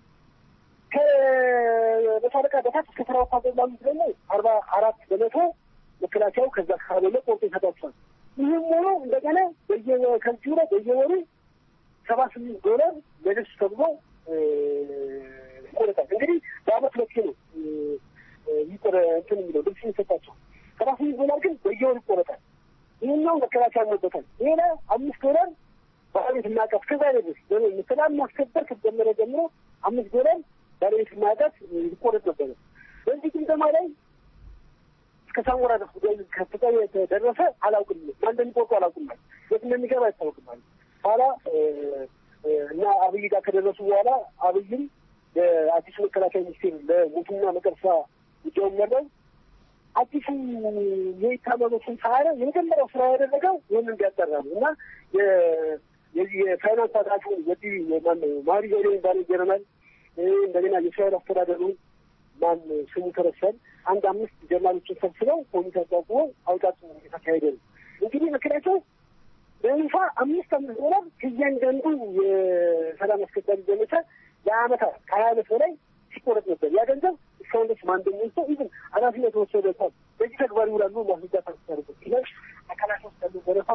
ከመቶ አለቃ በታች እስከ ተራ ወታደር ላሉት ደግሞ አርባ አራት በመቶ መከላከያው ከዛ ካበለ ቆርጦ ይሰጣቸዋል። ይህም ሆኖ እንደገና በየ ከዚሁ ላይ በየወሩ ሰባ ስምንት ዶላር ለልብስ ተብሎ ይቆረጣል። እንግዲህ በአመት ሁለቴ ነው ይቆረ እንትን የሚለው ልብስ የሚሰጣቸው ሰባ ስምንት ዶላር ግን በየወሩ ይቆረጣል። ይህኛው መከላከያ ያመበታል። ሌላ አምስት ዶላር ባለቤት ማዕቀፍ ከዛ ድረስ ሰላም ማስከበር ከተጀመረ ጀምሮ አምስት ዶላር ባለቤት ማዕቀፍ ይቆረጥ ነበረ። በዚህ ግምገማ ላይ እስከ ሳሞራ ድረስ ጉዳይ ከፍታ የተደረሰ አላውቅም። ማን እንደሚቆርጡ አላውቅም። የት እንደሚገባ አይታወቅም። ኋላ እና አብይ ጋር ከደረሱ በኋላ አብይም ለአዲሱ መከላከያ ሚኒስቴር ለሞቱና መቀርሳ ጉዳዩን መራው። አዲሱ የኢታመኖችን ሳያረ የመጀመሪያው ስራ ያደረገው ይህን እንዲያጠራ ነው እና የዚህ የፋይናንስ አዳሹ ወዲህ ማነው ማሪ ዞሌ የሚባለው ጀነራል እንደገና የእስራኤል አስተዳደሩ ማን ስሙ ተረሳል። አንድ አምስት ጀነራሎችን ሰብስበው ኮሚቴ አቋቁመው አውጣጡ የተካሄደ ነው። እንግዲህ ምክንያቱ በይፋ አምስት አምስት ዶላር ከእያንዳንዱ የሰላም አስከባሪ ዘመቻ ለአመታት ከሀያ አመት በላይ ሲቆረጥ ነበር። ያ ገንዘብ እስካሁን ድረስ ማን እንደሚወስደው ኢቭን ኃላፊነት ወሰደታል። በዚህ ተግባር ይውላሉ ማስረዳት አስታርቁ ይላል አካላት ውስጥ ያሉ ዘረፋ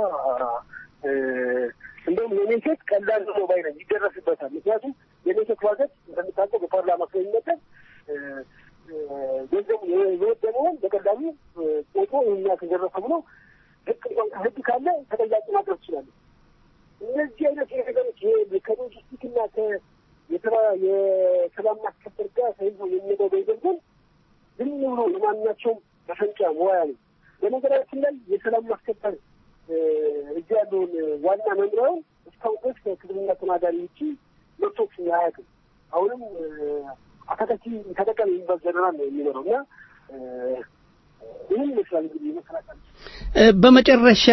እንደውም የኔሴት ቀላል ነው ባይ ነኝ፣ ይደረስበታል። ምክንያቱም የኔሴት ባጀት እንደምታውቀው በፓርላማ ስለሚመደብ ገንዘቡ የወደመውን በቀላሉ ቆጦ ይህኛ ተዘረፈ ብሎ ህግ እንኳን ህግ ካለ ተጠያቂ ማድረግ ትችላለ። እነዚህ አይነት ነገሮች ከሎጂስቲክና የሰላም ማስከበር ጋር ተይዞ የሚሄደው ገንዘብ ግን ዝም ብሎ የማናቸውም መፈንጫ መዋያ ነው። በነገራችን ላይ የሰላም ማስከበር እዚህ ያለውን ዋና መምሪያውን እስካሁን ድረስ ከክልልና ተናጋሪ ውጭ መቶች አያውቅም። አሁንም አካታች ተጠቀም የሚባል ጀነራል ነው የሚኖረው እና ይህን ይመስላል እንግዲህ መከላከል በመጨረሻ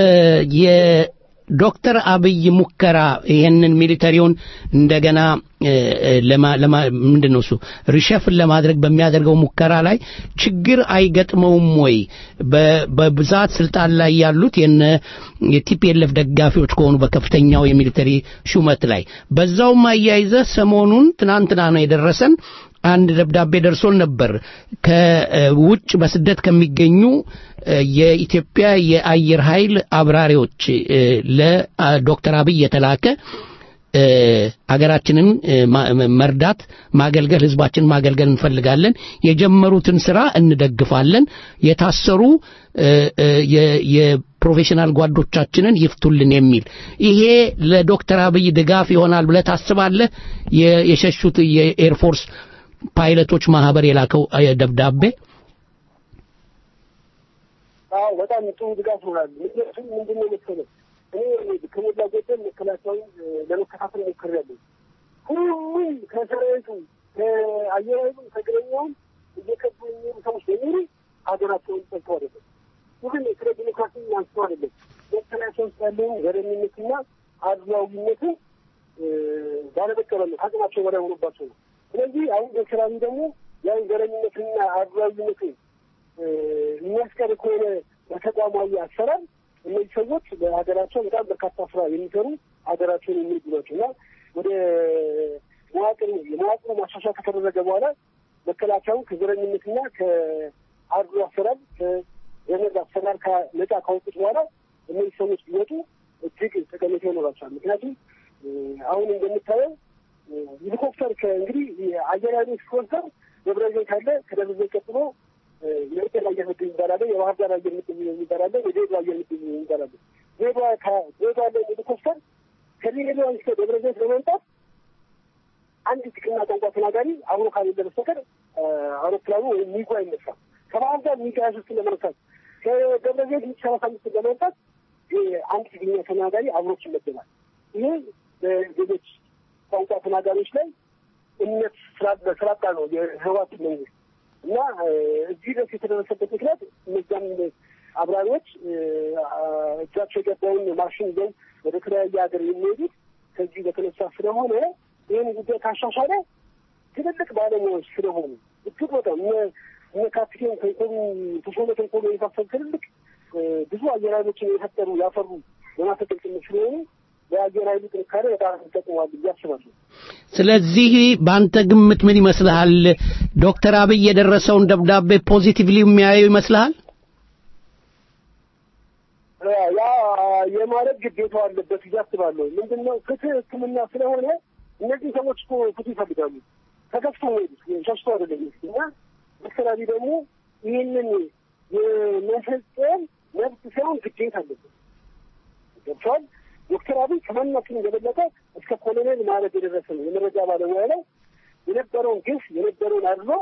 የዶክተር አብይ ሙከራ ይህንን ሚሊተሪውን እንደገና ምንድን ነው እሱ ሪሸፍን ለማድረግ በሚያደርገው ሙከራ ላይ ችግር አይገጥመውም ወይ? በብዛት ስልጣን ላይ ያሉት የነ የቲፒኤልኤፍ ደጋፊዎች ከሆኑ በከፍተኛው የሚሊተሪ ሹመት ላይ በዛውም አያይዘ ሰሞኑን ትናንትና ነው የደረሰን አንድ ደብዳቤ ደርሶን ነበር ከውጭ በስደት ከሚገኙ የኢትዮጵያ የአየር ኃይል አብራሪዎች ለዶክተር አብይ የተላከ አገራችንን መርዳት ማገልገል ህዝባችን ማገልገል እንፈልጋለን የጀመሩትን ስራ እንደግፋለን የታሰሩ የፕሮፌሽናል ጓዶቻችንን ይፍቱልን የሚል ይሄ ለዶክተር አብይ ድጋፍ ይሆናል ብለህ ታስባለህ የሸሹት የኤርፎርስ ፓይለቶች ማህበር የላከው ደብዳቤ አዎ በጣም ጥሩ ድጋፍ ይሆናል ምክንያቱም ምንድነው መሰለህ እኔ ከሞላ ጎደል መከላከያውን ለመከታተል ሞክሬያለሁ። ሁሉም ከሰራዊቱ ከአየር ኃይሉም ከእግረኛውም እየከቡ የሚሄዱ ሰዎች በሙሉ ሀገራቸውን ጠልተው አይደለም። ይህን ስለ ዲሞክራሲ አንስተው አይደለም። መከላከያ ውስጥ ያለውን ዘረኝነትና አድሏዊነትን ባለመቀበል አቅማቸው በላይ ሆኖባቸው ነው። ስለዚህ አሁን ዶክተር አብይ ደግሞ ያን ዘረኝነትና አድሏዊነትን የሚያስቀር ከሆነ በተቋማዊ አሰራር እነዚህ ሰዎች በሀገራቸው በጣም በርካታ ስራ የሚሰሩ ሀገራቸውን የሚወዱ ናቸው እና ወደ መዋቅር የመዋቅሩ ማሻሻያ ከተደረገ በኋላ መከላከያውን ከዘረኝነትና ከአድሎ አሰራር ከዘመድ አሰራር ነጻ ካወጡት በኋላ እነዚህ ሰዎች ቢወጡ እጅግ ጠቀሜታ ይኖራቸዋል። ምክንያቱም አሁን እንደምታየው ሄሊኮፕተር እንግዲህ አየር ኃይሉ ስፖንሰር ደብረ ዘይት አለ። ከደብረ ዘይት ቀጥሎ የኢትዮጵያ አየር ምድብ ይባላል። የባህር ዳር አየር ምድብ ይባላል። የድሬዳዋ አየር ምድብ ይባላል። ድሬዳዋ ድሬዳዋ ላይ ሄሊኮፕተር ከድሬዳዋ እስከ ደብረ ዘይት ለመምጣት አንድ ትግርኛ ቋንቋ ተናጋሪ አብሮ ካሌለ በስተቀር አውሮፕላኑ ወይም ሚጉ አይነሳም። ከባህር ዳር ሚግ ሀያ ሶስትን ለመነሳት ከደብረ ዘይት ሚግ ሰላሳ አምስትን ለመምጣት አንድ ትግርኛ ተናጋሪ አብሮች ይመደባል። ይሄ በሌሎች ቋንቋ ተናጋሪዎች ላይ እምነት ስላጣ ነው የህዋት መንግስት እና እዚህ ድረስ የተደረሰበት ምክንያት እነዚያም አብራሪዎች እጃቸው የገባውን ማሽን ይዘው ወደ ተለያየ ሀገር የሚሄዱት ከዚህ በተነሳ ስለሆነ ይህን ጉዳይ ካሻሻለ ትልልቅ ባለሙያዎች ስለሆኑ እጅግ በጣም እነ ካፕቴን ተንኮሉ ተሾመ ተንኮሉ የመሳሰሉ ትልልቅ ብዙ አየር ኃይሎችን የፈጠሩ ያፈሩ በማሰልጠን ጭምር ስለሆኑ የአየር ኃይሉ ጥንካሬ በጣም ይጠቅመዋል ብዬ አስባለሁ። ስለዚህ በአንተ ግምት ምን ይመስልሃል? ዶክተር አብይ የደረሰውን ደብዳቤ ፖዚቲቭሊ የሚያየው ይመስልሃል? ያ የማለት ግዴታው አለበት ብዬ አስባለሁ። ምንድን ነው ፍትህ ሕክምና ስለሆነ እነዚህ ሰዎች እኮ ፍትህ ይፈልጋሉ። ተከፍቶ ሄዱት ሸሽቶ አይደለም እና ዶክተር አብይ ደግሞ ይህንን የመፈጸም መብት ሳይሆን ግዴታ አለበት። ገብቷል። ዶክተር አብይ ከማናችን የበለጠ እስከ ኮሎኔል ማለት የደረሰ ነው። የመረጃ ባለሙያ ላይ የነበረውን ግፍ የነበረውን አድሎ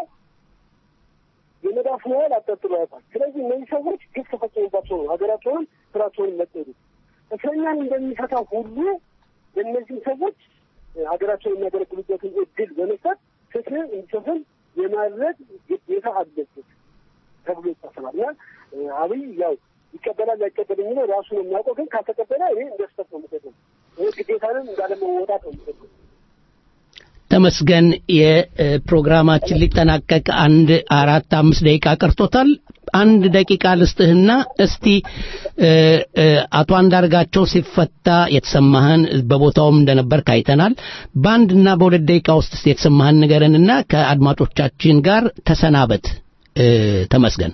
የመዳፍ ያህል አጠጥሎ ያውቃል። ስለዚህ እነዚህ ሰዎች ግፍ ተፈጽሞባቸው ነው ሀገራቸውንም ስራቸውንም መጠዱ እስረኛን እንደሚፈታ ሁሉ ለእነዚህ ሰዎች ሀገራቸውን የሚያገለግሉበትን እድል በመስጠት ፍትህ እንዲሰፍን የማድረግ ግዴታ አለበት ተብሎ ይታሰባል እና አብይ ያው ይቀበላል አይቀበል የሚለው ራሱ ነው የሚያውቀው። ግን ካልተቀበለ እኔ እንደ ስህተት ነው የምሰጠው። ይህ ግዴታንም እንዳለመወጣት ነው የምሰጠው። ተመስገን የፕሮግራማችን ሊጠናቀቅ አንድ አራት አምስት ደቂቃ ቀርቶታል። አንድ ደቂቃ ልስጥህና እስቲ አቶ አንዳርጋቸው ሲፈታ የተሰማህን በቦታውም እንደነበር ካይተናል። በአንድና በሁለት ደቂቃ ውስጥ እስቲ የተሰማህን ንገረንና ከአድማጮቻችን ጋር ተሰናበት። ተመስገን።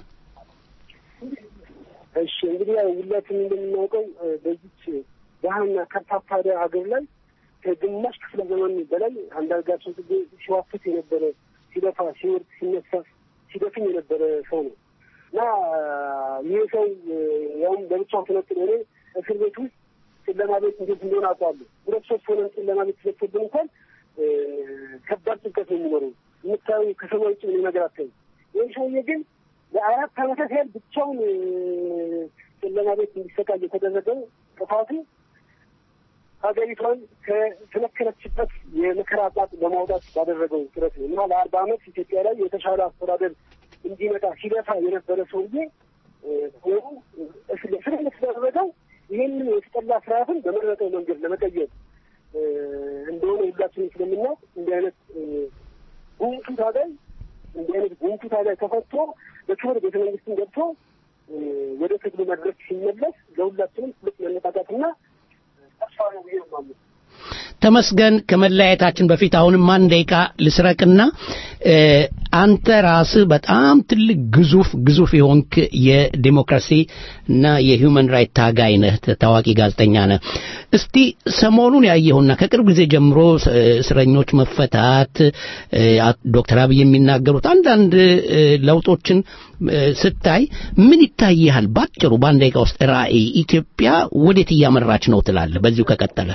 እሺ እንግዲህ ያው ሁላችን እንደምናውቀው በዚች ድሀና ከርታታ ሀገር ላይ ከግማሽ ክፍለ ዘመን በላይ አንዳርጋቸው ጽጌ ሲዋፍት የነበረ ሲለፋ፣ ሲወርድ፣ ሲነሳ፣ ሲደክም የነበረ ሰው ነው እና ይህ ሰው ያውም ለብቻው ተነጥሎ እኔ እስር ቤት ውስጥ ጨለማ ቤት እንዴት እንደሆነ አውቀዋለሁ። ሁለት ሶስት ሆነን ጨለማ ቤት ተዘግቶብን እንኳን ከባድ ጭንቀት ነው የሚኖረው። የምታዩ ከሰማይ ውጭ ምን ነገር አታዩ። ይህ ሰውዬ ግን ለአራት ዓመታት ያህል ብቻውን ጨለማ ቤት እንዲሰቃይ የተደረገው ጥፋቱ ሀገሪቷን ከተመከረችበት የመከራ ጣጥ ለማውጣት ባደረገው ጥረት ነው እና ለአርባ ዓመት ኢትዮጵያ ላይ የተሻለ አስተዳደር እንዲመጣ ሲለፋ የነበረ ሰውዬ ሆኑ እስር ስለተደረገው ይህንን የተጠላ ስርዓትን በመረጠው መንገድ ለመቀየር እንደሆነ ሁላችንም ስለምናውቅ እንዲህ አይነት ጉምቱ ታጋይ እንዲህ አይነት ጉምቱ ታጋይ ተፈቶ በክብር ቤተ መንግስትን ገብቶ ወደ ትግሉ መድረክ ሲመለስ ለሁላችንም ትልቅ መነቃቃትና ተስፋ ነው ብዬ ነው የማምነው። ተመስገን ከመለያየታችን በፊት አሁንም አንድ ደቂቃ ልስረቅና አንተ ራስህ በጣም ትልቅ ግዙፍ ግዙፍ የሆንክ የዲሞክራሲ እና የሂውመን ራይት ታጋይ ነህ፣ ታዋቂ ጋዜጠኛ ነህ። እስቲ ሰሞኑን ያየሁና ከቅርብ ጊዜ ጀምሮ እስረኞች መፈታት፣ ዶክተር አብይ የሚናገሩት አንዳንድ ለውጦችን ስታይ ምን ይታይሃል? ባጭሩ በአንድ ደቂቃ ውስጥ ራዕይ ኢትዮጵያ ወዴት እያመራች ነው ትላለህ? በዚሁ ከቀጠለ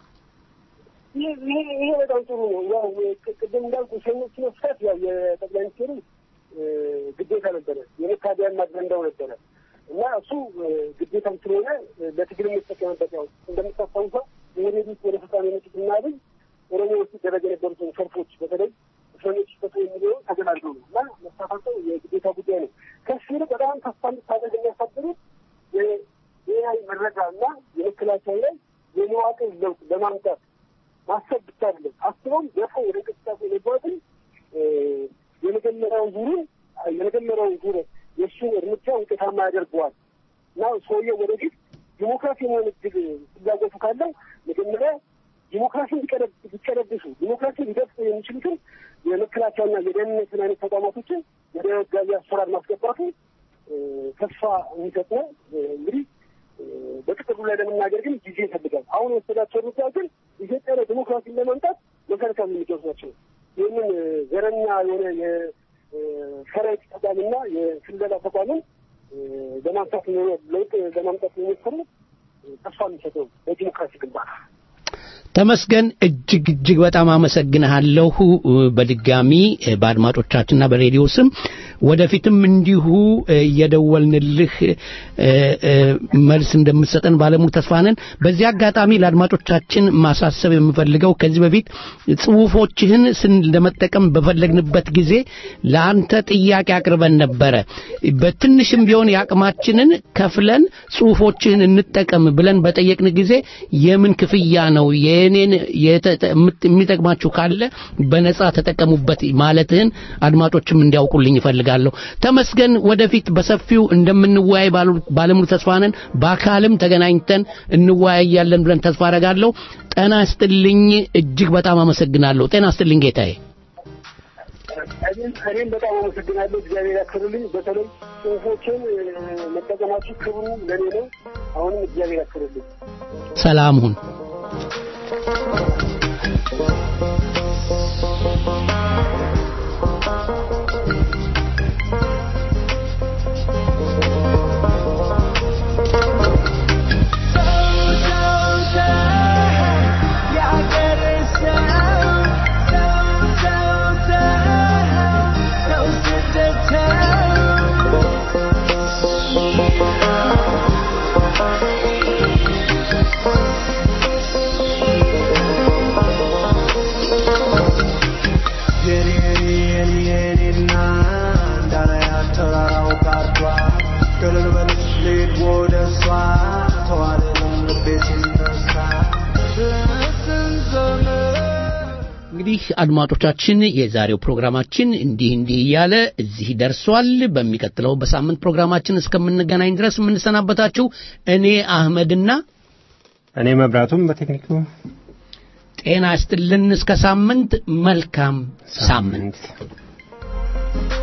ይሄ በጣም ጥሩ ነው። ያው ቅድም እንዳልኩ ሰኞች መፍታት ያው የጠቅላይ ሚኒስትሩ ግዴታ ነበረ፣ የመታደያን አጀንዳው ነበረ እና እሱ ግዴታም ስለሆነ ለትግል የሚጠቀምበት ያው እንደምታስታውሰው የሄዴድ ውስጥ ወደ ስልጣን የመጡት እና አብይ ኦሮሚያ ውስጥ ይደረግ የነበሩትን ሰልፎች በተለይ እስረኞች ይፈቱ የሚለው ተገላልገው ነው እና መሳፋቸው የግዴታ ጉዳይ ነው። ከሱ ይልቅ በጣም ተስፋ እንድታደርግ የሚያሳድሩት የብሔራዊ መረጃ እና የመከላከያ ላይ የመዋቅር ለውጥ ለማምጣት ማሰብ ብቻ አይደለም። አስበውም ደፎ ወደ እንቅስቃሴ መግባትን የመጀመሪያውን ዙሩን የመጀመሪያውን ዙር የእሱን እርምጃ ውጤታማ ያደርገዋል እና ሰውየው ወደፊት ዲሞክራሲ የመሆን እድል ፍላጎቱ ካለው መጀመሪያ ዲሞክራሲ ሊቀለብሱ ዲሞክራሲ ሊደፍጡ የሚችሉትን የመከላከያና የደህንነትን አይነት ተቋማቶችን ወደ ህጋዊ አሰራር ማስገባቱ ተስፋ የሚሰጥ ነው። እንግዲህ በጥቅሉ ላይ ለመናገር ግን ጊዜ ይፈልጋል። አሁን የወሰዳቸው እርምጃ ግን ኢትዮጵያ ላይ ዲሞክራሲን ለማምጣት መሰረታዊ እርምጃዎች ናቸው። ይህንን ዘረኛ የሆነ የሰራዊት ተቋምና የስለላ ተቋምን ለማምጣት ለውጥ ለማምጣት የሚሞክሩ ተስፋ የሚሰጠው በዲሞክራሲ ግንባታ ተመስገን እጅግ እጅግ በጣም አመሰግንሃለሁ። በድጋሚ በአድማጮቻችንና በሬዲዮ ስም ወደፊትም እንዲሁ እየደወልንልህ መልስ እንደምትሰጠን ባለሙሉ ተስፋ ነን። በዚህ አጋጣሚ ለአድማጮቻችን ማሳሰብ የምፈልገው ከዚህ በፊት ጽሁፎችህን ስን ለመጠቀም በፈለግንበት ጊዜ ለአንተ ጥያቄ አቅርበን ነበረ። በትንሽም ቢሆን የአቅማችንን ከፍለን ጽሁፎችህን እንጠቀም ብለን በጠየቅን ጊዜ የምን ክፍያ ነው የኔን የሚጠቅማችሁ ካለ በነጻ ተጠቀሙበት ማለትህን አድማጮችም እንዲያውቁልኝ ይፈልጋል። አደርጋለሁ። ተመስገን፣ ወደፊት በሰፊው እንደምንወያይ ባሉ- ባለሙሉ ተስፋ ነን። በአካልም ተገናኝተን እንወያያለን ብለን ተስፋ አደርጋለሁ። ጤና ይስጥልኝ። እጅግ በጣም አመሰግናለሁ። ጤና ይስጥልኝ ጌታዬ። እኔም እኔም በጣም አመሰግናለሁ። እግዚአብሔር ያክብርልኝ። በተለይ ጽሁፎችን እ፣ መጠቀማችሁ ክብሩ ለኔ ነው። አሁንም እግዚአብሔር ያክብርልኝ። ሰላም ሁን። እንግዲህ አድማጮቻችን የዛሬው ፕሮግራማችን እንዲህ እንዲህ እያለ እዚህ ደርሷል። በሚቀጥለው በሳምንት ፕሮግራማችን እስከምንገናኝ ድረስ የምንሰናበታችሁ እኔ አህመድና እኔ መብራቱም በቴክኒኩ ጤና ይስጥልን። እስከ ሳምንት መልካም ሳምንት